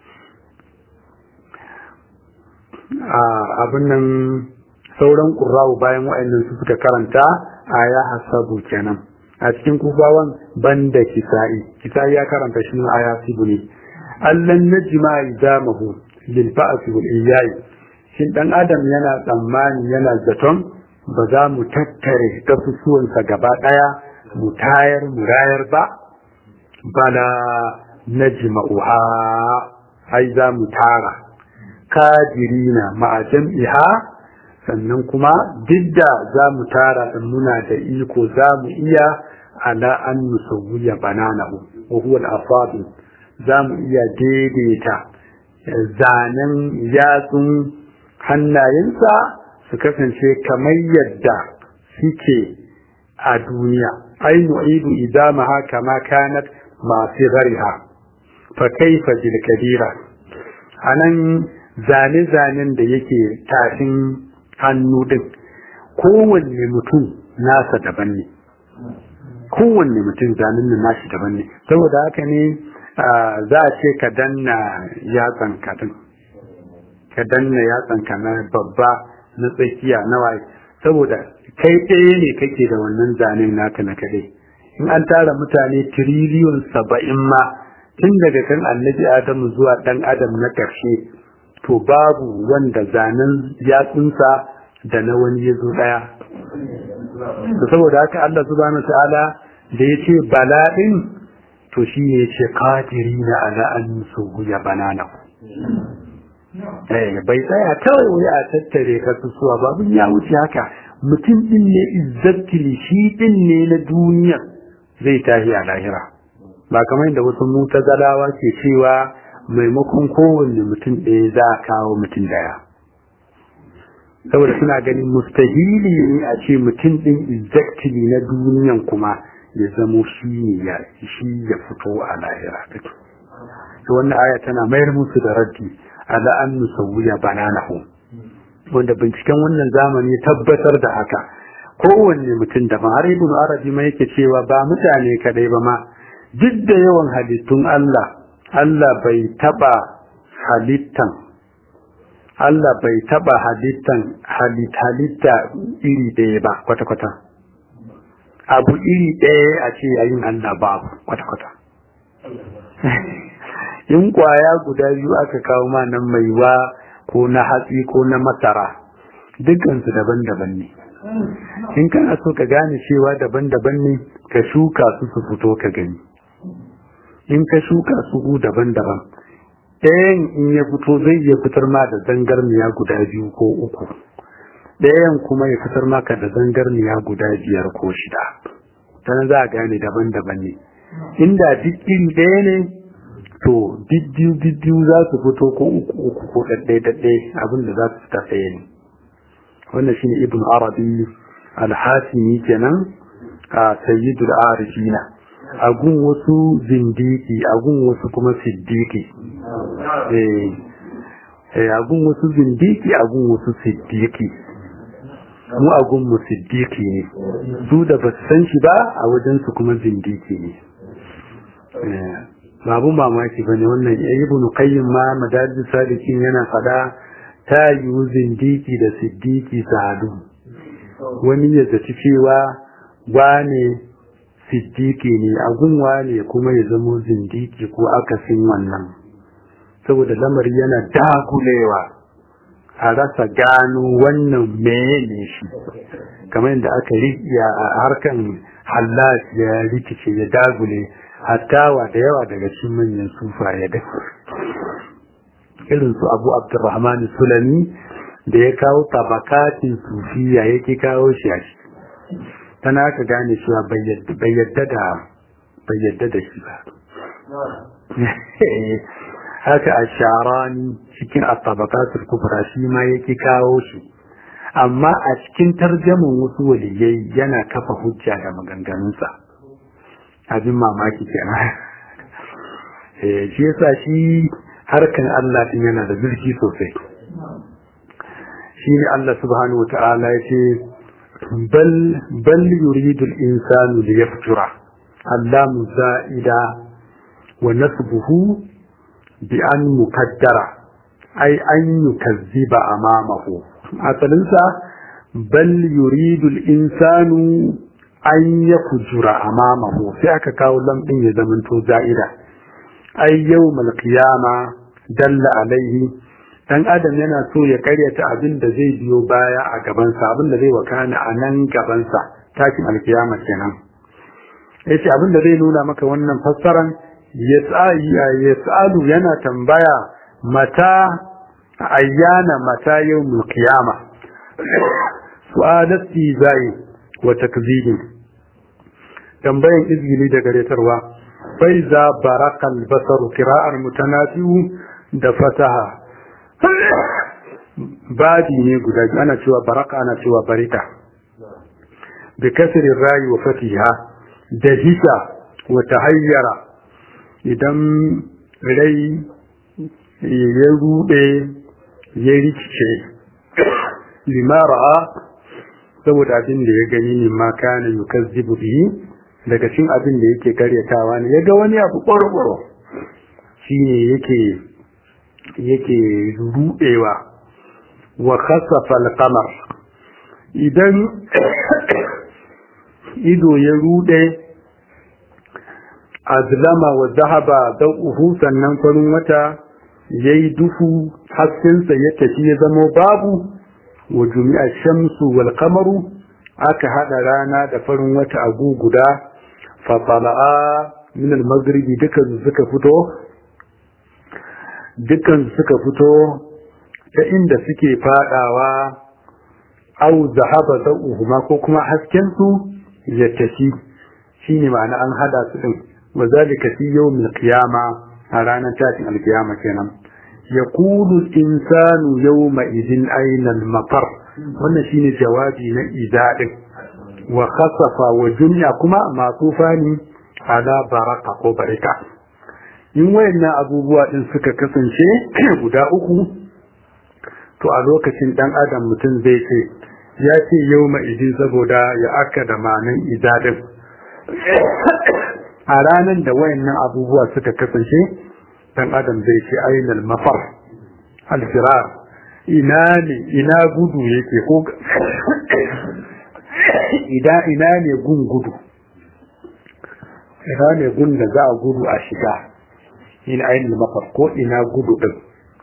a abin nan sauran qurra'u bayan wa'annan su suka karanta a ya hasabu kenan a cikin kufawan banda kisa'i kisa'i ya karanta shi a yasibu ne allan najma idamahu lil ba'th wal iyai shin dan adam yana tsammani yana zaton ba za mu tattare kasusuwansa gaba daya mu tayar mu rayar ba bala najma'uha ai za mu tara kadirina ma'a jam'iha sannan kuma duk da za mu tara in muna da iko za mu iya ala an musawwiya bananahu wa huwa al-asabi za mu iya daidaita zanen yatsun hannayensa su kasance kamar yadda suke a duniya ai nu'idu idamaha kama kanat masu gariha fa kaifa bil kabira anan zane-zanen da yake tafin hannu din kowanne mutum nasa daban ne kowanne mutum zanen nan nashi daban ne saboda haka ne za a ce ka danna yatsan ka din ka danna yatsan ka na babba na tsakiya na waye saboda kai ɗaya ne kake da wannan zanen naka na kaɗai in an tara mutane tiriliyon saba'in ma tun daga kan annabi adamu zuwa ɗan adam na ƙarshe to babu wanda zanen yatsunsa da na wani ya zo ɗaya to saboda haka Allah subhanahu ta'ala da ya ce bala'in to shi ne ya ce kadiri na ala an su ya banana eh bai tsaya kawai wai a tattare ka suwa babun ya wuce haka mutum din ne izzatili shi din ne na duniya zai tashi a lahira ba kamar yadda wasu mutazalawa ke cewa maimakon kowanne mutum ɗaya za a kawo mutum daya saboda suna ganin mustahili ne a ce mutum ɗin exactly na duniyan kuma ya zamo shi ne ya shi ya fito a lahira to wannan aya tana mayar musu da raddi ala an nusawiya bananahu wanda binciken wannan zamani tabbatar da haka kowanne mutum da har ibn arabi ma yake cewa ba mutane kadai ba ma duk da yawan halittun Allah Allah bai taba halittan Allah bai taba halittan halitta iri ɗaya ba kwata-kwata. Abu iri ɗaya a ce yayin Allah babu kwata-kwata. In kwaya guda biyu aka kawo ma nan maiwa ko na hatsi ko na masara, dukansu daban-daban ne. In kana so ka gane cewa daban-daban ne, ka shuka su su fito ka gani. In ka shuka su daban-daban, ɗayan in ya fito zai iya fitar ma da zangarniya guda biyu ko uku ɗayan kuma ya fitar maka da zangarniya guda biyar ko shida ta za a gane daban-daban ne inda duk iri ɗaya ne to biddiyu biddiyu za su fito ko uku uku ko ɗaɗɗe ɗaɗɗe abin da za su fita ɗaya ne wannan shine ibn arabi al-hasimi kenan a sayyidul arifina agun wasu zindiki agun wasu kuma siddiki eh agun wasu zindiki agun wasu siddiki mu agun mu siddiki ne su da ba su san shi ba a wajen su kuma zindiki ne babu mamaki bane wannan ibnu qayyim ma madadin sadikin yana fada ta yiwu zindiki da siddiki sadu wani ya zaci cewa wane siddiki ne agunwa ne kuma ya zamo zindiki ko akasin wannan saboda lamari yana dagulewa a rasa gano wannan meye ne shi kamar yadda aka rikiya a harkan hallas ya rikice ya dagule hattawa da yawa daga cikin manyan sufa ya da irin su abu abdurrahman sulami da ya kawo tabakatin sufiya yake kawo shi a ciki tana aka gane cewa bai yadda da bai yadda da shi ba haka a sharani cikin atabakatul kubra shi ma yake kawo shi amma a cikin tarjamin wasu waliyai yana kafa hujja da maganganunsa abin mamaki kenan shi yasa shi harkan Allah din yana da zurfi sosai shi ne Allah subhanahu wa ta'ala ya ce بل بل يريد الإنسان ليفجر اللام زائدة ونسبه بأن مكدر أي أن يكذب أمامه أصلنسا بل يريد الإنسان أن يفجر أمامه فيك كاولا إن يزمن زائدة أي يوم القيامة دل عليه dan adam yana so ya karyata abin da zai biyo baya a gabansa abin da zai wakana a nan gabansa takin alkiyama kenan yace abin da zai nuna maka wannan fassaran yas'alu yana tambaya mata ayyana mata yawmul qiyama su'alati zai wa takzibin tambayan izgili da garetarwa bai za barakal basaru kira'ar mutanafi'u da fataha babi ne guda biyu ana cewa baraka ana cewa barika bi kasirin rayi wa fatiha da hisa wa tahayyara idan rai ya rude ya rikice limara saboda abin da ya gani ne ma kana yukazzibu bihi daga cikin abin da yake karyatawa ne yaga wani abu ƙwarƙwaro shine yake yake rudewa wa khasafa al-qamar idan ido ya rude azlama wa zahaba dawuhu sannan farin wata yayi duhu haskensa ya tafi ya zama babu wa jumi'a shamsu wal qamaru aka hada rana da farin wata a guguda fa tala'a min al maghribi dukan suka fito dukan suka fito ta inda suke fadawa au zahaba dawuhuma ko kuma hasken su ya tafi shine ma'ana an hada su din wa zalika fi yawmil qiyama a ranar tashin alkiyama kenan yaqulu al-insanu yawma idin ayna al-mafar wannan shine jawabi na idadin wa khasafa wa dunya kuma matufa ne ala baraka ko barika in wayannan abubuwa din suka kasance guda uku to a lokacin dan adam mutum zai ce ya ce yawma idin saboda ya aka da manan idadin a ranar da wayannan abubuwa suka kasance dan adam zai ce ainal mafar alfirar ina ne ina gudu yake ko ida ina ne gun gudu ina ne gun da za a gudu a shiga ina ainal mafar ko ina gudu din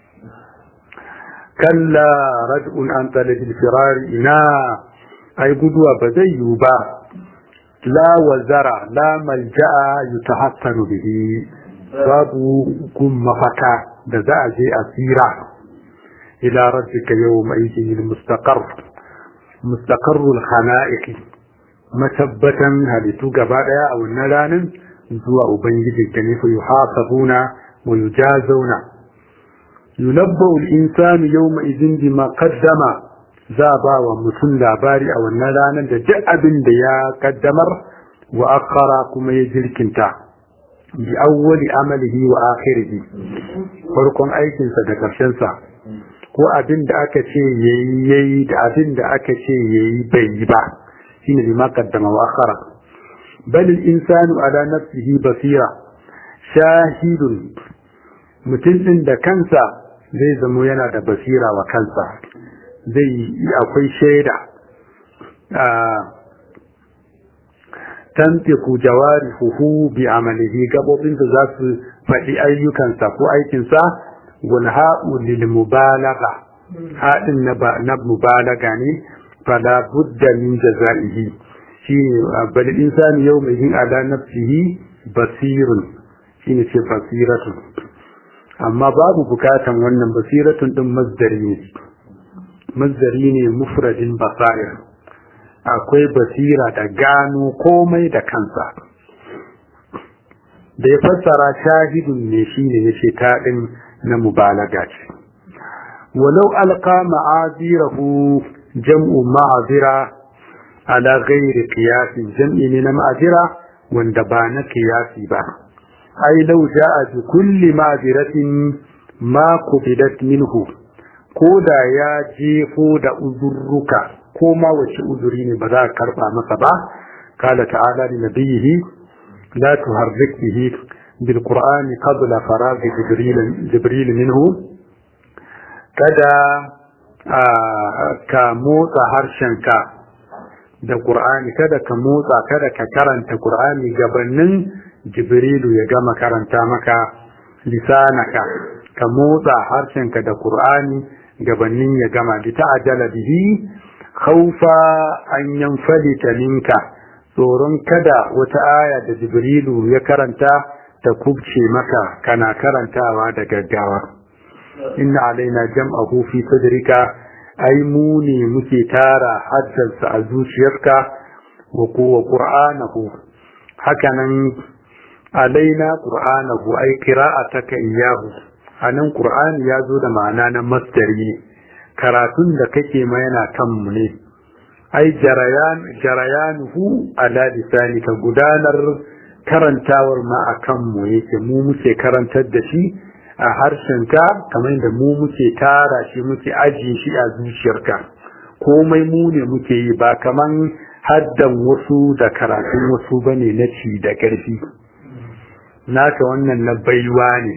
kalla rad'un an talabil firar ina ai guduwa ba zai yiwu ba la wazara la malja'a yutahassanu bihi babu gun mafaka da za a je a tsira ila rabbika yawma idin mustaqar mustaqarrul khalaiq matabbatan halittu gaba daya a wannan ranar zuwa ubangiji da ne fa yuhasabuna wa yujazuna yunabbu al-insanu yawma idin bima qaddama za ba wa mutum labari a wannan ranar da duk abin da ya kaddamar wa akhara kuma ya jirkinta bi awwali amalihi wa akhirihi farkon aikinsa da karshen sa ko abin da aka ce yayi yayi da abin da aka ce yayi bai yi ba shine bi ma qaddama wa akhara bal al insanu ala nafsihi basira shahidun mutum din da kansa zai zamo yana da basira wa kansa zai akwai shaida tantiku jawari huhu bi amalihi gabobinsa za su faɗi ayyukansa ko aikinsa wal ha'u lil mubalagha haɗin na mubalaga ne fala budda min jazaihi shine bal insani yawma yin ala nafsihi basirun shine ce basiratu amma babu bukatan wannan basiratun din masdari ne mazdari ne mufradin basair akwai basira da gano komai da kansa da ya fassara shahidun ne shine yace ta din na mubalaga ce walau alqa ma'azirahu jam'u ma'azira ala ghairi qiyas jam'i ne na ma'azira wanda ba na qiyasi ba ai law ja'a bi kulli ma'aziratin ma qubidat minhu ko da ya jefo da uzurruka ko ma wace uzuri ne ba za a karba masa ba kala ta'ala li nabiyhi la tuharrik bihi bil qur'ani qabla farag jibril jibril minhu kada ka motsa harshenka da qur'ani kada ka motsa kada ka karanta qur'ani gabanin jibrilu ya gama karanta maka lisanaka ka motsa harshenka da qur'ani gabanin ya gama bi ta'ajala bihi khawfa an yanfalita minka tsoron kada wata aya da jibrilu ya karanta ta kubce maka kana karantawa da gaggawa inna alaina jam'ahu fi sadrika ai mu ne muke tara haddansa a zuciyarka wa kuwa qur'anahu hakanan alaina qur'anahu ai qira'ataka iyyahu anan qur'ani ya zo da ma'ana na masdari ne karatun da kake ma yana kan mu ne ai jarayan jarayanuhu ala lisanika gudanar karantawar ma akan mu yake mu muke karantar da shi a harshenka kamar da mu muke tara shi muke ajiye shi a zuciyarka komai mu ne muke yi ba kaman haddan wasu da karatun wasu bane na ci da ƙarfi naka wannan na baiwa ne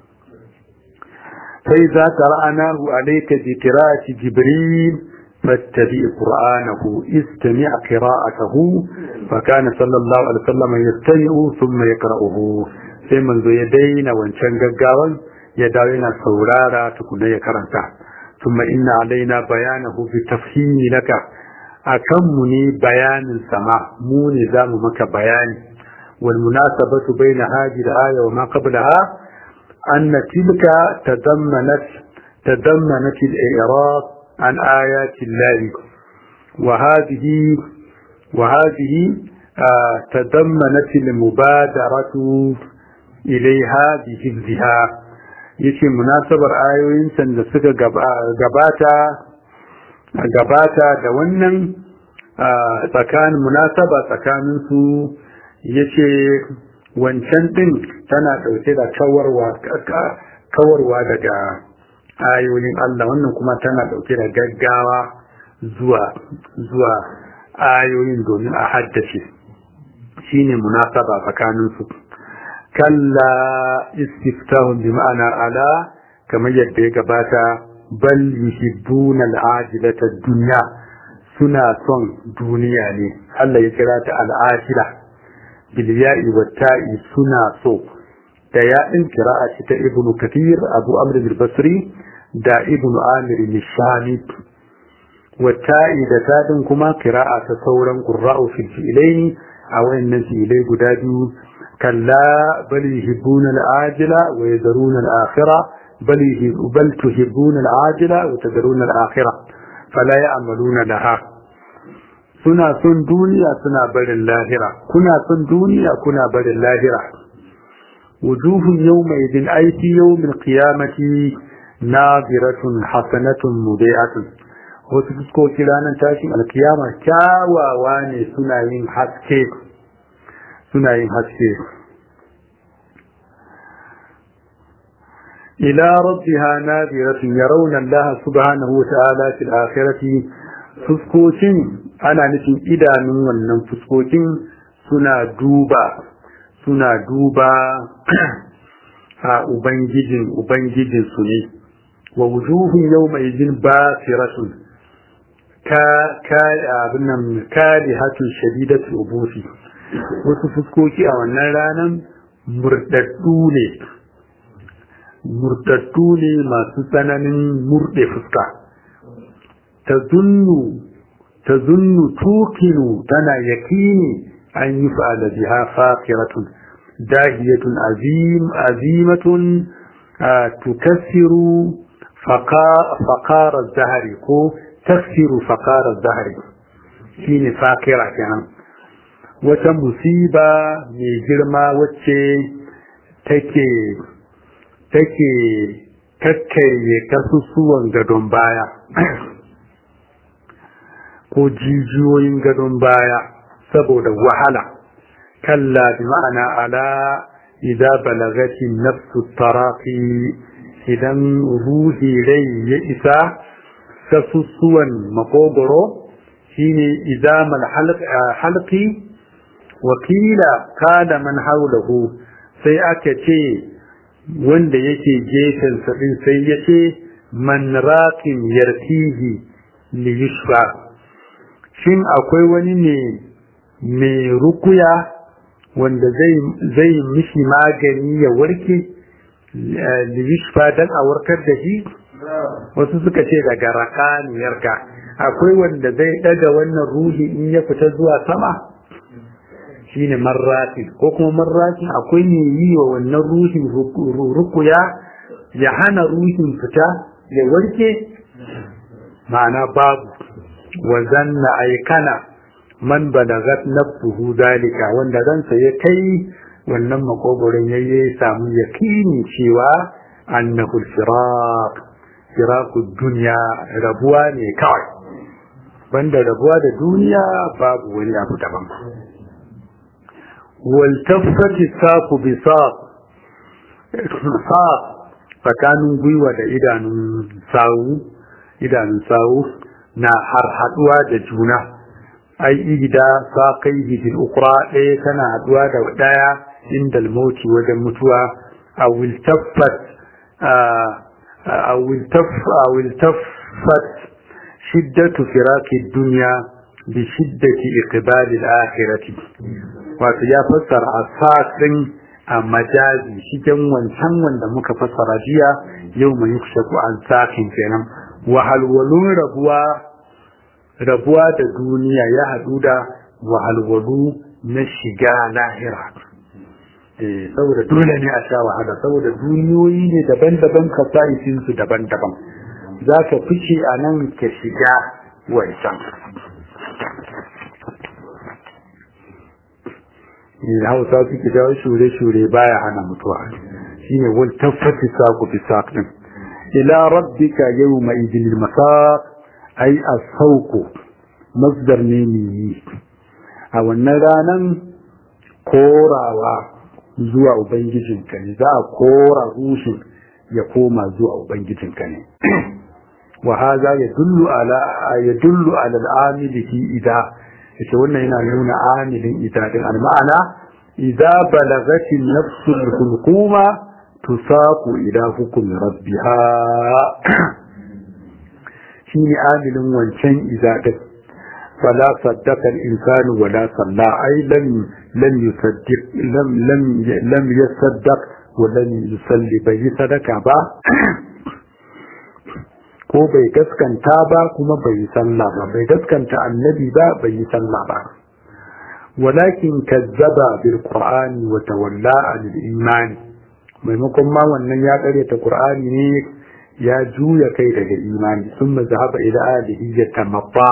sai za ta ra'anahu alayka bi qira'ati jibril fattabi qur'anahu istami' qira'atahu fa kana sallallahu alaihi wasallam yastami'u thumma yaqra'uhu sai manzo ya daina wancan gaggawan ya dawo yana saurara tukuna ya karanta thumma inna alaina bayanahu bi tafhimi laka akan mu ne bayanin sama mu ne zamu maka bayani wal munasabatu baina hadhihi al-aya wa ma qablaha anna tilka tadammanat tadammanat al-i'rab an ayati Allah wa hadhihi wa hadhihi tadammanat al-mubadaratu ilaiha bi hifziha yace munasabar ayoyin san da suka gabata gabata da wannan tsakanin munasaba tsakanin su yace wancan din tana dauke da kawarwa kawarwa daga ayoyin Allah wannan kuma tana dauke da gaggawa zuwa zuwa ayoyin domin a haddace shine munasaba tsakanin su kalla istiftahun bi ma'ana ala kamar yadda ya gabata bal yuhibbuna al'ajilata dunya suna son duniya ne Allah ya kira ta al'ajila bil ya'i wa ta'i suna so da ya'in qira'a ta ibnu kathir abu amr al basri da ibnu amir al-shami wa ta'i da tadin kuma qira'a ta sauran qurra'u fil fi'laini a wayannan fi'lai guda biyu كلا بل يحبون العاجلة ويذرون الآخرة بل, بل تحبون العاجلة وتذرون الآخرة فلا يعملون لها suna son duniya suna barin lahira kuna son duniya kuna barin lahira wujuhun yawma idin aiki yawmin qiyamati naziratun hasanatun mudi'atun wasu fuskoki ranar tashin alkiyama kyawawa ne suna yin haske suna yin haske ila rabbiha nadiratun yarawna Allah subhanahu wata'ala fil akhirati fuskokin ana nufin idanun wannan fuskokin suna duba suna duba a ubangijin ubangijin su ne wa wujuhun yawma idin basiratun ka ka abin nan karihatun shadidatul ubusi wasu fuskoki a wannan ranar murdaddu ne murdaddu ne masu tsananin murde fuska ta zunnu ta zunnu tukinu tana yakini an yi fa'ala biha faqiratun dahiyatun azim azimatun tukassiru faqara zahari ko taksiru faqara zahari shine faqira kenan wata musiba mai girma wacce take take kakkarye kasusuwan gadon baya ko jijiyoyin gadon baya saboda wahala kalla bi ma'ana ala idza balagati nafsu taraqi idan ruhi rai ya isa kasusuwan makogoro shine idamal halqi wakila kada man haulahu sai aka ce wanda yake gefen din sai ya ce man raqin yartihi li yushfa shin akwai wani ne mai rukuya wanda zai zai mishi magani ya warke li yushfa dan a warkar da shi wasu suka ce daga rakaniyarka akwai wanda zai daga wannan ruhi in ya fita zuwa sama shine marratin ko kuma marratin akwai ne yi wa wannan ruhin rukuya ya hana ruhin fita ya warke ma'ana babu wa zanna aikana man balagat nafsuhu dalika wanda ransa ya kai wannan makogoron yayi samu yakini cewa annahu firaq firaqu dunya rabuwa ne kawai banda rabuwa da duniya babu wani abu daban والتفت الساق بساق ساق tsakanin gwiwa da idanun sawu idanun sawu na har haduwa da juna ai igida saqaihi bil ukhra ɗaya tana haduwa da ɗaya inda al-mauti wajen mutuwa aw iltaffat aw iltaff aw iltaffat shiddatu firaqi dunya bi shiddati iqbal al-akhirati wato ya fassara asaq din a majazi shigen wancan wanda muka fassara jiya yau mai yukshaku an sakin kenan wahalwalun rabuwa rabuwa da duniya ya haɗu da wahalwalu na shiga lahira eh saboda dole ne a sha wahala saboda duniyoyi ne daban-daban kasa'isin su daban-daban za ka fice a nan ka shiga wancan da hausa suke dawo shure-shure baya hana mutuwa shine wal taffati saqu bi saqin ila rabbika yawma idil masaq ai as-sauqu masdar ne ni a wannan ranan korawa zuwa ubangijinka ne za a kora rushin ya koma zuwa ubangijinka ne wa hadha yadullu ala yadullu ala al-amili fi idha yace wannan yana nuna amilin ita din al-ma'ana idza balagati an-nafsu al-hulquma tusaqu ila hukmi rabbiha shine amilin wancan idza din fala saddaqa al-insanu wala salla ay lam lam yusaddiq lam lam lam yasaddaq wa lam yusalli bai sadaka ba ko bai gaskanta ba kuma bai yi sallah ba bai gaskanta annabi ba bai yi sallah ba walakin kazzaba bil qur'ani wa tawalla anil iman maimakon ma wannan ya karyata qur'ani ne ya juya kai daga imani thumma zahaba ila alihi yatamabba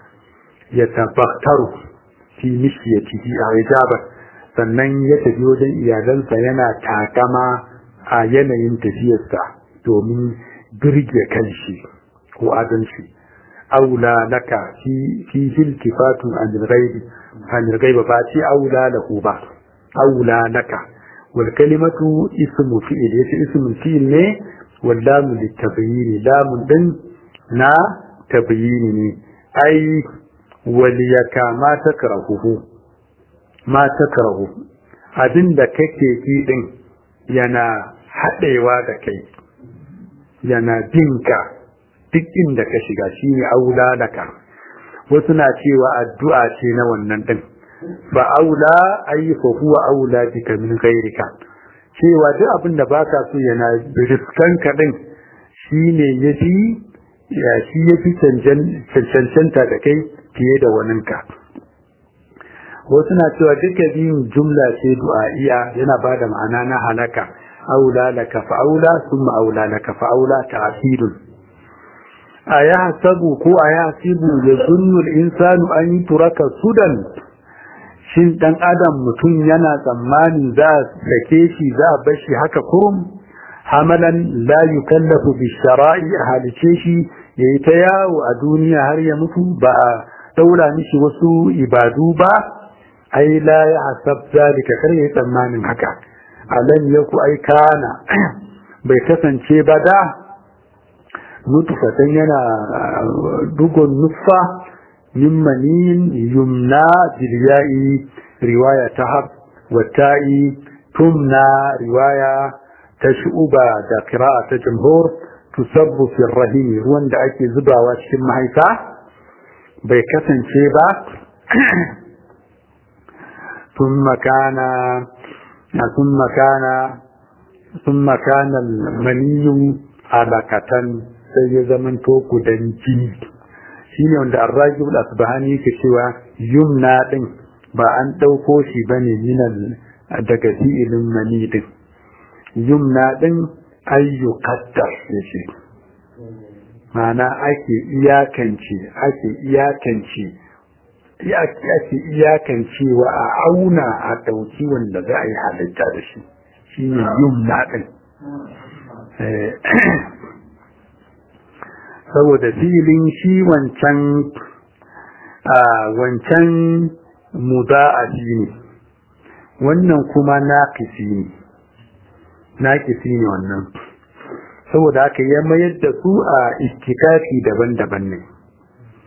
yatabaktaru fi mishyatihi ajaba sannan ya tafi wajen iyalansa yana takama a yanayin tafiyarsa domin birge kanshi ko adalci aula laka fi fi iltifatun an ghaibi an ghaiba ba ci aula lahu ba aula laka wal kalimatu ismu fi'il yace ismu fi'il ne wal lamu litabyin lamun din na tabyin ne ai wal yaka ma takrahu ma takrahu abinda kake ki din yana haɗewa da kai yana binka duk inda ka shiga shi ne aula laka wasu na cewa addu'a ce na wannan din fa aula ayi fa huwa aula bika min ghairika cewa duk abin da baka so yana riskan ka din shine yafi ya shi yafi cancanta da kai fiye da waninka wasu na cewa duka biyun jumla ce du'a'iya yana bada ma'ana na halaka أولى لك فأولى ثم أولى لك فأولى تعسير أيحسب كو أيحسب يظن الإنسان أن يترك سدى shin dan adam mutum yana tsammani za a sake shi za a bar shi haka kurum hamalan la yukallafu bi shara'i a halice shi yayi ta yawo a duniya har ya mutu ba a daura mishi wasu ibadu ba ai la ya hasab zalika kar yayi tsammanin haka alam yaku ai kana bai kasance ba da nutfatan yana dugon nufa min manin yumna bilyai riwaya ta hab wa ta'i tumna riwaya ta shu'uba da qira'a ta jumhur tusabbu fi rahim ruwan da ake zubawa cikin mahaifa bai kasance ba ثم كان ثم كان ثم كان المني علقة sai ya zaman to gudan jini shine wanda arrajul asbahani yake cewa yumna din ba an dauko shi bane minal daga fi'ilin mani din yumna din ayyu qaddar yace mana ake iyakance ake iyakance ake iyakancewa a auna a ɗauki wanda za a yi halitta da shi shi ne yumna ɗin saboda filin shi wancan wancan muda'afi ne wannan kuma naƙisi ne naƙisi ne wannan saboda haka ya mayar da su a istikafi daban-daban ne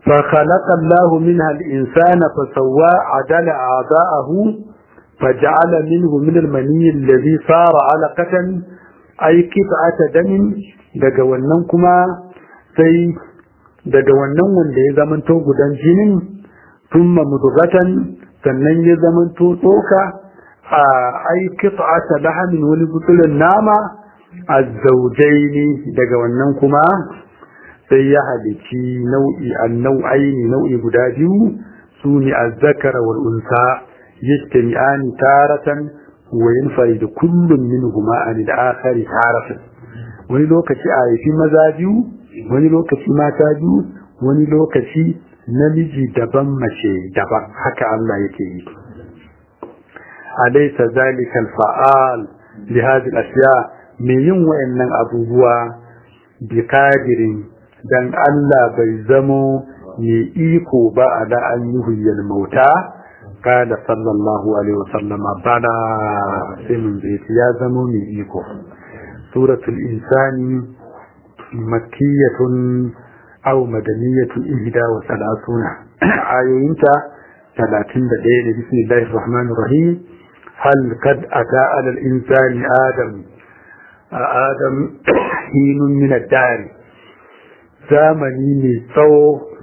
فخلق الله منها الإنسان فسوى عدل أعضاءه فجعل منه من المني الذي صار علقة أي قطعة دم daga wannan kuma sai daga wannan wanda ya zamanto gudan jinin thumma mudghatan sannan ya zamanto tsoka a ai qit'ata lahamin wani butulun nama azzaujaini daga wannan kuma sai ya halici nau'i annau'aini nau'i guda biyu su ne azzakara wal unsa yajtami'ani taratan wa yanfaridu kullun minhuma an al-akhari taratan wani lokaci a haifi maza biyu wani lokaci mata biyu wani lokaci namiji daban mace daban haka Allah yake yi alaysa zalika al-fa'al li hadhihi al-ashya me yin wayannan abubuwa bi qadirin dan Allah bai zamo mai iko ba a da an yi huyyar mauta kada sallallahu alaihi wasallam bana sai mun zai ya zamo mai iko suratul insani makkiyatun aw madaniyatun ihda wa salasuna ayoyinta 31 ne bismillahir rahmanir rahim hal kad ata ala al insani adam adam hinun min ad-dar zamani mai tsawo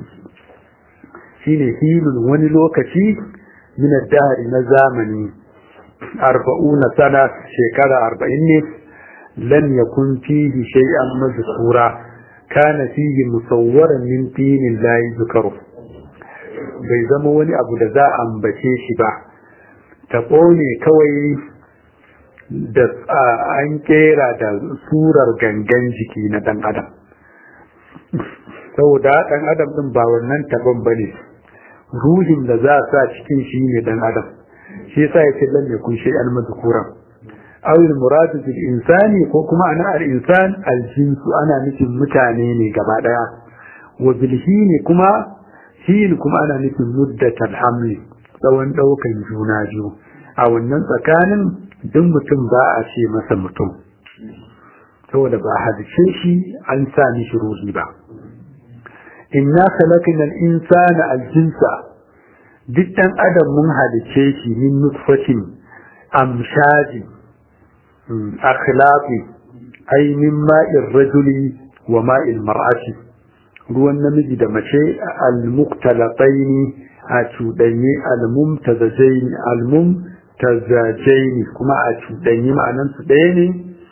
shine hilun wani lokaci min dari na zamani arba'una sana shekara arba'in ne lan yakun fihi shay'an mazkura kana fihi musawwaran min tinin la yuzkaru bai zama wani abu da za a ambace shi ba taɓo ne kawai da an kera da surar gangan jiki na ɗan adam saboda ɗan adam ɗin ba wannan taɓon ba ne ruhin da za a sa cikin shi ne ɗan adam shi yasa ya ce lam yakun shay'an madhkuran aw al muradu bil insani ko kuma ana al insan al jinsu ana nufin mutane ne gaba daya wa bil hini kuma hin kuma ana nufin muddatal hamli tsawon daukan juna biyu a wannan tsakanin duk mutum ba a ce masa mutum saboda ba hadice shi an sa mishi ruhi ba inna khalaqna al-insana al-jinsa duk dan adam mun halice shi min nutfatin amshaji akhlaqi ay min ma'ir rajuli wa ma'il mar'ati ruwan namiji da mace al-muqtalataini a cuɗanye al-mumtazajaini al-mumtazajaini kuma a cuɗanye ma'anan su ɗaya ne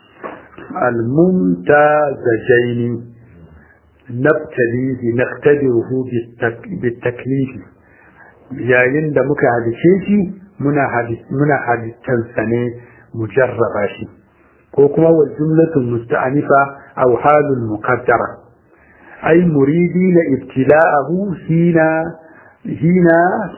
al-mumtazajaini nabtalihi naqtadiruhu bitaklifi yayin da muka halice shi muna muna halittansa ne mujarraba shi ko kuma wal jumlatul musta'anifa aw halul muqaddara ay muridina ibtila'ahu hina hina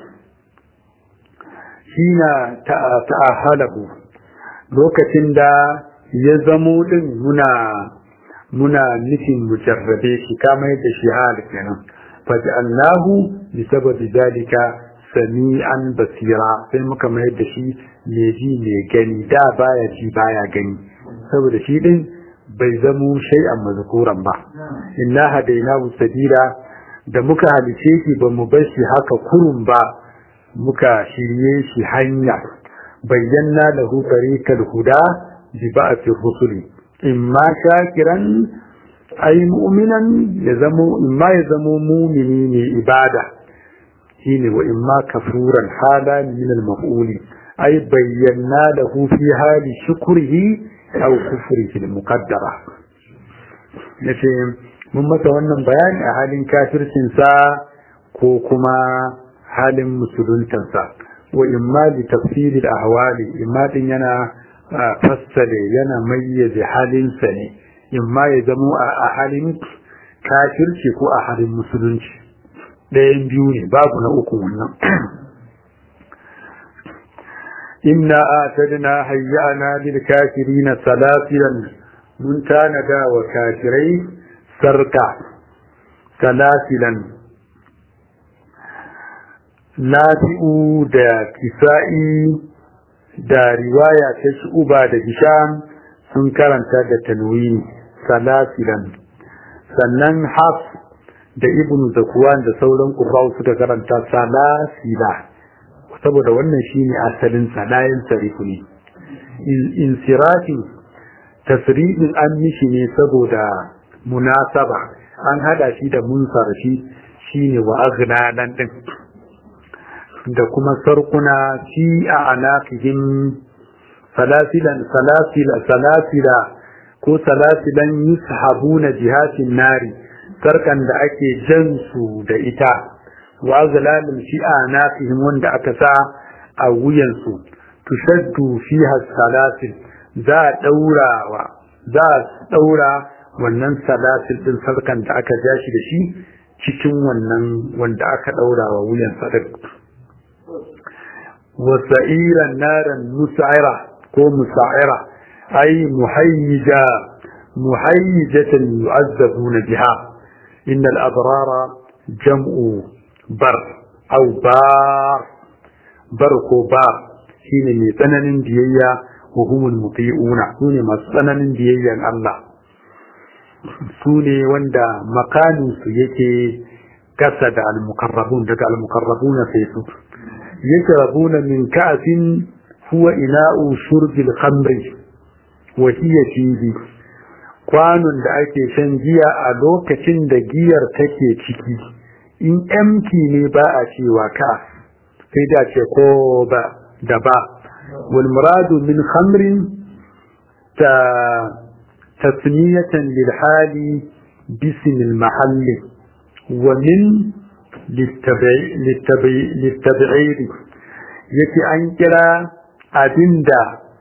hina ta'ahalahu lokacin da ya zamo din muna muna nufin mujarrabe shi kama yadda shi hal kenan faj'alnahu bisababi dalika sami'an basira sai muka mayar da shi mai ji mai gani da baya ji baya gani saboda shi din bai zamo shay'an mazkuran ba inna hadainahu sabila da muka halice shi ba mu bar shi haka kurun ba muka shirye shi hanya bayyana lahu tariqal huda bi ba'thi rusuli imma shakiran ay mu'minan ya zamo imma ya zamo mu'mini ne ibada shine wa imma kafuran hala min al-maf'uli ay bayyana lahu fi hali shukrihi aw kufrihi al-muqaddara yace mun masa wannan bayani a halin kafircin sa ko kuma halin musuluntan sa wa imma li tafsir al-ahwali imma din yana fassale yana mayyaze halin sa ne imma ya zamo a halin kafirci ko a halin musulunci ɗayan biyu ne babu na uku wannan inna atadna hayyana lil kafirina salasilan mun tanada wa kafirai sarka salasilan nafi'u da kisa'i da riwaya ta shu'uba da hisham sun karanta da tanwini salasilan sannan haf da ibn zakwan da sauran qurra'u suka karanta salasila saboda wannan shine asalin salayin sarifu ne insirafin tasrifin an mishi ne saboda munasaba an hada shi da munsarfi shine wa aghlalan din da kuma sarkuna fi a anaqihim salasilan salasila salasila ko salasilan yushabuna jihatin nari sarkan da ake jan su da ita wa azlalin fi anaqihim wanda aka sa a wuyansu tushaddu fiha salasil za a daura wa za a daura wannan salasil din sarkan da aka ja shi da shi cikin wannan wanda aka daura wa wuyan sadar wa sa'iran naran musa'ira ko musa'ira ay muhayyija muhayyijatan yu'azzabuna biha innal abrara jam'u bar aw bar bar ko bar shine mai tsananin biyayya wa humul muti'una sune masu tsananin biyayyan Allah sune wanda makanin su yake kasa da al-muqarrabun daga al-muqarrabuna sai su yashrabuna min ka'sin huwa ina'u shurbil khamri wa hiya fihi kwanon da ake shan giya a lokacin da giyar take ciki in empty ne ba a cewa ka sai da ce ko ba da ba wal muradu min khamrin ta tasmiyatan lil hali bism al mahall wa min littabi'id yake an kira abinda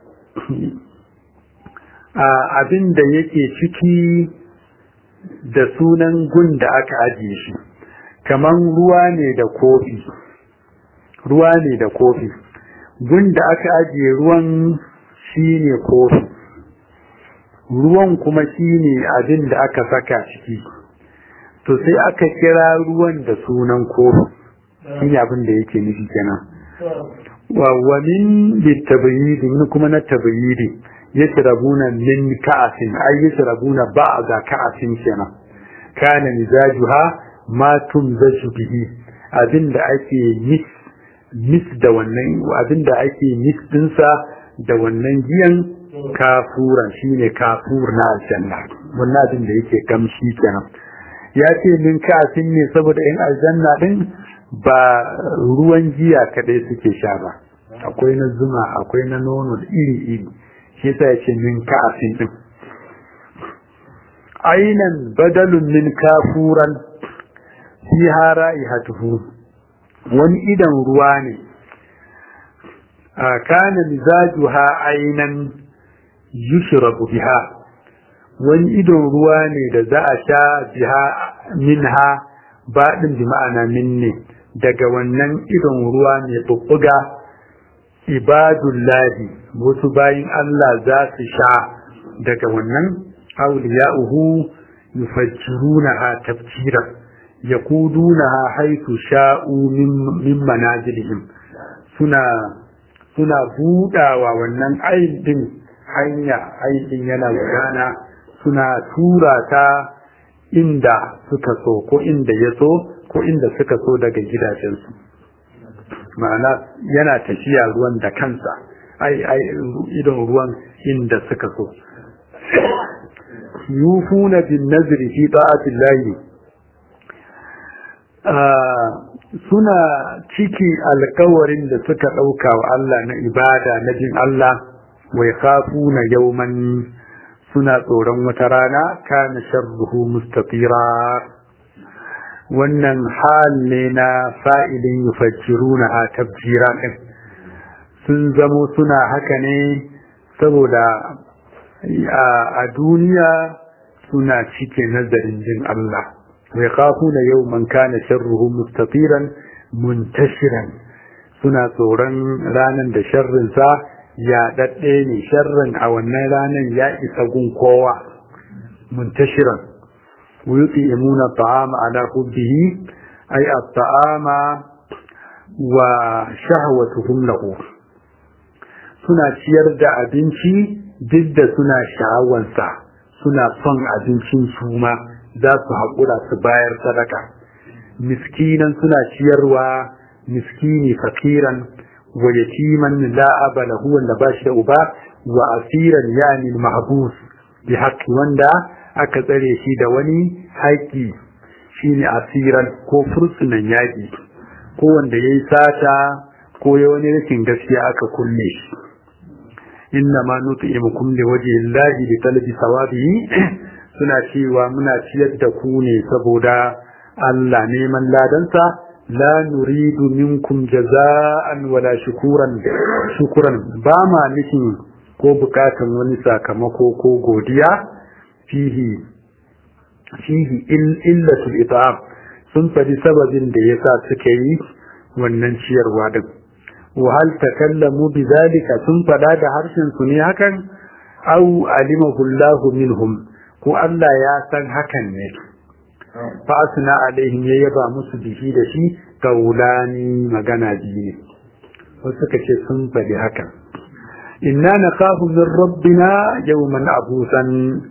abinda yake ciki da sunan gun da aka ajiye shi kaman ruwa ne da kofi ruwa ne da kofi gun da aka ajiye ruwan shine kofi ruwan kuma shine abin da aka saka ciki to sai aka kira ruwan da sunan kofi shine abin da yake nufi kenan wa wa min bitabyidi min kuma na tabyidi yashrabuna min ka'asin ay yashrabuna ba'da ka'asin kenan kana mizajuha ma tumzaju bihi abinda ake mix mix da wannan abinda ake mix dinsa da wannan giyan kafuran shine kafur na aljanna wannan abin da yake kamshi kenan ya ce min kafin ne saboda in aljanna din ba ruwan giya kadai suke sha ba akwai na zuma akwai na nono da iri iri shi yasa ya ce min kafin din ainan badalun min kafuran fiha ra'ihatuhu wani idan ruwa ne a kana mizajuha ainan yushrabu biha wani idon ruwa ne da za a sha biha minha baɗin bi ma'ana minne daga wannan idon ruwa ne bubbuga ibadullahi wasu bayin Allah za su sha daga wannan auliya'uhu yufajjirunaha tafjira yakudunaha haythu sha'u min manazilihim suna suna budawa wannan aidin hanya aidin yana gudana suna tura ta inda suka so ko inda ya so ko inda suka so daga gidajensu ma'ana yana tafiya ruwan da kansa ai ai idon ruwan inda suka so yufuna bin nazri fi ta'atillahi suna ciki alkawarin da suka ɗauka wa Allah na ibada na jin Allah wai khafuna yawman suna tsoron wata rana kana sharruhu mustatira wannan hal ne na fa'ilin yufajjiruna a tabjira ɗin sun zamo suna haka ne saboda a duniya suna cike nazarin jin Allah wai khafuna yawman kana sharruhu mustatiran muntashiran suna tsoron ranar da sharrinsa ya daɗe ne sharrin a wannan ranar ya isa gun kowa muntashiran ويطعمون الطعام على حبه أي الطعام وشهوتهم له suna ciyar da abinci duk da suna sha'awansa suna son abincin su ma za su haƙura su bayar sadaka miskinan suna ciyarwa miskini fakiran wa yatiman la aba lahu wanda ba shi da uba wa asiran yani mahbus bi haqqi wanda aka tsare shi da wani haƙƙi shine asiran ko fursunan yaƙi ko wanda yayi sata ko ya wani rashin gaskiya aka kulle shi inna ma nut'imukum li wajhi llahi bi talabi sawabihi suna cewa muna ciyar da ku ne saboda Allah neman ladansa la nuridu minkum jaza'an wala shukuran shukuran ba ma nufin ko bukatan wani sakamako ko godiya fihi fihi illatul it'am sun faɗi sababin da yasa suka yi wannan ciyarwa din wa hal takallamu bidhalika sun faɗa da harshen su ne hakan aw alimahu Allahu minhum ko Allah ya san hakan ne fa asna alaihim ya yaba musu bihi da shi kaulani magana biyu ne wasu suka ce sun faɗi hakan inna nakhafu min rabbina yawman abusan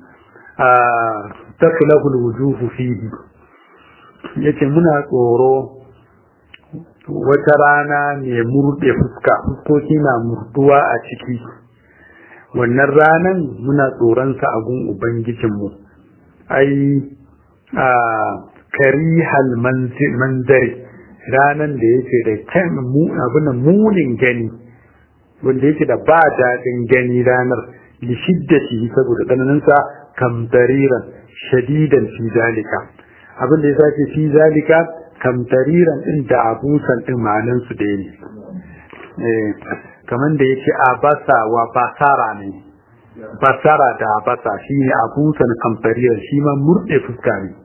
taklahu alwujuh fihi yace muna tsoro wata rana ne murde fuska fuskoki na murduwa a ciki wannan ranan muna tsoronsa a gun ubangijinmu ai a karihal manzari ranan da yake da kyan abin munin gani wanda yake da ba daɗin gani ranar li shiddati saboda tsananinsa kamtariran shadidan fi zalika abin da ya sake fi zalika kamtariran din da abusan din ma'anan su da ne kamar da yake abasa wa basara ne basara da abasa shine abusan kamtariran shi ma murde fuska ne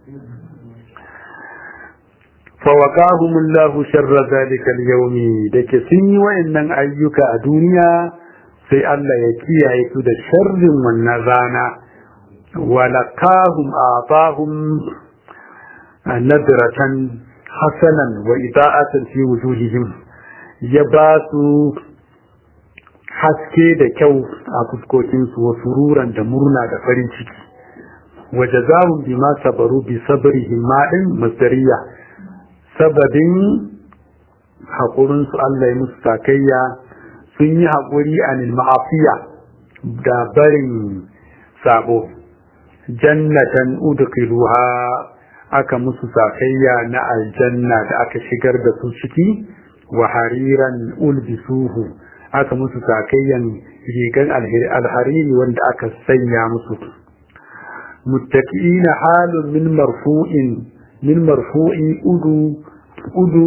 فوقاهم الله شر ذلك اليوم dake sun yi wayannan ayyuka a duniya sai Allah ya kiyaye su da sharrin wannan rana walakahum atahum nadratan hasanan wa ida'atan fi wujuhihim ya ba su haske da kyau a fuskokinsu wa sururan da murna da farin ciki wa jazahum bima sabaru bi sabrihim ma'in masdariya sababin haƙurinsu Allah ya musu sakayya sun yi haƙuri a ma'afiya da barin sabo jannatan udkhiluha aka musu sakayya na aljanna da aka shigar da su ciki wa hariran ulbisuhu aka musu sakayyan rigan alhariri wanda aka sanya musu muttaqiina halun min marfu'in min marfu'i udu udu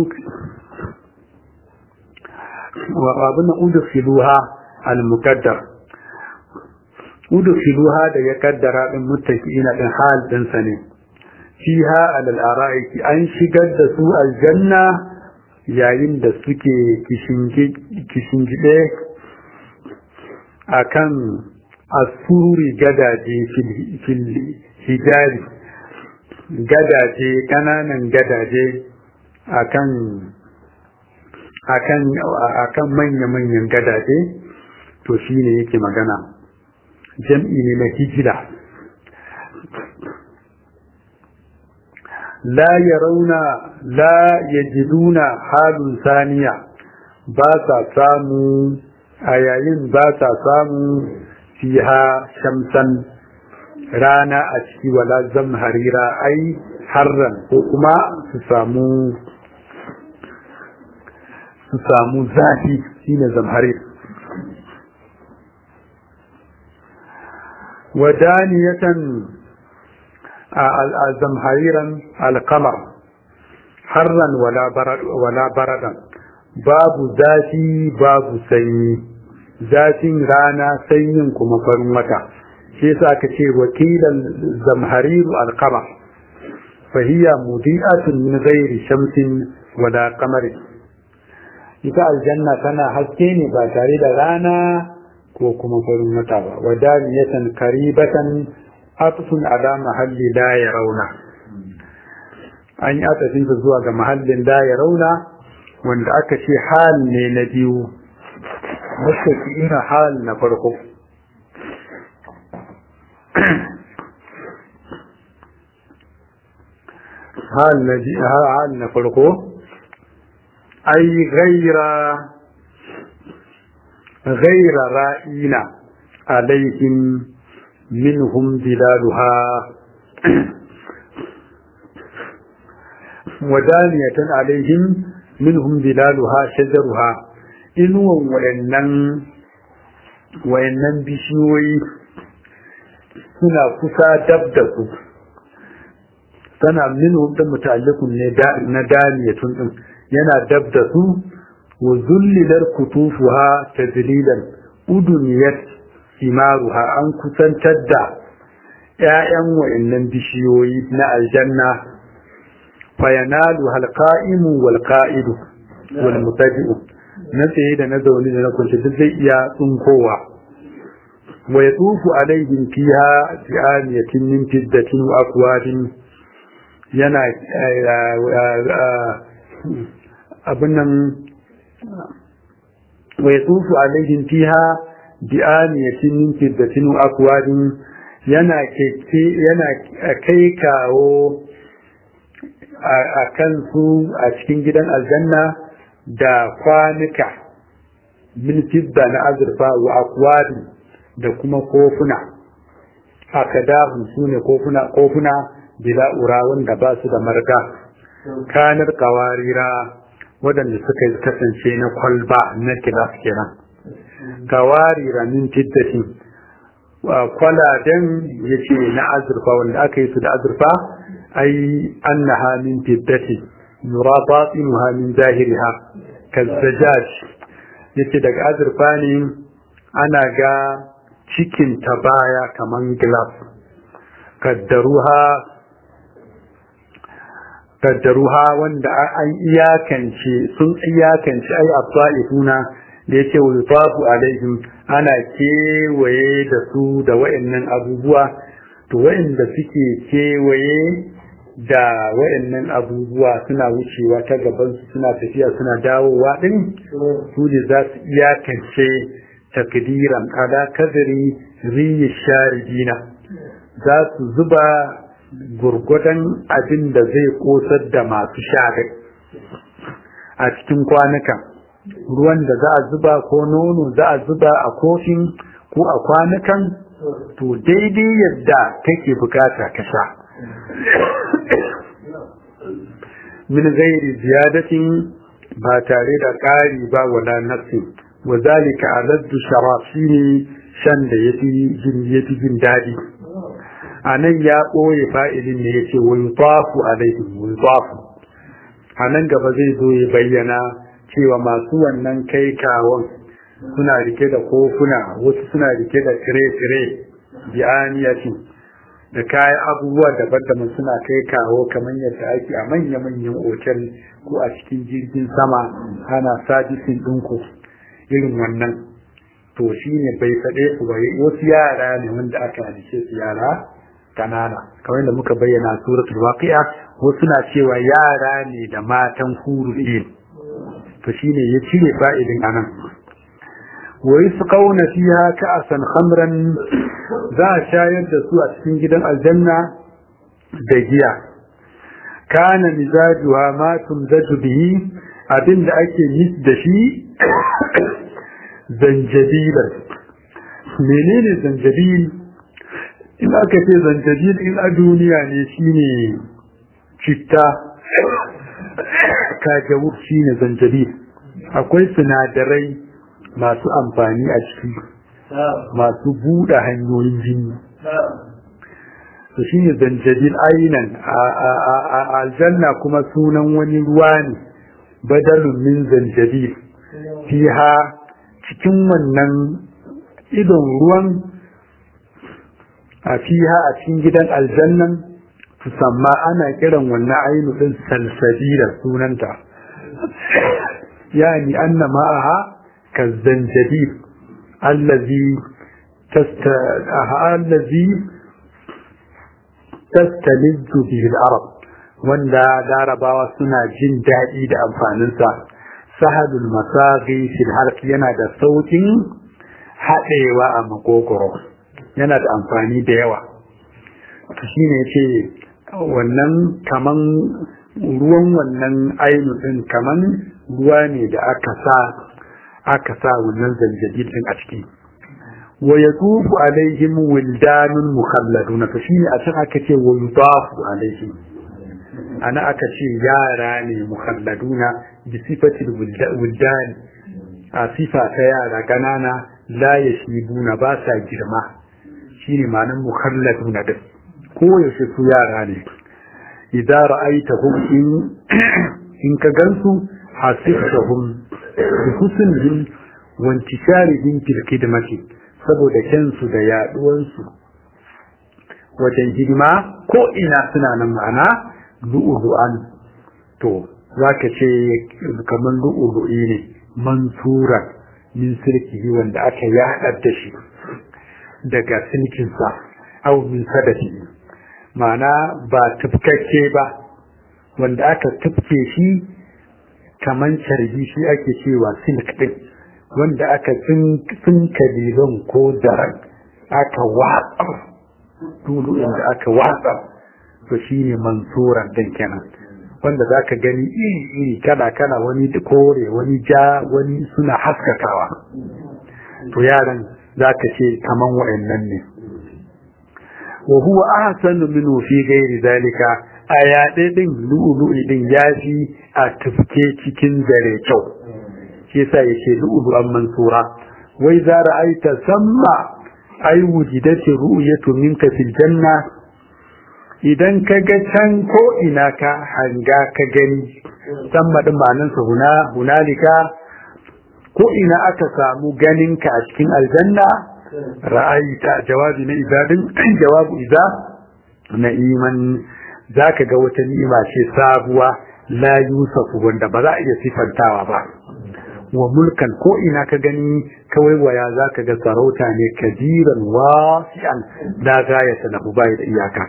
wa abin udu filuha al-muqaddar udu filuha da ya kaddara din muttaqiina din hal din sa ne fiha alal ara'iki an shigar da su aljanna yayin da suke kishingide akan asuri gadaje fil hijabi gadaje kananan gadaje akan akan akan manya-manyan gadaje to shine yake magana jam'i ne na hijira la yarawna la yajiduna halun saniya ba sa samu a yayin ba sa samu fiha shamsan rana a ciki wala zamharira ai harran ko kuma su samu su samu zafi shine zamharir wadaniyatan zamhariran alkamar harran wala baradan babu zafi babu sanyi zafin rana sanyin kuma farin wata shi yasa aka ce wakilan zamhariru alqamar fahiya mudi'atun min ghairi shamsin wala qamari ita aljanna tana haske ne ba tare da rana ko kuma farin wata ba wadaniyatan karibatan atfun ala mahalli la yarawna an yi atafin zuwa ga mahallin la yarawna wanda aka ce hal ne na biyu mustaqiina hal na farko hal na hal na farko ai ghaira ghaira ra'ina alaihim minhum dilaluha wadaniyatan alaihim minhum dilaluha shajaruha inuwan wayannan wayannan bishiyoyi suna kusa dab da su tana minhum da muta'alliqun ne na daniyatun din yana dab da su wa zullilar kutufuha tadlilan uduniyat simaruha an kusantar da ƴaƴan wayannan bishiyoyi na aljanna fayanalu halqa'imu wal qa'idu wal mutabi'u na tsaye da na zaune da na kwance duk zai iya tsunkowa wa yatufu alaihim fiha bi'aniyatin min fiddatin wa aqwadin yana abin nan wa yatufu alaihim fiha bi'aniyatin min fiddatin wa aqwadin yana yana kai kawo a kansu a cikin gidan aljanna da kwanuka min fidda na azurfa wa akwadi da kuma kofuna akadahun su ne kofuna kofuna bila ura wanda ba su da marga kanar kawarira waɗanda suka kasance na kwalba na kilas kenan kawarira min fiddatin kwaladen ya ce na azurfa wanda aka yi su da azurfa ai annaha min fiddatin yura batinuha min zahiriha kazzajaj yace daga azurfa ne ana ga cikin ta baya kaman glass kaddaruha kaddaruha wanda an iyakance sun iyakance ai abtaifuna da yace wulfafu alaihim ana kewaye da su da wayannan abubuwa to wayanda suke kewaye da wayannan abubuwa suna wucewa ta gabansu suna tafiya suna dawowa din su ne za su iyakance takdiran ala kadari riyi sharidina za su zuba gurgudan abin da zai kosar da masu shagai a cikin kwanukan ruwan da za a zuba ko nono za a zuba a kofin ko a kwanukan to daidai yadda kake bukata ka sha min gairi ziyadatin ba tare da ƙari ba wala nafsi wa zalika aladdu sharaf shine shan da yafi jin yafi jin dadi anan ya ɓoye fa'ilin ne yace wa yutafu alaihim wa yutafu anan gaba zai zo ya bayyana cewa masu wannan kai kawon suna rike da kofuna wasu suna rike da tire-tire bi'aniyatin da kayan abubuwa daban-daban suna kai kawo kamar yadda ake a manya-manyan otel ko a cikin jirgin sama ana sabisin ɗinku irin wannan to shi ne bai faɗe su ba wasu yara ne wanda aka halice su yara kanana kamar da muka bayyana suratul waqi'a wasu na cewa yara ne da matan hurul ilm to shine ya cire fa'idin anan wa yusqawna fiha ka'san khamran za a shayar da su a cikin gidan aljanna da giya kana mizajuha ma tumzaju bihi abinda ake mis da shi zanjabilan menene zanjabil in aka ce zanjabil in a duniya ne shine citta kajawur shine zanjabil akwai sinadarai masu amfani a ciki masu buɗe hanyoyin jini to shi ne zanjabil ainan a aljanna kuma sunan wani ruwa ne badalun min zanjabil fiha cikin wannan idon ruwan a fiha a cikin gidan aljannan tusamma ana kiran wannan ainu din salsabila sunanta yani anna ma'aha كالزنجبيل الذي تست... الذي تستلذ به العرب wanda larabawa suna jin daɗi da amfaninsa sahadul masaghi fil harki yana da saukin haɗewa a makogoro yana da amfani da yawa to shine yace wannan kaman ruwan wannan ainu din kaman ruwa ne da aka sa aka sa wannan zanjabil din a ciki wa yatufu alaihim wildanun mukhalladuna to shine a can aka ce wa yutafu alaihim ana aka ce yara ne mukhalladuna bi sifatil wildan a sifa ta yara ganana la yashibuna ba sa girma shine ma'anar mukhalladuna din ko yaushe su yara ne idza ra'aytahum in in ka gansu hasibtahum bi husnihim wa intisharihim fil khidmati saboda kyansu da yaduwansu wajen hidima ko ina suna nan ma'ana lu'ulu'an to zaka ce kamar lu'ulu'i ne mansura min sirkihi wanda aka yaɗar da shi daga silkinsa au min sadafi ma'ana ba tufkakke ba wanda aka tufke shi kaman carbi shi ake cewa silk din wanda aka tsinka liban ko daren aka watsa tulu inda aka watsa to shi ne mansuran din kenan wanda za ka gani iri-iri kala-kala wani kore wani ja wani suna haskakawa to yaran za ka ce kaman wa'annan ne wa huwa ahsanu minhu fi ghairi zalika a yaɗe din lu'ulu'i din yafi a tufke cikin zare kyau shi yasa yake lu'ulu'an mansura wai za ra'aita samma ai wujidati ru'yatu minka fil janna idan ka ga can ko ina ka hanga ka gani samma din ma'anansa huna hunalika ko ina aka samu ganinka a cikin aljanna ra'ayita jawabi na ibadin jawabu idza na iman zaka ga wata ni'ima ce sabuwa la yusafu wanda ba za a iya sifantawa ba wa mulkan ko ina ka gani kawai waya zaka ga sarauta ne kabiran wasi'an la gayata lahu bai da iyaka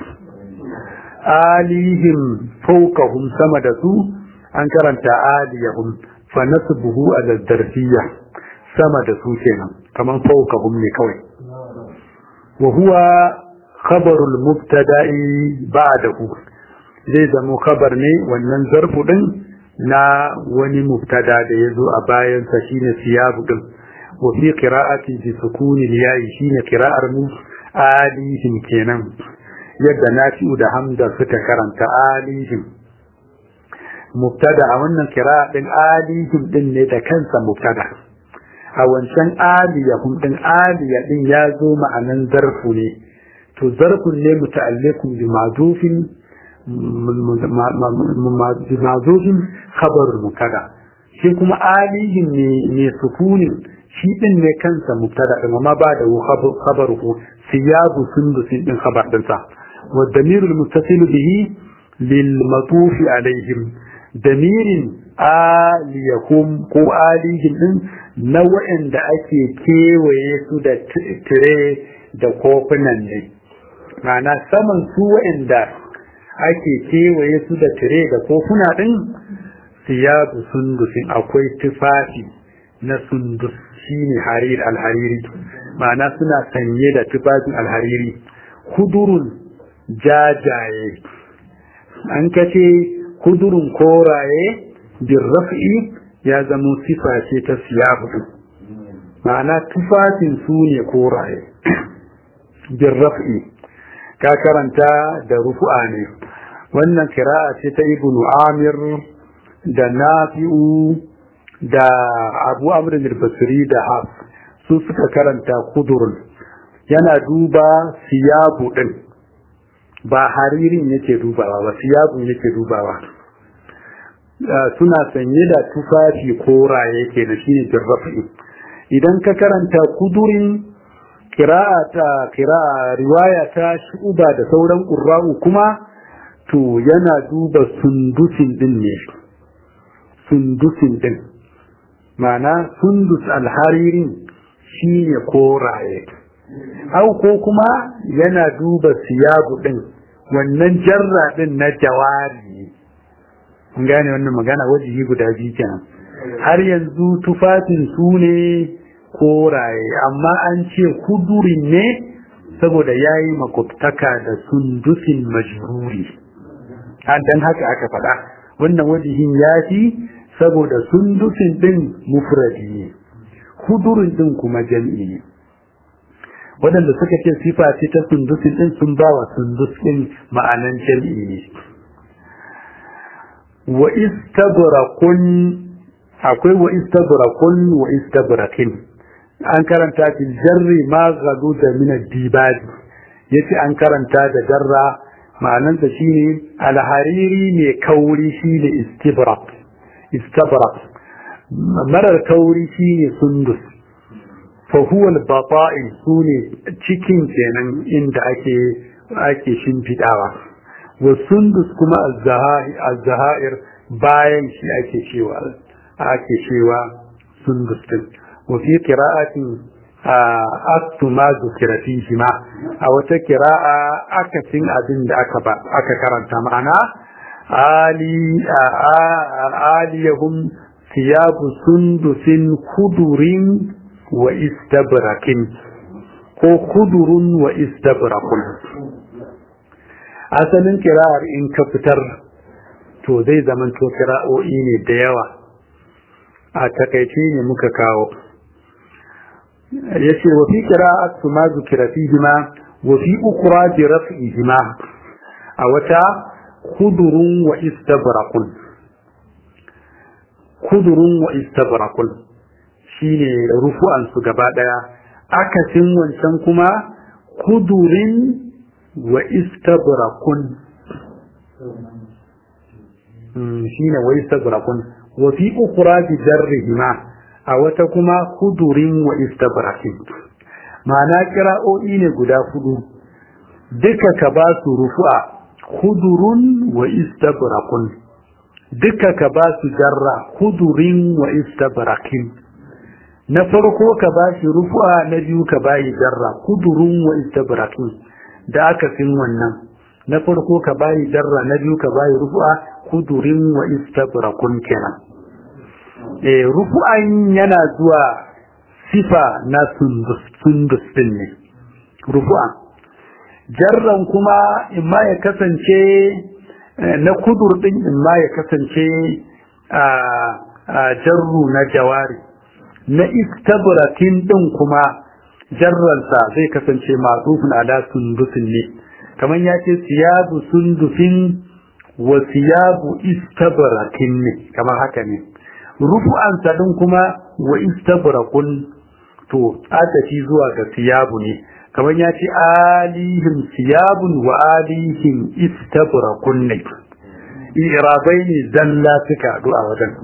alihim fawqahum sama da su an karanta aliyahum fa nasbuhu ala darfiyya sama da su kenan kaman fawqahum ne kawai wa huwa khabarul mubtada'i ba'dahu zai zama khabar ne wannan zarfu din na wani mubtada da yazo a bayan sa shine siyabu din wa fi qira'ati bi sukuni yayi shine qira'ar mu alihim kenan yadda nafi'u da hamza suka karanta alihim mubtada a wannan qira'a din alihim din ne da kansa mubtada a wancan aliyahum din aliya din ya zo ma'anan zarfu ne to zarfun ne muta'alliqun bi ma'zufin ma'zufin khabar mubtada shi kuma alihim ne ne sukuni shi din ne kansa mubtada din amma ba da khabaruhu siyabu sundusin din khabar din sa wa damirul muttasil bihi lil matuf alaihim damirin aliyahum ko alihim din na waɗanda ake kewaye su da tire da kofunan ne mana saman su waɗanda ake kewaye su da tire da kofuna ɗin siyabu sundusin akwai tufafi na sundus shine harir alhariri ma'ana suna sanye da tufafin alhariri kudurun jajaye an kace kudurun koraye bin raf'i ya zamo sifa ce ta siyabu ma'ana tufafin su ne koraye bin raf'i ka karanta da rufu'a ne wannan kira'a ce ta ibnu amir da nafi'u da abu amr al-basri da haf su suka karanta kudurun yana duba siyabu din ba haririn yake dubawa ba siyabu yake dubawa suna sanye da tufafi koraye ke da shi ne jirrafi idan ka karanta kudurin kira'a ta kira'a riwaya ta shuba da sauran ƙurra'u kuma to yana duba sundusin din ne sundusin din ma'ana sundus alharirin shi ne koraye au ko kuma yana duba siyabu din wannan jarra din na jawari kun gane wannan magana wajihi guda biyu kenan har yanzu tufafin su ne koraye amma an ce kudurin ne saboda yayi makwabtaka da sundusin majruri dan haka aka faɗa wannan wajihin ya fi saboda sundusin din mufradi ne hudurin din kuma jam'i ne waɗanda suka ce sifa ce ta sundusin din sun ba wa sundus din ma'anan jam'i ne wa istabrakun akwai wa istabrakun wa istabrakin an karanta fil jarri ma gadu da min ad-dibadi yace an karanta da jarra ma'anan ta shine alhariri ne kauri shine istibrak istabrak marar kauri shine sundus fa huwa al-bata'in sune cikin kenan inda ake ake shimfidawa wa sundus kuma az-zahair bayan shi ake cewa ake cewa sundus din wa fi qira'atin aktu ma zukira fihi ma a wata qira'a akasin abin da aka ba aka karanta ma'ana ali aliyahum thiyabu sundusin kudurin wa istabrakin ko kudurun wa istabrakun asalin kira'ar in ka fitar to zai zamanto kira'o'i ne da yawa a takaice ne muka kawo yace wa fi qira'at ma zukira fihima wa fi ukra bi raf'ihima a wata khudurun wa istabraqun khudurun wa istabraqun shine rufu'an su gaba daya akasin wancan kuma khudurin wa istabraqun shine wa istabraqun wa fi ukra bi jarrihima a wata kuma kudurin wa istabrakin ma'ana kira'o'i ne guda hudu duka ka ba su rufu'a kudurun wa istabrakun duka ka ba su jarra kudurin wa istabrakin na farko ka ba shi rufu'a na biyu ka ba yi jarra kudurun wa istabrakin da aka fin wannan na farko ka ba yi jarra na biyu ka ba yi rufu'a kudurin wa istabrakun kenan e, rufu'an yana zuwa sifa na sundus din ne rufu'an jarran kuma imma ya kasance na kudur din imma ya kasance a jarru na jawari na istabrakin din kuma jarransa zai kasance matsufin ala sundusin ne kamar ya ce siyabu sundusin wa siyabu istabrakin ne kamar haka ne rufu'ansa din kuma wa istabrakun to atafi zuwa ga siyabu ne kamar ya ce alihim siyabun wa alihim istabrakun ne irabai ne zalla suka haɗu a wajen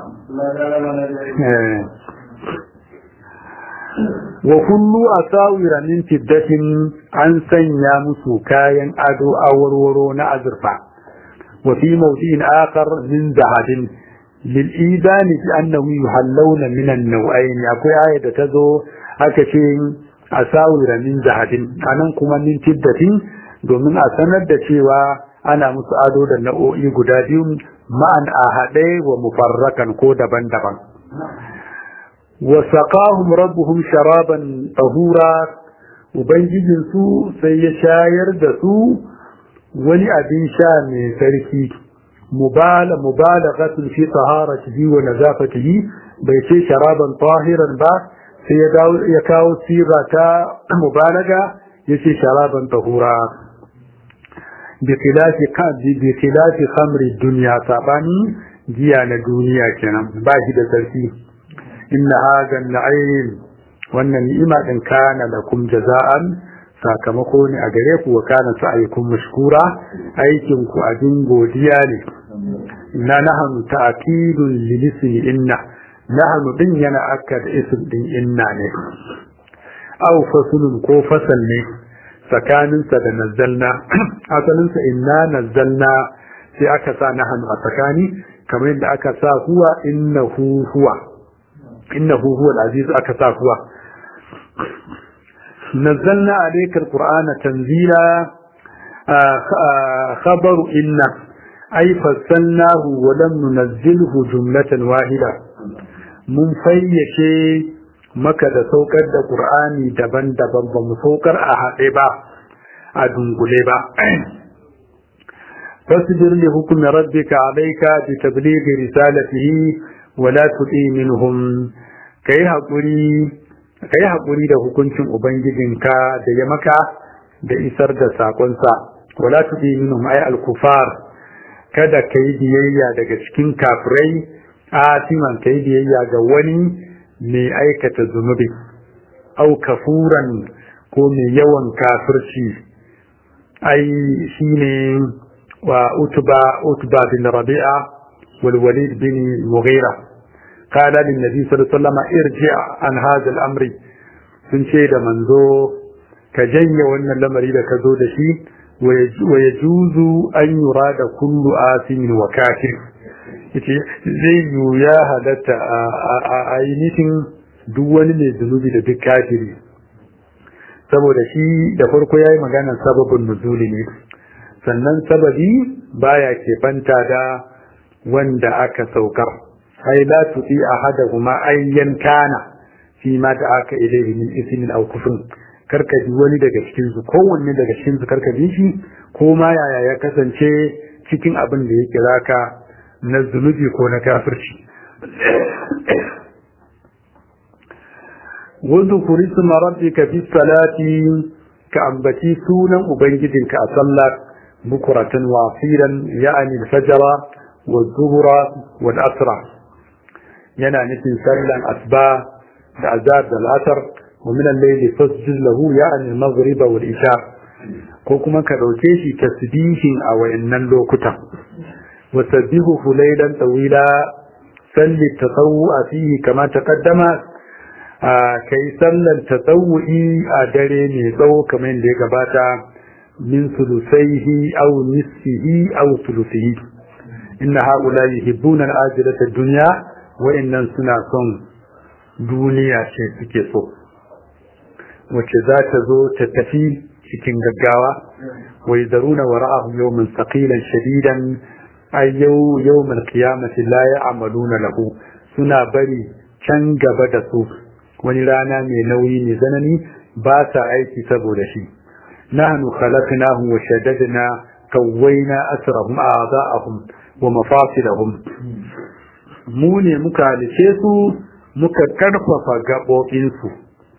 wa kullu asawira min fiddatin an sanya musu kayan ado awarwaro na azurfa wa fi mawdi'in akhar min zahabin للإيذان بأنه يحلون من النوعين أكوي آية تزو هكذا أساور من ذهب أنا كما من تدة domin a sanar da cewa ana musu ado da nau'o'i guda biyu ma'an a haɗe wa mufarrakan ko daban-daban wa saqahum rabbuhum sharaban tahura ubangijin su sai ya shayar da su wani abin sha mai sarki mubala mubalaghatun fi taharatihi wa nazafatihi bai ce sharaban tahiran ba sai ya dawo ya kawo siga ta mubalaga yace sharaban tahura bi khilafi qadi bi khilafi khamri dunya sabani giya na duniya kenan ba shi da sarki inna hadha an-na'im wannan ni'ima din kana lakum jaza'an sakamako ne a gare ku wa kana sa'aykum mashkura aikin ku abin godiya ne inna nahnu ta'kidun lilismi inna nahnu din yana akkad ism din inna ne aw fasulun ko fasal ne tsakaninsa da nazzalna asalinsa inna nazzalna sai aka sa nahnu a tsakani kamar yadda aka sa huwa innahu huwa innahu huwa al-aziz aka sa huwa نزلنا عليك القرآن تنزيلا خبر إن أي فصلناه ولم ننزله جملة واحدة من فيشي maka da saukar da ƙur'ani daban-daban ba mu saukar a haɗe ba a dungule ba فاصبر لحكم ربك عليك بتبليغ رسالته ولا تطيع منهم كي حقوري كي حقوري da hukuncin ubangijinka da ya maka da isar da sakonsa wala tudi minhum ay al-kufar kada kai biyayya daga cikin kafirai atiman kai biyayya ga wani mai aikata zunubi au kafuran ko mai yawan kafirci ai shine wa utba utba bin rabi'a wal walid bin mughira qala lin nabi sallallahu alaihi wasallam irji an hadha al-amri sun ce da manzo ka janye wannan lamari da ka zo da shi wa yajuzu an yurada kullu asimin wa kafir yace zai yi ya halatta a ainihin duk wani mai zunubi da duk kafiri saboda shi da farko ya yi maganar sababin nuzuli ne sannan sababi baya keɓanta da wanda aka saukar ai la tuti ahadahuma ayyan kana fi ma da aka ilaihi min ismin aw kufrin karka bi wani daga cikin su kowanne daga cikin su karka bi shi ko ma yaya ya kasance cikin abin da ya kira ka na zunubi ko na kafirci واذكر اسم ربك في الصلاة كأنبتي سونا أبنجد كأصلى بكرة واصيلا يعني الفجر والظهر والأسرى ينا نفي سلا أسباء العذاب الأثر ومن الليل فاسجد له يعني المغرب والإشاء كوكما كروتيشي تسبيح أو إن اللوكتا وسبحه ليلا طويلا سل التطوع فيه كما تقدم ka yi sallar tatawu'i a dare mai tsawo kamar yadda ya gabata min sulusaihi aw nisfihi aw sulusihi inna haula yuhibbuna al-ajilata ad-dunya wa innan suna son duniya ce suke so wacce za ta zo ta tafi cikin gaggawa wa yadruna wara'ahum yawman thaqilan shadidan ay yawm al-qiyamati la ya'maluna lahu suna bari can gaba da su wani rana mai nauyi mai zanani ba sa aiki saboda shi nahnu khalaqnahum wa shaddadna kawwaina asrahum a'dha'ahum wa mafasilahum mu ne muka halice su muka karfafa gabobin su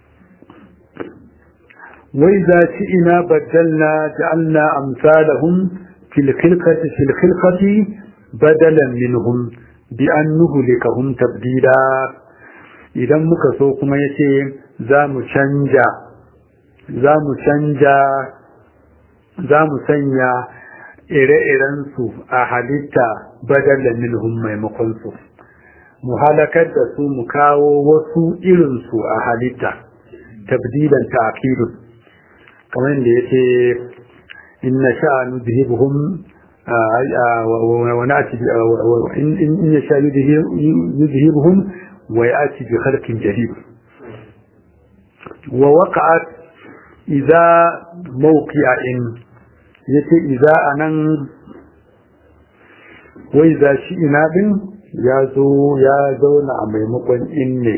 wai za ci ina baddalna ja'alna amsalahum fil khilqati fil khilqati badalan minhum bi an nuhlikahum tabdila idan muka so kuma ya ce za mu canja za mu canja za mu sanya ire-irensu a halitta badalla minhum maimakonsu mu halakar da su mu kawo wasu irinsu a halitta tabdilan ta'qidun kamar da yace inna sha'a nudhibuhum wa na'ti in yasha yudhibuhum ويأتي بخلق جديد ووقعت إذا موقع إن يتي إذا أنا وإذا شئنا بن يازو يازو نعم مقن إني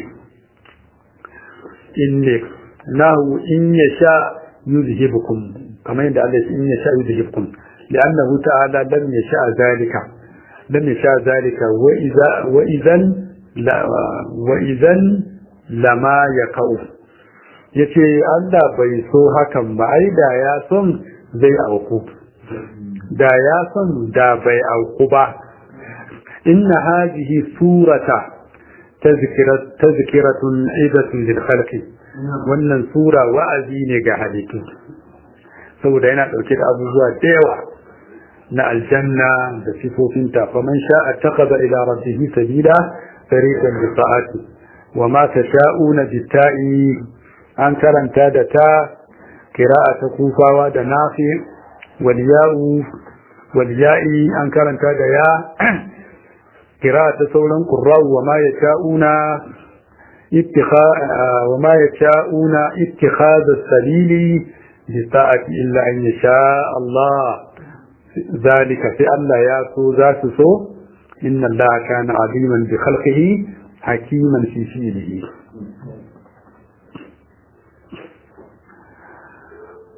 إني نهو إن يشاء يذهبكم كما يدعى إن يشاء يذهبكم لأنه تعالى لم يشاء ذلك لم يشاء ذلك وإذا وإذا wa'izan lama ya ka'u ya ce Allah bai so hakan ba ai da ya son zai auku da ya son da bai auku ba inna hajihi surata tazkiratun idatun lil khalqi wannan sura wa'azi ne ga halittu saboda yana dauke da abubuwa da yawa na aljanna da sifofinta faman sha'a taqaba ila rabbihi sabila طريقا بالطاعات وما تشاءون بالتاء أن كرنتا دتا قراءة كوفا ودنافع والياء والياء أن كرنتا ديا قراءة سولا قراء وما يشاءون اتخاذ وما يشاءون اتخاذ السبيل بالطاعة إلا أن يشاء الله ذلك في الله ياسو ذات سو إن الله كان عظيما بخلقه حكيما في فعله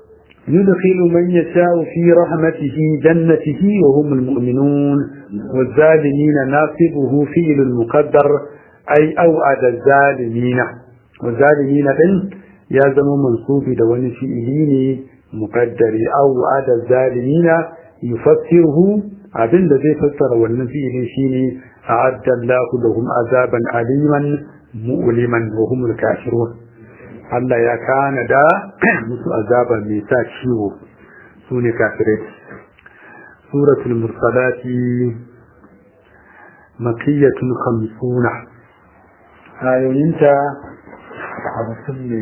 يدخل من يشاء في رحمته جنته وهم المؤمنون والظالمين ناصبه فيل المقدر أي أوعد الظالمين والظالمين بن يلزم منصوب دون فئلين مقدر أوعد الظالمين يفسره abin da zai fassara wannan fi'ilin shine a'adda Allahu lahum azaban aliman mu'liman wa humul kafirun Allah ya kana da musu azaba mai sa ciwo su ne kafirai suratul mursalati makiyatun khamsuna ayoyinta hamsin ne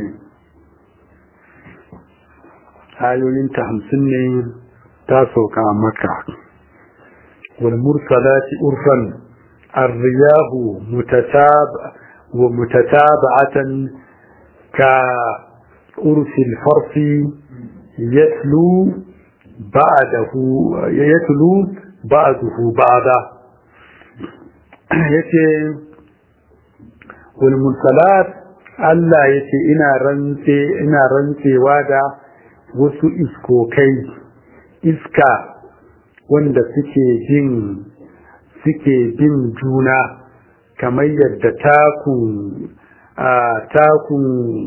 ayoyinta hamsin ne ta sauka maka wal mursalati urfan الرياح متتابع ومتتابعة كأرس الفرس يتلو بعده يتلو بعده بعدا yace walmunsalat Allah yace ina rantse ina rantsewa da wasu iskokai iska wanda suke jin suke bin juna kamar yadda takun a takun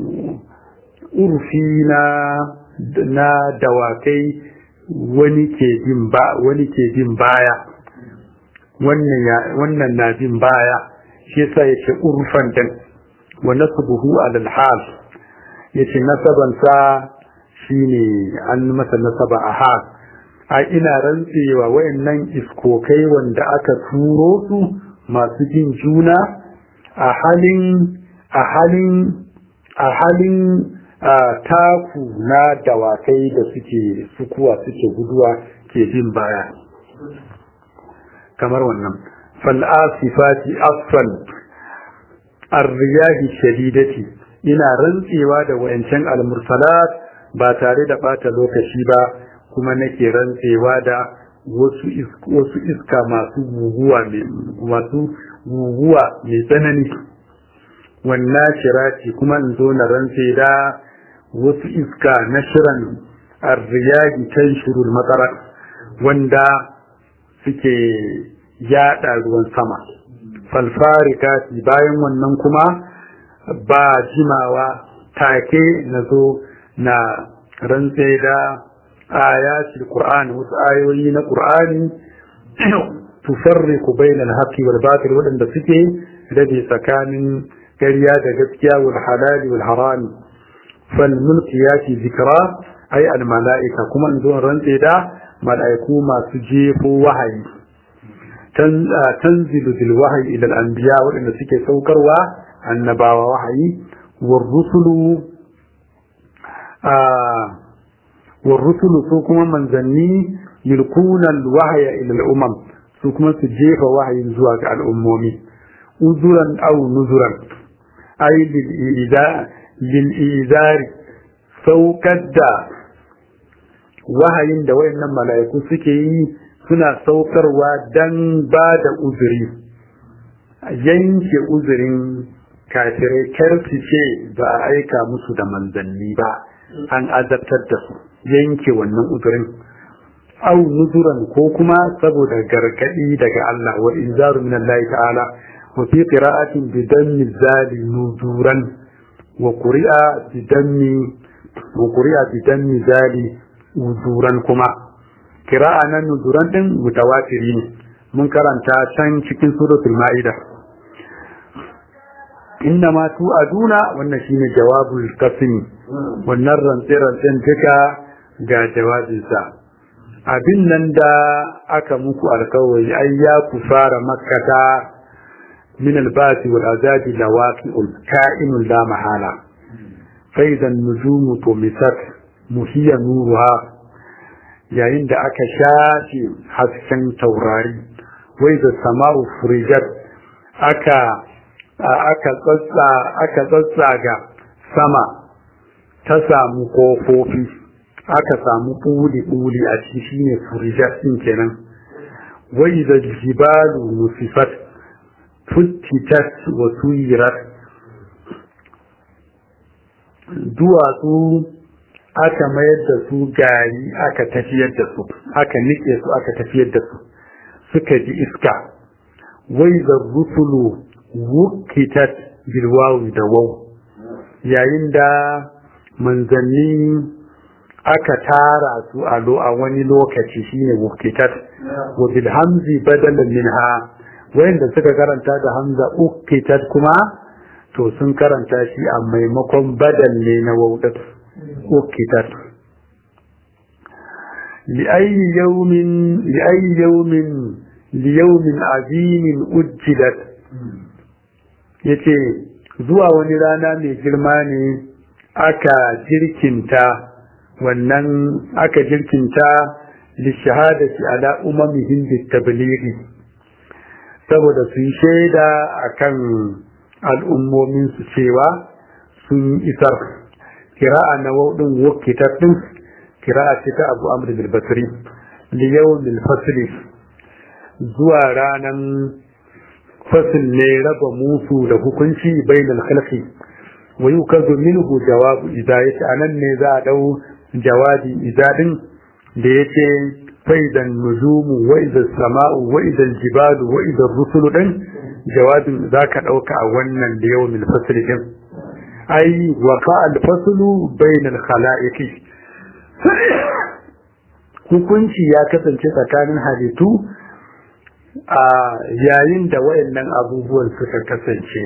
urfi na na dawakai wani ke bin ba wani ke bin baya wannan ya wannan na bin baya shi yasa yake urfan din wa nasbuhu ala al-hal yace nasaban sa shine an masa nasaba a hal a ina rantsewa wayannan iskokai wanda aka turo su masu jin juna a halin a halin a halin taku na dawakai da suke sukuwa suke guduwa ke bin baya kamar wannan fal'asifati asfan arriyahi shadidati ina rantsewa da wayancan almursalat ba tare da bata lokaci ba kuma nake rantsewa da wasu wasu iska masu guguwa masu guguwa mai tsanani wannan shirati kuma in zo na rantse da wasu iska na shiran arriyahi tanshurul matsara wanda suke yada ruwan sama falfarikati bayan wannan kuma ba jimawa take na zo na rantse da ayatul qur'ani wasu ayoyi na qur'ani tufarriqu bainal haqqi wal batil wadanda suke rabe tsakanin ƙarya da gaskiya wal halali wal harami fal mulkiyati zikra ay al malaika kuma in zo rantse da malaiku masu jefo wahayi tanzilu bil wahyi ila al anbiya wadanda suke saukarwa annabawa wahayi war rusulu war rusulu su kuma manzanni yulkuna al wahya ila al umam su kuma su jefa wahayin zuwa ga al'ummomi uzuran aw nuzuran ay lil izari saukar da wahayin da wayannan mala'iku suke yi suna saukarwa dan ba da uzuri yanke uzurin kafirai karfi ce ba a aika musu da manzanni ba an azabtar da su yanke wannan uzurin au nuzuran ko kuma saboda gargadi daga Allah wa inzaru min Allah ta'ala wa fi qira'atin bi dammi zali nuzuran wa quri'a bi dammi wa quri'a bi dammi zali uzuran kuma qira'a nan nuzuran din mutawatiri ne mun karanta can cikin suratul ma'ida inna ma tu'aduna wannan shine jawabul qasmi wannan rantsi rantsin duka ga jawabinsa abin nan da aka muku alkawari ai ya ku fara makkata min albasi wal azabi lawaqi'ul ka'inul la mahala fa idan nujumu tumisat muhiya nuruha yayin da aka shafe hasken taurari wai da sama'u furijat aka aka tsatsa aka tsatsaga sama ta samu kofofi aka samu ɓuli-ɓuli a ciki shine furijat ɗin kenan wai da jibalu nusifat futtitat wa suyirat duwatsu aka mayar da su gari aka tafiyar da su aka nike su aka tafiyar da su suka ji iska wai da rusulu wukitat bilwawi da wau yayin da manzanni aka tara su a lo a wani lokaci shine wukitat wa bil hamzi badalan minha wayanda suka karanta da hamza ukitat kuma to sun karanta shi a maimakon badal ne na waudat ukitat لأي يوم لأي يوم ليوم عظيم أجلت yace zuwa wani rana mai girma ne aka jirkinta wannan aka jirkinta lishahadati ala umamihim bitablighi saboda su yi shaida akan al'ummomin su cewa sun isar kira'a na waudin wakitar din kira'a ce ta abu amr bil basri li yawmil fasli zuwa ranan fasil ne raba musu da hukunci bainal khalqi wa yukazu minhu jawabu idza yace anan ne za a dau jawabi idza din da yace faidan nujumu wa idza sama'u wa idza jibalu wa idza rusulu din jawabin zaka dauka a wannan da yawmil fasli din ai waqa al faslu bainal khalaiqi hukunci ya kasance tsakanin halittu a yayin da wayannan abubuwan suka kasance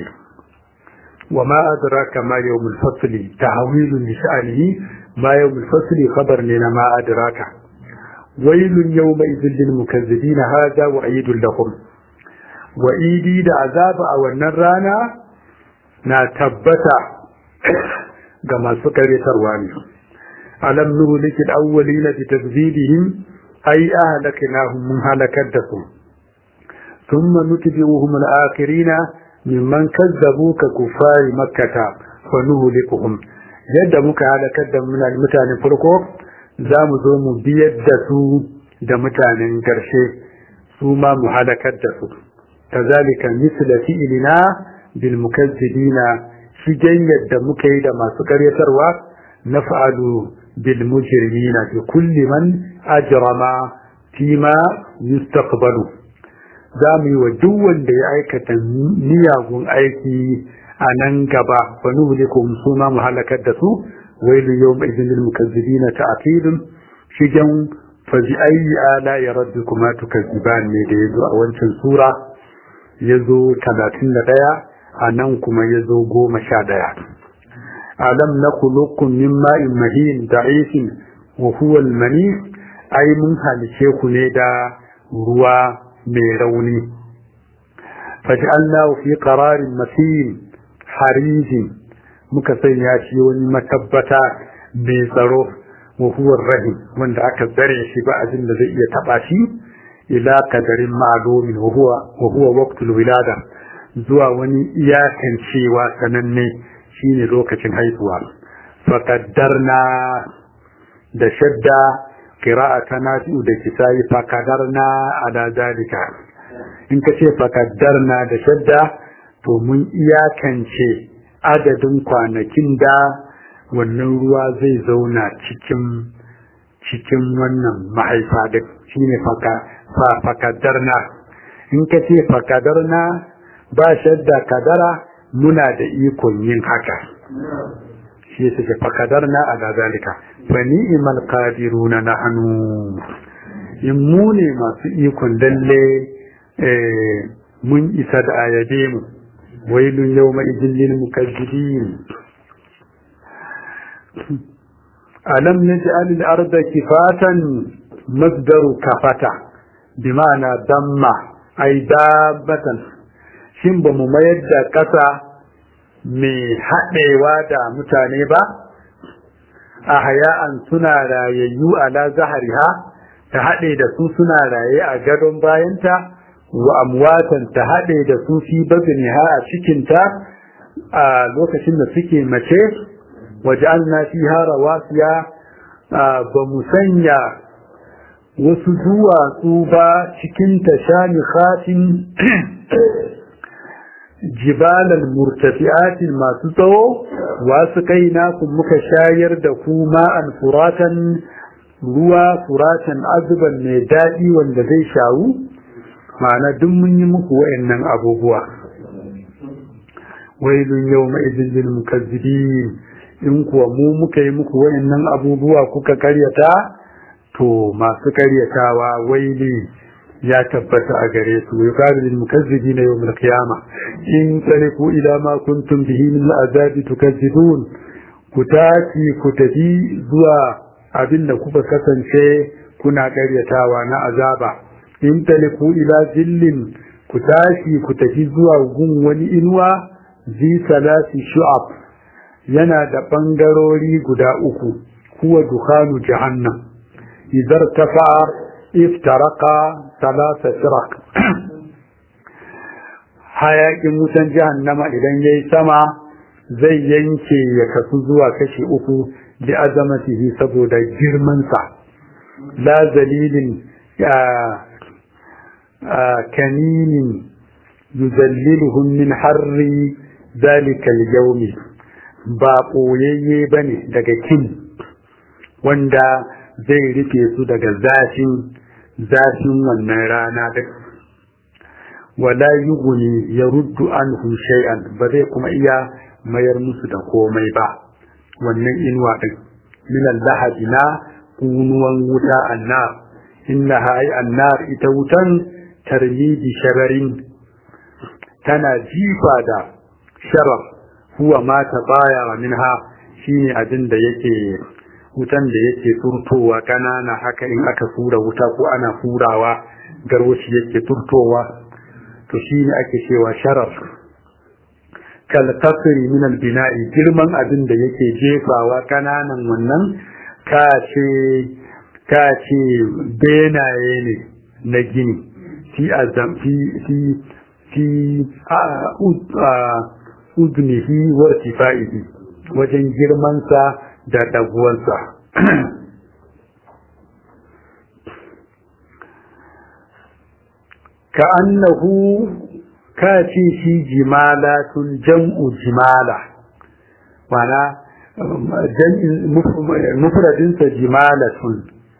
wa ma adraka ma yawmul fasli tahwilun li sha'nihi ma yawmul fasli khabar ne na ma adraka wailun yawma idhil lil mukazzibin hada wa aidul lahum wa idi da azaba a wannan rana na tabbata ga masu karyatarwa ne alam nuhlikil awwalina bi takdhibihim ay ahlaknahum mun halakar da su ثم نتبعهم الآخرين ممن كذبوا ككفار مكة فنهلكهم yadda muka halakar da mutanen farko za mu zo mu biyar da su da mutanen ƙarshe su ma mu halakar da su kazalika misla fi'lina bil mukazzibina shigen yadda muka yi da masu ƙaryatarwa naf'alu bil mujrimina bi kulli man ajrama fima yustaqbalu za mu yi wa duk wanda ya aikata miyagun aiki a nan gaba wa nuhlikum su ma mu halakar da su wailu yawma idin lil mukazzibina ta'tilun shigan fa bi ayyi ala ya rabbikuma tukazziban ne da yazo a wancan sura yazo 31 a nan kuma yazo 11 alam nakhluqukum min ma'in mahin da'ifin wa huwa al-mani ai mun halice ku ne da ruwa mai rauni faj'alnahu fi qararin matin harizin muka sanya shi wani matabbata mai tsaro wa huwa rahim wanda aka tsare shi ba abin da zai iya taba shi ila kadarin ma'lumin wa huwa wa huwa waqtul wilada zuwa wani iyakan cewa sananne shine lokacin haihuwa faqaddarna da shadda qira'ata nafi'u da kisayi faqaddarna ala zalika in ka ce faqaddarna da shadda to mun iyakance adadin kwanakin da wannan ruwa zai zauna cikin cikin wannan mahaifa da shine faqaddarna in ka ce faqaddarna ba shadda kadara muna da ikon yin haka shi suke fakadar na a gazalika fa ni'imal qadiruna nahnu in mu ne masu ikon lalle mun isa da ayabe mu wailun yawma idin lil mukazzibin alam naj'al al arda kifatan masdaru kafata bima'ana damma ay dabbatan shin ba mu mayar da ƙasa mai haɗewa da mutane ba a haya'an suna rayayyu ala zahariha ta haɗe da su suna raye a gadon bayanta wa amwatan ta haɗe da su fi baziniha a cikinta a lokacin da suke mace waje an na fi hara wasiya ba mu sanya wasu duwatsu ba cikin ta shani jibalal murtafi'atin masu tsawo wasu kaina ku muka shayar da ku ma'an furatan ruwa furatan azuban mai daɗi wanda zai shawu ma'ana duk mun yi muku wa'annan abubuwa wailun yau ma'izin lil mukazzibin in kuwa mu muka yi muku wa'annan abubuwa kuka karyata to masu karyatawa waili ya tabbata a gare su ya kare lil mukazzibin yawm al qiyama in taliku ila ma kuntum bihi min al azab tukazzibun ku tafi ku tafi zuwa abin da kuka kasance kuna karyatawa na azaba in taliku ila zillin ku tashi ku tafi zuwa gun wani inuwa zi salasi shu'ab yana da bangarori guda uku huwa dukhanu jahannam idar tafa iftaraqa salasa firaq hayakin wutan jahannama idan yayi sama zai yanke ya kasu zuwa kashi uku bi azamatihi saboda girman sa la zalilin kaninin yuzalliluhum min harri zalika al-yawmi ba ɓoyayye ba ne daga kin wanda zai rufe su daga zafin zafin wannan rana da wala yuguni ya ruddu an shay'an ba zai kuma iya mayar musu da komai ba wannan inuwa din min al-lahadi na kunuwan wuta annar innaha ay annar ita wutan tarmidi shararin tana jifa da sharar huwa ma ta baya minha shine abin da yake wutan da yake turtowa kanana haka in aka fura wuta ko ana furawa garwashi yake turtowa to shine ake cewa sharar kal kasri min al bina'i girman abin da yake jefawa kananan wannan ka ce ka ce benaye ne na gini fi azam fi fi fi a udnihi wa irtifaihi wajen girmansa da daguwansa ka annahu ka ce shi jimalatun jam'u jimala mana mufradinsa jimalatun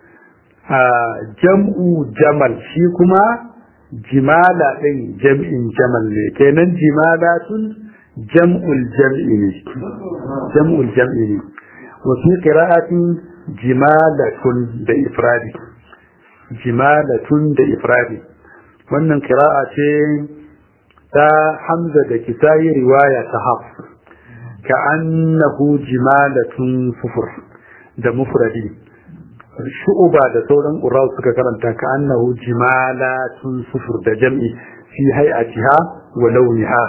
jam'u jamal shi kuma jimala ɗin jam'in jamal ne kenan jimalatun jam'ul jam'i ne jam'ul jam'i ne wa fi qira'atin jimalatun da ifradi jimalatun da ifradi wannan qira'a ce ta hamza da kisayi riwaya ta haf ka annahu jimalatun sufur da mufradi shu'uba da sauran ƙura suka karanta ka annahu jimalatun sufur da jam'i fi hay'atiha wa launiha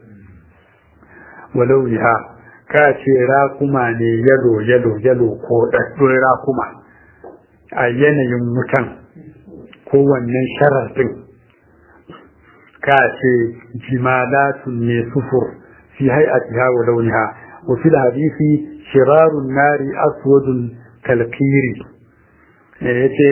wa launiha ka ce rakuma ne yalo yalo yalo ko ɗaɗɗun rakuma a yanayin wutan kowannen sharar ɗin ka ce jimalatun ne sufur fi hay'atiha wa launiha wa fil hadisi shirarun nari aswadun kalkiri yace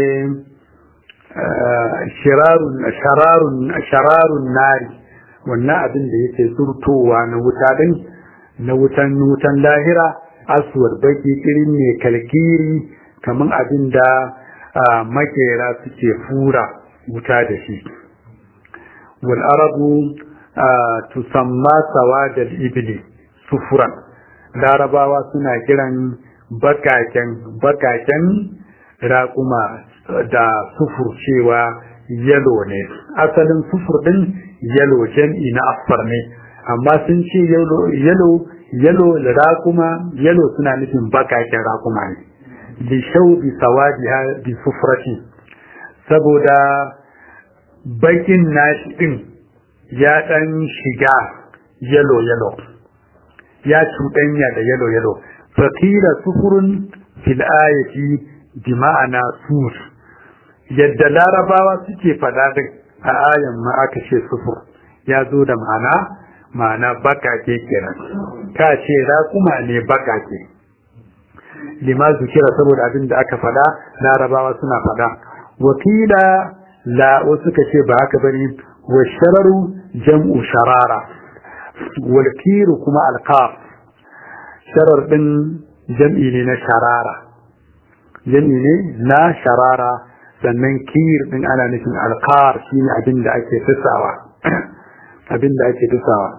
shararun nari wannan abin da yake surtowa na wuta din na wutan wutan lahira aswar baki irin ne kalkiri kaman abin da makera suke fura wuta da shi wal arabu tusamma sawadal ibli sufuran larabawa suna kiran bakaken bakaken raƙuma da sufur cewa yalo ne asalin sufur din yalo jam'i na asfar ne amma sun ce yalo yalo raƙuma yalo suna nufin bakaken raƙuma ne bi shau bi sawadiha bi sufrati saboda bakin nashi din ya dan shiga yalo yalo ya cuɗanya da yalo yalo fakira sufurun fil ayati bi ma'ana sur yadda larabawa suke faɗa din a ayan ma aka ce sufur ya zo da ma'ana ma'ana bakake kenan ka ce raƙuma ne bakake lima zukira saboda abin da aka faɗa larabawa suna faɗa wakila la wasu ka ce ba haka bane wa shararu jam'u sharara wal kiru kuma alqaf sharar din jam'i ne na sharara jam'i ne na sharara sannan kir din ana nufin alqar shine abin da ake tsawa abin da ake tsawa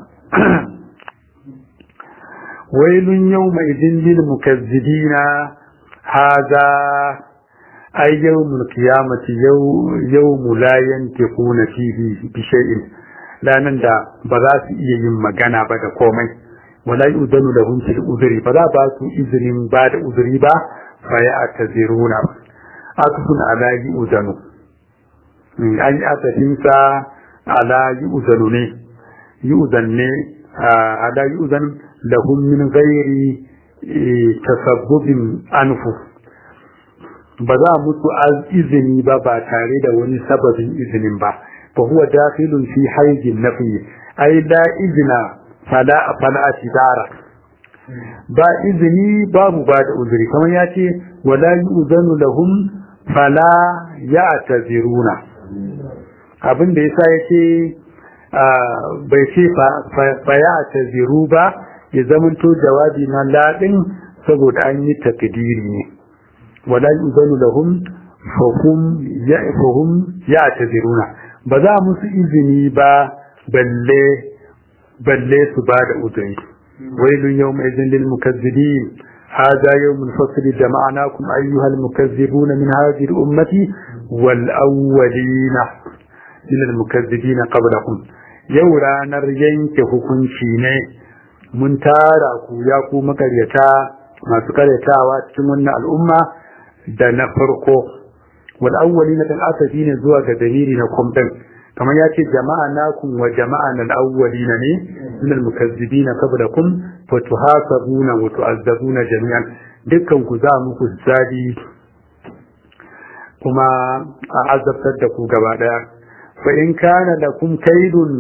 wailun yawma idin lil mukazzibina hadha ay yawmul qiyamati yawmu la yantiquna fihi bi shay'in lanan da ba za su iya yin magana ba da komai wala yu'danu lahum fil udhri ba za ba su izinin ba da udhri ba fa ya'taziruna akfun ala yu'danu an yi asafinsa ala yu'danu ne yu'dan ne ala yu'dan lahum min ghairi tasabbubin anfu ba za musu izini ba ba tare da wani sababin izinin ba fa huwa dakhilun fi haijin nafi ai la izina fala fala atibara ba izini babu ba da uzuri kamar ya ce wala yu'zanu lahum fala ya'taziruna abin da yasa yake bai ce fa ya'taziru ba ya zamanto jawabi na ladin saboda an yi takdiri ne wala yu'zanu lahum fahum ya'fahum ya'taziruna ba za musu izini ba balle balle su ba da uzuri wailun yawma idhin lil mukazzibin هذا يوم الفصل جمعناكم أيها المكذبون من هذه الأمة والأولين من المكذبين قبلكم يورا نرين كهكون شيني من تارا كوياكو مكريتا ما سكريتا واتشمنا الأمة دنا فرقو والأولين الأسفين زوا كدميرنا كمتن كما ياتي جمعناكم وجمعنا الأولين من المكذبين قبلكم fatuhasabuna wa tu'azzabuna jami'an dukkan ku za muku zadi kuma a azabtar da ku gaba daya fa in kana lakum kaidun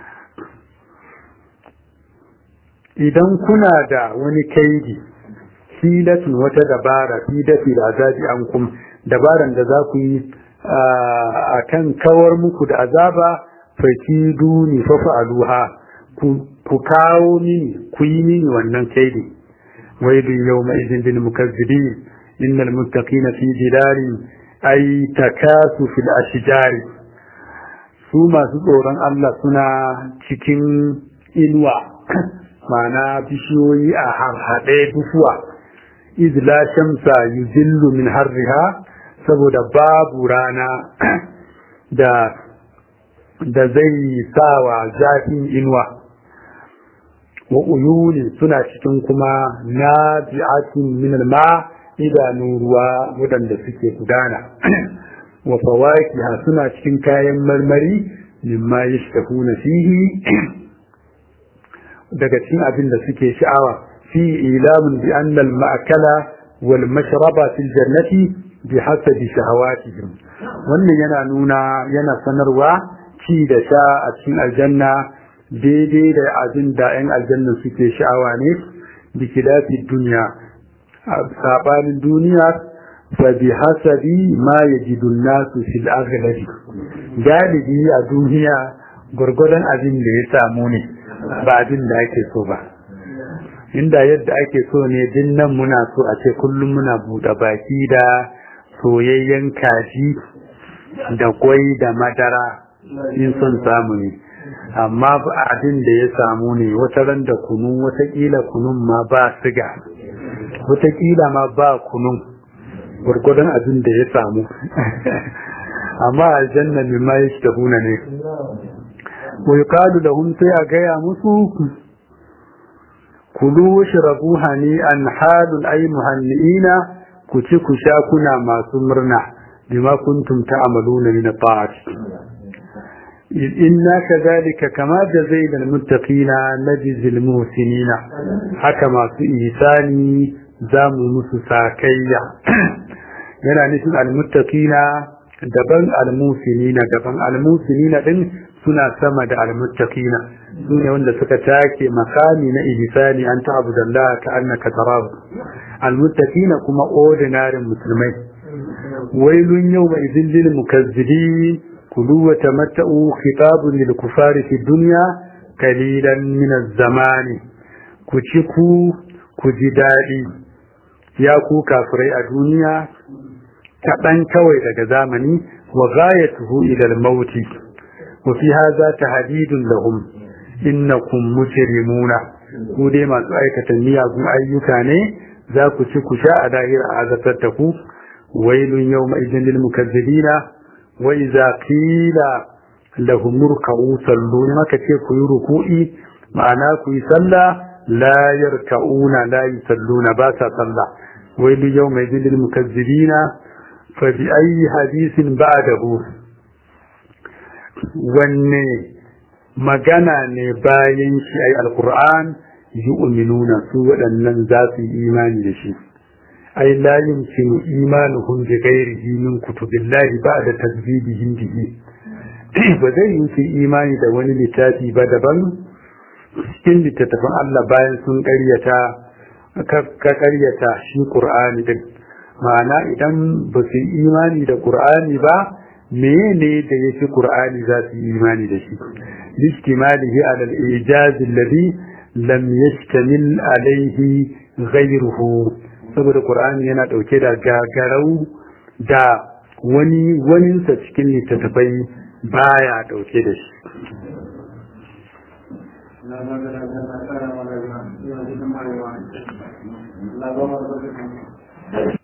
idan kuna da wani kaidi hilatun wata dabara fi dafi da azabi an kum dabaran da za ku yi a kan kawar muku da azaba fakiduni fa fa'aluha ku kawo mini ku yi mini wannan kaidi waidu yawma idin lil mukazzibin innal muttaqina fi dilarin ay takasu fil ashjari su masu tsoron Allah suna cikin inuwa ma'ana bishiyoyi a harhaɗe dufuwa iz la shamsa yuzillu min harriha saboda babu rana da da zai sawa zafin inuwa wa uyuni suna cikin kuma nabi'atin min alma idanu ruwa wadanda suke gudana wa fawakiha suna cikin kayan marmari mimma yashtahuna fihi daga cikin abin da suke sha'awa fi ilamun bi anna al-ma'kala wal mashraba fil jannati bi hasabi shahawatihim wannan yana nuna yana sanarwa ci da sha a cikin aljanna daidai da abin da 'yan aljanna suke sha'awa ne da kilafi duniya a sabanin duniya fa bi hasabi ma yajidu nasu fil aghlabi galibi a duniya gurgurdan abin da ya samu ne ba abin da ake so ba inda yadda ake so ne din nan muna so a ce kullum muna buɗe baki da soyayyen kaji da kwai da madara in son samu ne amma abin da ya samu ne wata ran da kunu watakila kunun ma ba siga watakila ma ba kunun gwargwadon abin da ya samu amma aljanna min ma yake da huna ne wa yuqalu lahum sai a gaya musu kulu washrabu hani'an halun ay muhanniina ku ci ku sha kuna masu murna bima kuntum ta'maluna min ta'at inna kadhalika kama jazayna almuttaqina najzi almuhsinina haka masu ihsani zamu musu sakayya yana nufin almuttaqina daban almuhsinina daban almuhsinina din suna sama da almuttaqina sune wanda suka take makami na ihsani an ta'budallaha ka annaka tarahu almuttaqina kuma ordinary musulmai wailun yawma idhil lil mukazzibin kulu wa tamatta'u khitabun lil kufari fi dunya kalilan min zamani ku ci ku ku ji daɗi ya ku kafirai a duniya kaɗan kawai daga zamani wa ghayatuhu ila al-maut wa fi hadha tahdidun lahum innakum mujrimuna ku dai masu aikata miyagun ayyuka ne za ku ci ku sha a dahir a azatar ta ku wailun yawma idin lil mukazzibina wa idza qila lahum murka'u sallu maka ce ku yi ruku'i ma'ana ku yi sallah la yarka'una la yusalluna ba sa sallah wailun yawma idin lil mukazzibina fa bi ayyi hadithin ba'dahu wanne magana ne bayan shi ai alquran yu'minuna su waɗannan za su yi imani da shi ai la yumkinu imanuhum bi ghairihi min kutubillahi ba'da takdhibihim bihi ba zai yi su imani da wani littafi ba daban cikin littattafan Allah bayan sun ƙaryata ka ƙaryata shi Qur'ani din ma'ana idan ba su imani da Qur'ani ba menene da yake Qur'ani za su yi imani da shi listimalihi ala al-ijaz alladhi lam yashtamil alayhi ghayruhu saboda Qur'ani yana dauke da gagarau da wani waninsa cikin littattafai baya dauke da shi Allah